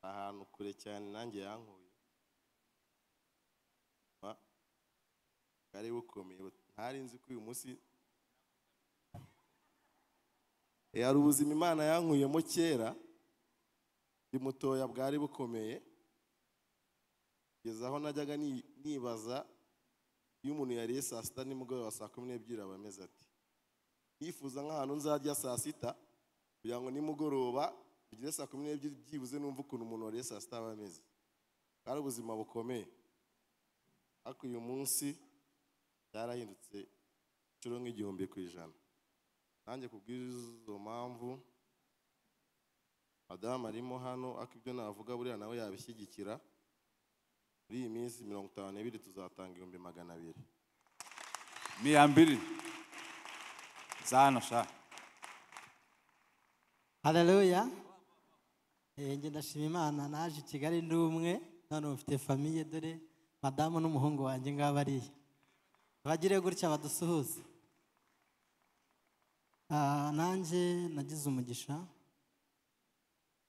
ahantu kure cyane nanjye yankuye Ma- bwari bukomeye but- ntari nzi ko uyu munsi Eh, hari ubuzima imana yankuyemo kera ndi mutoya bwari bukomeye kugeza aho najyaga ni- nibaza iyo umuntu yariye saa sita nimugoroba saa kumi n'ebyiri aba ameze ati yifuza nk'ahantu nzarya saa sita kugira ngo nimugoroba bigere saa kumi n'ebyiri byibuze numva ukuntu umuntu wariye saa sita aba ameze bwari ubuzima bukomeye ariko uyu munsi byarahindutse inshuro nk'igihumbi ku ijana nanjye kubw'izo mpamvu madamu arimo hano ariko ibyo navuga buriya nawe yabishyigikira muri iyi minsi mirongo itanu n'ibiri tuzatanga ibihumbi magana abiri ni iya mbiri za hano sha hararuya njye ndashima imana naje i kigali ndi umwe none mufite famiye dore madamu n'umuhungu wanjye ngaba ariya bagire gutya badusuhuze Ah, nanjye nagize umugisha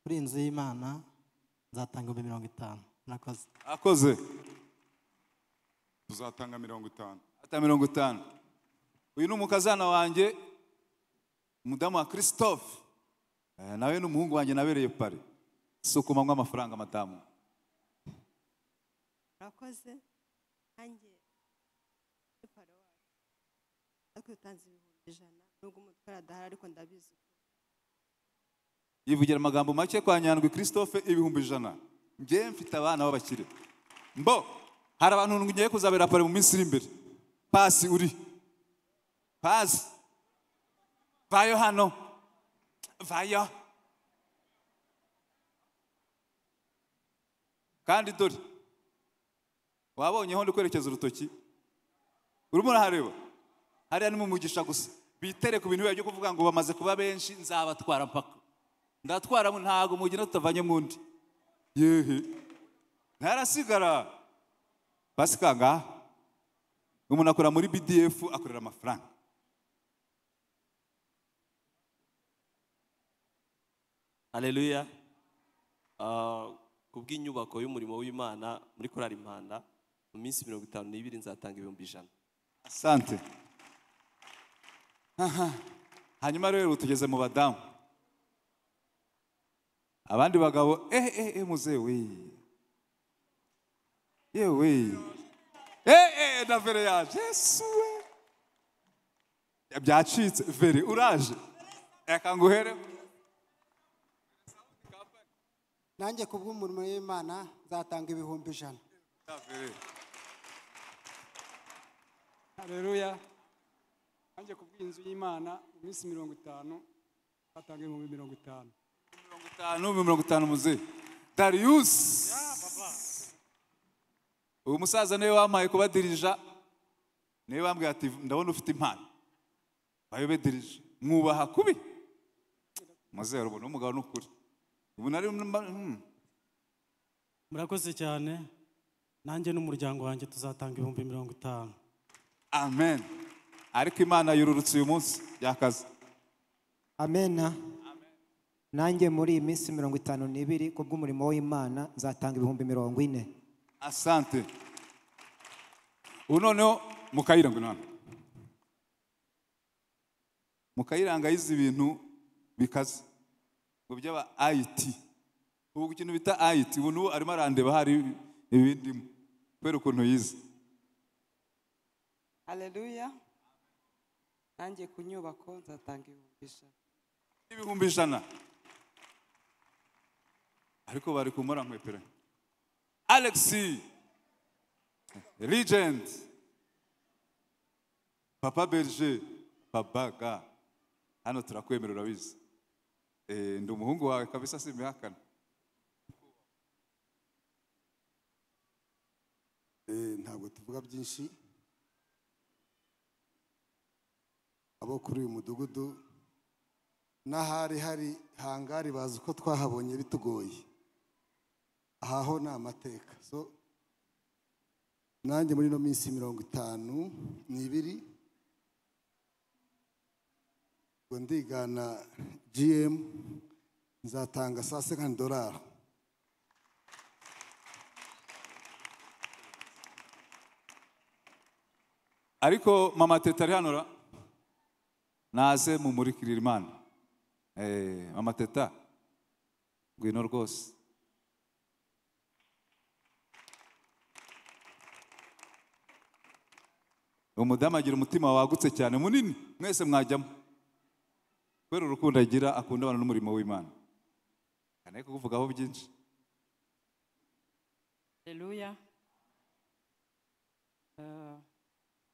kuri iyi nzu y'imana nzatanga ibihumbi mirongo itanu murakoze akoze tuzatanga mirongo itanu ata mirongo itanu uyu ni umukazana wanjye umudamu wa christophe Eh, nawe ni umuhungu wanjye nabereye pari si ukumanywa amafaranga madamu murakoze nanjye ko iyo utanze ibihumbi ijana nubwo umutware adahari ariko ndabizi yivugira amagambo make kwa nyandwi christophe ibihumbi ijana njye mfite abana b'abakire mbo hari abantu ngiye kuzabera pare mu minsi iri imbere pasi uri pasi vayo hano vayo kandi dore wabonyeho ndi kwerekeza urutoki urimo urahareba hariya ni mu mugisha gusa bitere ku bintu biba byo kuvuga ngo bamaze kuba benshi nzabatwara mpaka ndatwara mu- ntago mugenda tutavanye mu undi yehe ntarasigara pasi kangaha umuntu akora muri bdf akorera amafaranga haleluya Ah, kubw'inyubako y'umurimo w'imana muri korari impanda mu minsi mirongo itanu n'ibiri nzatanga ibihumbi ijana asante Aha. hanyuma rero tugeze mu badamu abandi bagabo ehe ehe ehe muzehe we yewe ehe ehe na vere yaje yesu we byacitse vere uraje reka nguhere nanjye ku bw'umurimo w'imana nzatanga ibihumbi ijana hareruya nanjye ku bw'inzu y'imana mu minsi mirongo itanu batanga ibihumbi mirongo itanu itanu mirongo itanu muzehe dariyusi uyu musaza niwe wampaye kubadirija niwe wambwira ati ndabona ufite impano bayobedirije mwubaha kubi muzehe urabona umugabo ni ukuri ubu nari mm. murakoze cyane nanjye n'umuryango wanjye tuzatanga ibihumbi mirongo itanu amen ariko imana yururutse uyu munsi byakaze amena nanjye muri iyi minsi mirongo itanu n'ibiri ku bw'umurimo w'imana nzatanga ibihumbi mirongo ine asante ubu noneho mukayiranga none mukayiranga yize ibintu bikaze ngo by'aba ayiti ubu ku kintu bita ayiti ubu n'ubu arimo arandeba hari ibindimo kubera ukuntu yize haleluya nanjye ku nyubako nzatanga ibihumbi ijana ibihumbi ijana ariko bari kumura nkwepera alexi regent papa berger babaga hano turakwemera urabizi Eh, ndi umuhungu wawe kabisa simbihakana Eh, ntabwo tuvuga byinshi abo kuri uyu mudugudu n'ahari hari hangari bazi uko twahabonye bitugoye aha ho ni amateka so nanjye muri ino minsi mirongo itanu n'ibiri ngo ndigana gm nzatanga saa sekani dorari ariko mama teta ari hano ra naze mumurikirire imana Eh, mama teta ngwino rwose umudamu agira umutima wagutse cyane munini mwese mwajyamo kubera urukundo agira akunda abantu n'umurimo w'imana kane kukuvugaho byinshi haleluya Eh,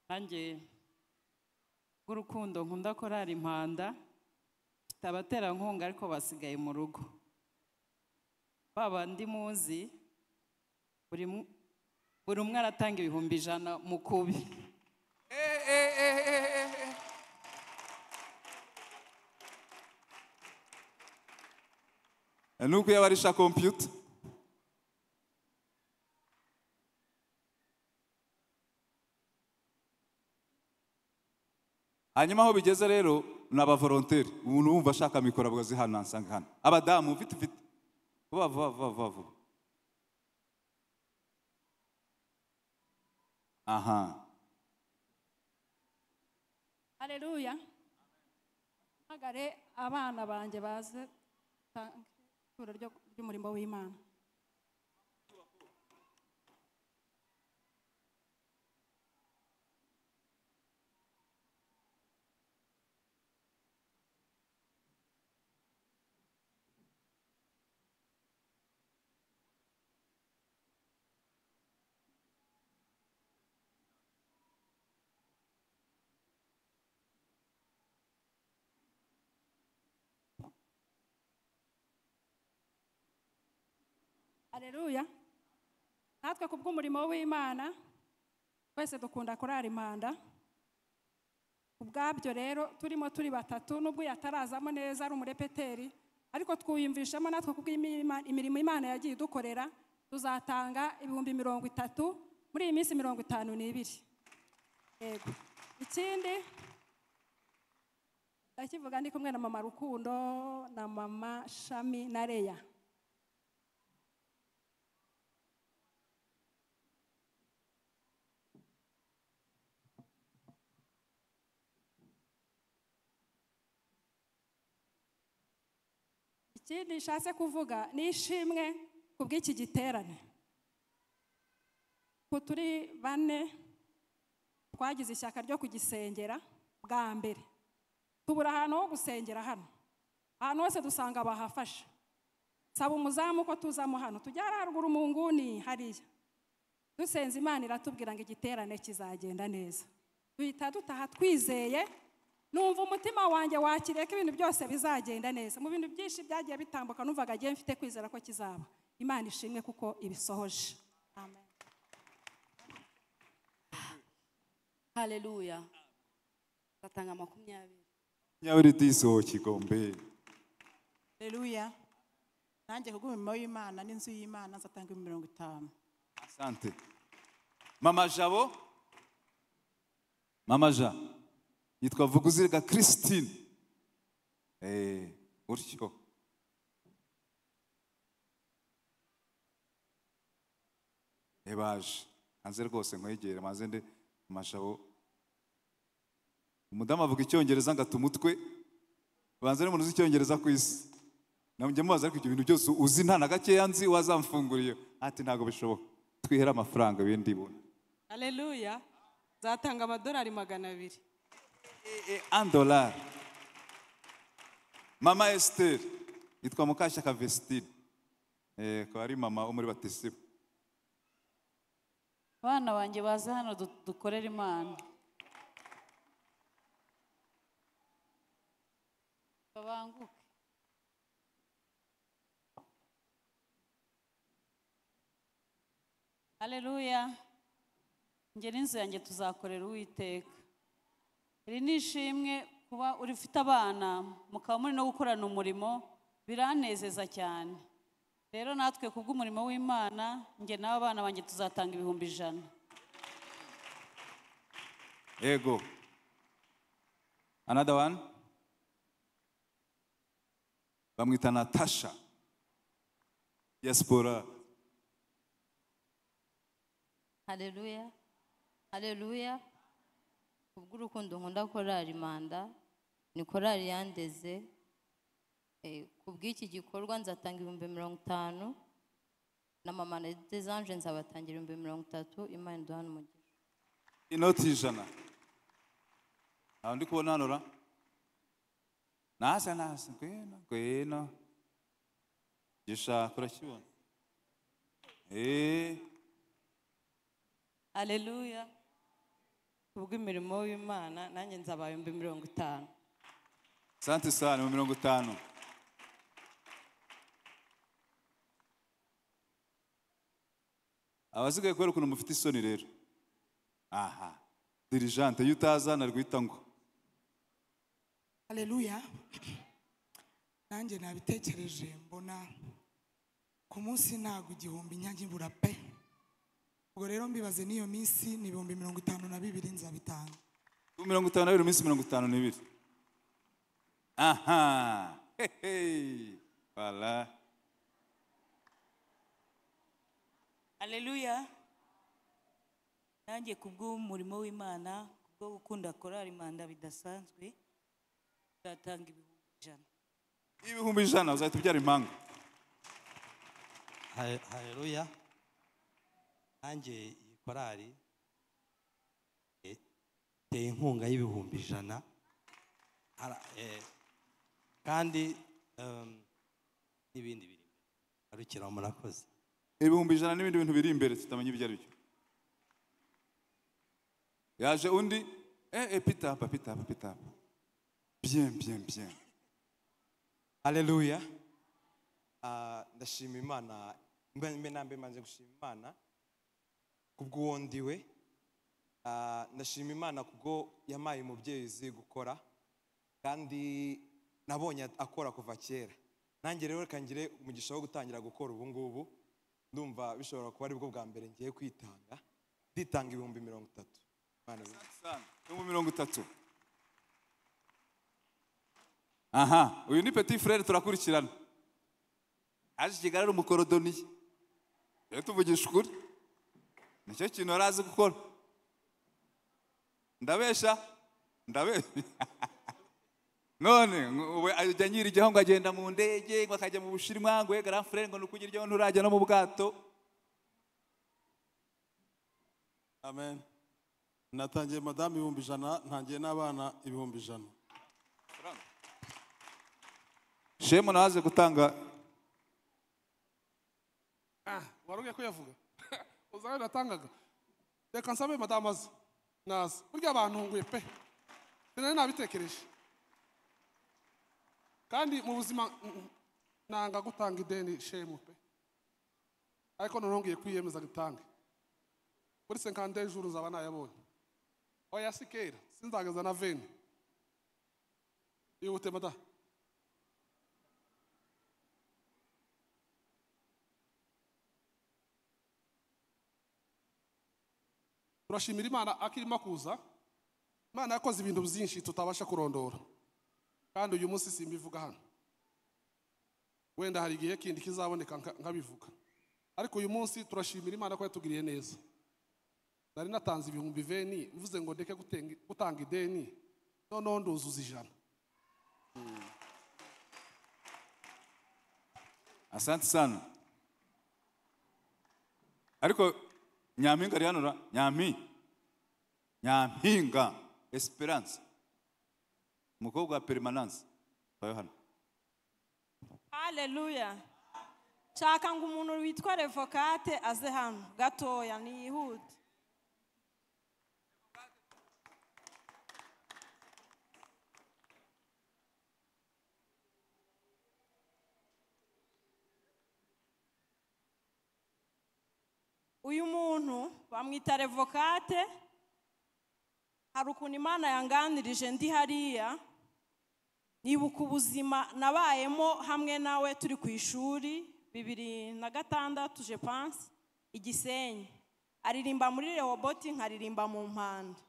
nanjye bw'urukundo nkunda korari impanda mfite abaterankunga ariko basigaye mu rugo ba bandi muzi buri mu- buri umwe aratanga ibihumbi ijana mu kubi nuko iyo barisha kompiyuta hanyuma aho bigeze rero ni abavoronteri umuntu wumva ashaka mikoro abagozi hano nasanga hano abadamu mfite mfite vuba vuba vuba vuba vuba aha Haleluya. Mpamagare abana banjye baze tange ituro ryo- ry'umurimo w'Imana. hareruya natwe ku bw'umurimo w'imana twese dukunda kurara impanda ubwabyo rero turimo turi batatu n'ubwo yatarazamo neza ari umurepeteri ariko twiyumvishamo natwe kubw'imirimo imana yagiye idukorera tuzatanga ibihumbi mirongo itatu muri iyi minsi mirongo itanu n'ibiri yego ikindi ndakivuga ndi kumwe na mama rukundo na mama shami na leya ikindi nshatse kuvuga ni ishimwe ku bw'iki giterane ku turi bane twagize ishyaka ryo kugisengera bwa mbere tubura ahantu ho gusengera hano ahantu hose dusanga bahafashe saba umuzamu ko tuzamo hano tujya haruguru mu nguni hariya dusenze imana iratubwira ngo igiterane kizagenda neza duhita dutaha twizeye numva umutima wanjye wakiriye ko ibintu byose bizagenda neza mu bintu byinshi byagiye bitambuka numvaga agiye mfite kwizera ko kizaba imana ishimwe kuko ibisohoje amen haleluya batanga makumyabiri nyaburi diso kigombe haleluya nanjye ku bw'umurimo w'imana n'inzu y'imana nzatanga ibihumbi mirongo itanu asante mama jabo mama ja yitwa vuguziga christine eh gutyo ebaje hanze rwose nkwegere maze nde amashabo umudamu avuga icyongereza ngata umutwe banza n'umuntu uzi icyongereza ku isi njya mubaza ariko ibyo bintu byose uzi nta na gakeya nzi wazamfunguriye ati ntabwo bishoboka twihere amafaranga ibindi ibona haleluya nzatanga amadolari magana abiri andolari mama esiteri yitwa mukashyaka vesitine akaba ari mama wo muri batisimu abana banjye baze hano du- dukorere imana babanguke haleluya njye n'inzu yanjye tuzakorera uwiteka iri ni ishimwe kuba uri ufite abana mukaba muri no gukorana umurimo biranezeza cyane rero natwe ku bw'umurimo w'imana njye n'aba bana banjye tuzatanga ibihumbi ijana yego another one bamwita natasha diaspora haleluya haleluya kubw'urukundo nkunda korari manda ni korari yandeze Eh, kubw'iki gikorwa nzatanga ibihumbi mirongo itanu na mama na desanje nzabatangira ibihumbi mirongo itatu imana iduhana umugisha inoti ijana aho ndi kubona hano ra nasa nasa ngwino ngwino gishaka urakibona eee haleluya ku bw'imirimo w'imana nanjye nzaba ibihumbi mirongo itanu sante sani mu mirongo itanu abasigaye kubera ukuntu mufite isoni rero aha dirijante iyo utaza narwita ngo haleluya nanjye nabitekereje mbona ku munsi ntago igihumbi nyange ibura pe ubwo rero mbibaze n'iyo minsi ni ibihumbi mirongo itanu na bibiri nzabitanga mirongo itanu n'abiri iminsi mirongo itanu n'ibiri aha hehe bara haleluya nanjye ku bw'umurimo w'imana kubwo gukunda korari manda bidasanzwe nzatanga ibihumbi ijana ibihumbi ijana uzahita ubyara impanga Hale- haleluya nanjye iyi korari eh, iteye inkunga y'ibihumbi ijana Ara- eh, kandi em, n'ibindi biri imbere arukira murakoze ibihumbi ijana n'ibindi bintu biri imbere tutamenya ibyo ari byo yaje undi eh eh pitapa pitapa pitapa bien bien bien haleluya Ah, ndashima imana mbe mbe na mbe manze gushima imana kubw'uwo ndiwe Ah, ndashima imana kubwo yamaye umubyeyi uzi gukora kandi nabonye akora kuva kera nanjye rero reka ngire umugisha wo gutangira gukora ubu ngubu ndumva bishobora kuba aribwo bwa mbere ngiye kwitanga nditanga ibihumbi mirongo itatu Imana ibe- ibihumbi mirongo itatu aha uyu ni petit frere turakurikirana aje i kigali ari umukorodoniye rero tuvugisha ukuri nicyo kintu yari azi gukora ndabesha ndabesha none ngo ubu ajya nyirigeho ngo agenda mu ndege ngo akajya mu bushinwa ngo yegara frere ngo ni ukugiryaho nturajya no mu bwato amen natangiye madamu ibihumbi ijana ntangiye n'abana ibihumbi ijana shemu nawe aze gutanga Ah, wari ugiye kuyavuga uzaba natangaga reka nsabe madamu aze naza burya bantunguye pe sinari nabitekereje kandi mu buzima mm, nanga gutanga ideni shemu pe ariko noneho ngiye kwiyemeza gitange muri senkande juru uzaba nayabonye oya sikera sinzageza na veni ihute madamu turashimira imana akirimo kuza imana yakoze ibintu byinshi tutabasha kurondora kandi uyu munsi simbivuga hano wenda hari igihe kindi kizaboneka nka- nkabivuga ariko uyu munsi turashimira imana ko yatugiriye neza nari natanze ibihumbi veni uvuze ngo ndeke gutenga- gutanga ideni noneho nduzuza ijana asante sana ariko nyampinga ari hano ra nyampi nyampinga esperance umukobwa wa perimanance bayo hano haleluya nshaka ngo umuntu witwa revokate aze hano gatoya ntiyihute uyu muntu bamwita revokate hari ukuntu imana yanganirije ndi hariya nibuka ubuzima nabayemo hamwe nawe turi ku ishuri bibiri na gatandatu je panse igisenyi aririmba muri rehoboti nkaririmba mu mpanda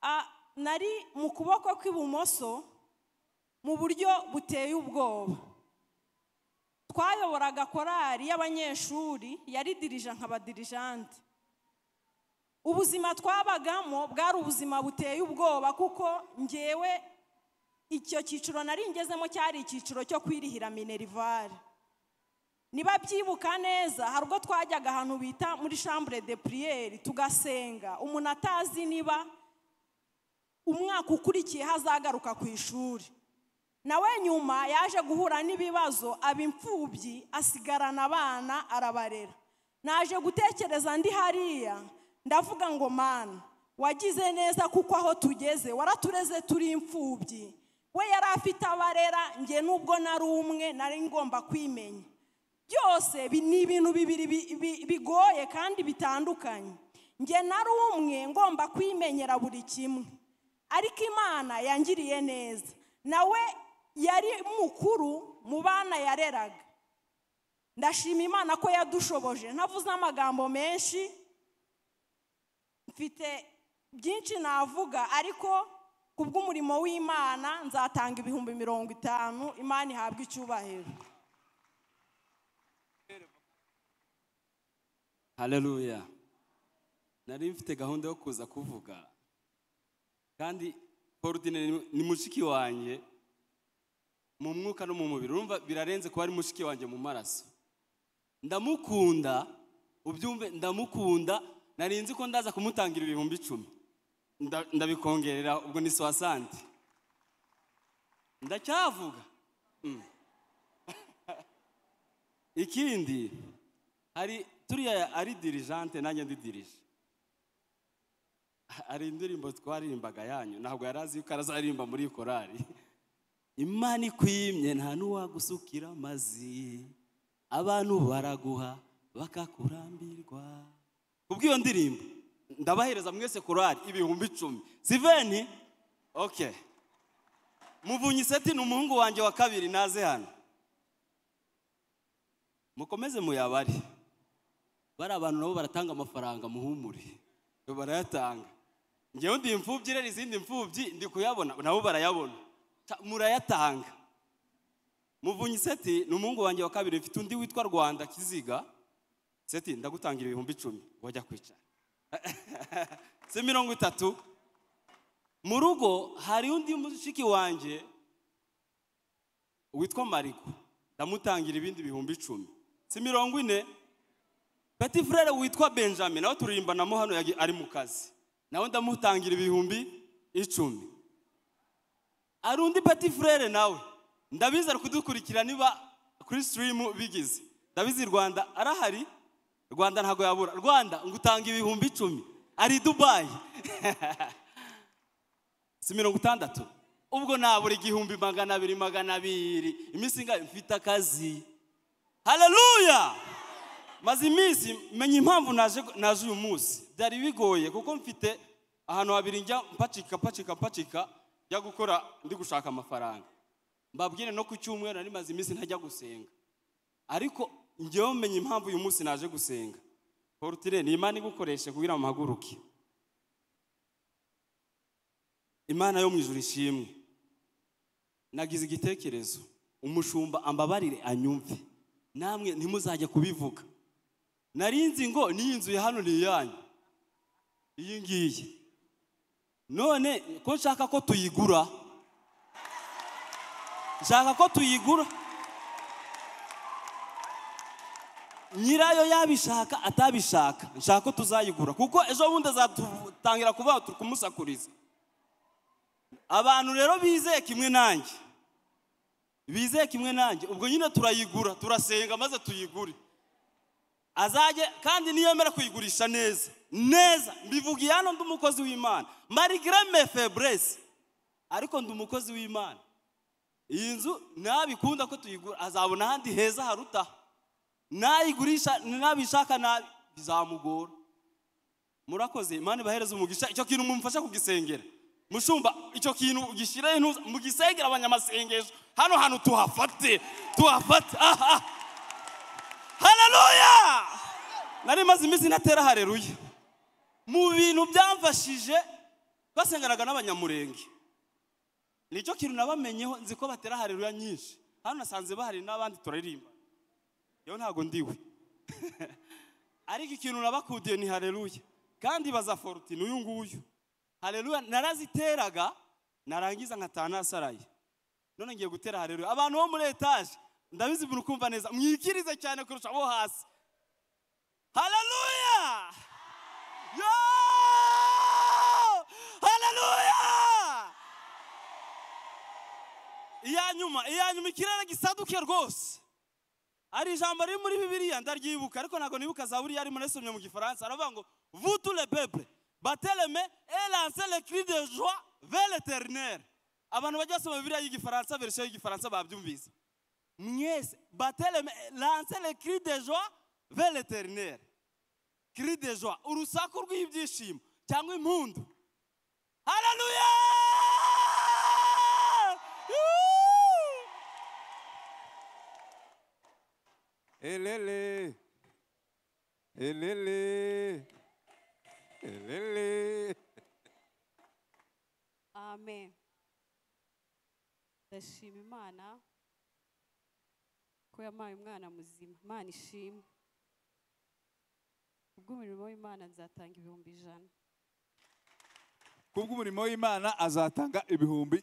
Ah, nari mu kuboko kw'ibumoso mu buryo buteye ubwoba twayoboraga korali y'abanyeshuri yaridirija nk'abadirijante ubuzima twabagamo bwari ubuzima buteye ubwoba kuko ngewe icyo cyiciro nari ngezemo cyari icyiciro cyo kwirihira minerivare niba byibuka neza hari ubwo twajyaga ahantu bita muri chambre de priere tugasenga umuntu atazi niba umwaka ukurikiye hazagaruka ku ishuri nawe nyuma yaje guhura n'ibibazo aba imfubyi asigarana abana arabarera naje gutekereza ndi hariya ndavuga ngo mana wagize neza kuko aho tugeze waratureze turi imfubyi we yari afite abarera njye nubwo nari umwe nari ngomba kwimenya byose bi- ni ibintu bibiri bi- bi- bigoye kandi bitandukanye njye nari umwe ngomba kwimenyera buri kimwe ariko imana yangiriye neza nawe yari mukuru mu bana yareraga ndashima imana ko yadushoboje ntavuze amagambo menshi mfite byinshi navuga ariko kubw'umurimo w'imana nzatanga ibihumbi mirongo itanu imana ihabwe icyubahiro haleluya nari mfite gahunda yo kuza kuvuga kandi porudine ni- ni mushiki wanjye mu mwuka no mu mubiri urumva birarenze kuba ari mushiki wanjye mu maraso ndamukunda ubyumve ndamukunda nari nzi ko ndaza kumutangira ibihumbi icumi Nda- ndabikongerera ubwo ni sowa sante ndacyavuga Mm. ikindi hari turiya ari dirijante nanjye ndi dirije hari indirimbo twaririmbaga yanyu ntabwo yari azi yuko azaririmba muri korari imana ikwimye nta n'uwagusukira amazi abantu baraguha bakakurambirwa kubw'iyo ndirimbo ndabahereza mwese korari ibihumbi icumi siveni oke muvunyiseti ni umuhungu wanjye wa kabiri naze hano mukomeze muyabare bari abantu nabo baratanga amafaranga muhumure barayatanga ngewe ndi imfubyi rero izindi mfubyi ndi kuyabona nabo barayabona Ta- murayatanga muvunyiseti ni umuhungu wanjye wa kabiri mfite undi witwa rwanda kiziga seti ndagutangira ibihumbi icumi wajya kwicara si mirongo itatu mu rugo hari undi mushiki wanjye witwa mariko ndamutangira ibindi bihumbi icumi si mirongo ine peti frere witwa benjamin nawe turimbanamo hano yagi- ari mu kazi nawe ndamutangira ibihumbi icumi hari undi peti frere nawe ndabizi ari kudukurikira niba kuri sitirimu bigize ndabizi rwanda arahari rwanda ntabwo yabura rwanda ngo utange ibihumbi icumi ari i dubayi si mirongo itandatu ubwo nabura igihumbi magana abiri magana abiri iminsi ingahe mfite akazi hararuya maze iminsi menya impamvu naje naje uyu munsi byari bigoye kuko mfite ahantu habiri njya mpacika mpacika mpacika njya gukora ndi gushaka amafaranga mbabwire no ku cyumweru nari maze iminsi ntajya gusenga ariko njyewe menya impamvu uyu munsi naje gusenga porutire ni imana igukoreshe kugira ngo muhaguruke imana yo mu ijuru ishimwe nagize igitekerezo umushumba ambabarire anyumve namwe ntimuzajya kubivuga narinzi ngo n'iyi nzu ya hano ni iyanyu iyi ngiyi none ko nshaka ko tuyigura nshaka ko tuyigura nyirayo yabishaka atabishaka nshaka ko tuzayigura kuko ejo bundi azatangira kuvuga turi kumusakuriza abantu rero bizeye kimwe nanjye bizeye kimwe nanjye ubwo nyine turayigura turasenga maze tuyigure azajye kandi niyemera kuyigurisha neza neza mbivugiye hano ndi umukozi w'imana marigrame febreze ariko ndi umukozi w'imana iyi nzu nabikunda ko tuyigura azabona ahandi heza harutaha nayigurisha nabishaka nabi bizamugora murakoze imana ibahereze umugisha icyo kintu mumfasha kugisengera mushumba icyo kintu gishyire intuza mugisengera abanyamasengesho hano hantu tuhafate tuhafate aha hararuya nari maze iminsi ntatera hareruya mu bintu byamfashije basenganaga n'abanyamurenge nicyo kintu nabamenyeho nzi ko batera hareruya nyinshi hano nasanze bahari n'abandi turaririmba yewe ntabwo ndiwe ariko ikintu nabakudiye ni hareruya kandi baza forutine uyu nguyu hareruya naraziteraga narangiza nkataha nasaraye none ngiye gutera hareruya abantu bo muri etaje ndabizi umuntu ukumva neza mwikirize cyane kurusha abo hasi hareruya yo hareruya iya nyuma iya nyuma ikirere gisaduke rwose hari ijambo riri muri bibiriya ndaryibuka ariko ntabwo nibuka zaburi yarimo nasomye mu gifaransa aravuga ngo vutu le peple bateleme elanse le cri de joie vers l'éternel abantu bajya basoma bibiriya y'igifaransa verisiyo y'igifaransa babyumvise mwese bateleme lanse le cri de joie vers l'éternel cri de joie urusaku rw'ibyishimo cyangwa impundu hararuya elele elele elele amen ndashima imana ko yampaye umwana muzima imana ishimwe kubw'umurimo w'imana nzatanga ibihumbi ijana kubw'umurimo w'imana azatanga ibihumbi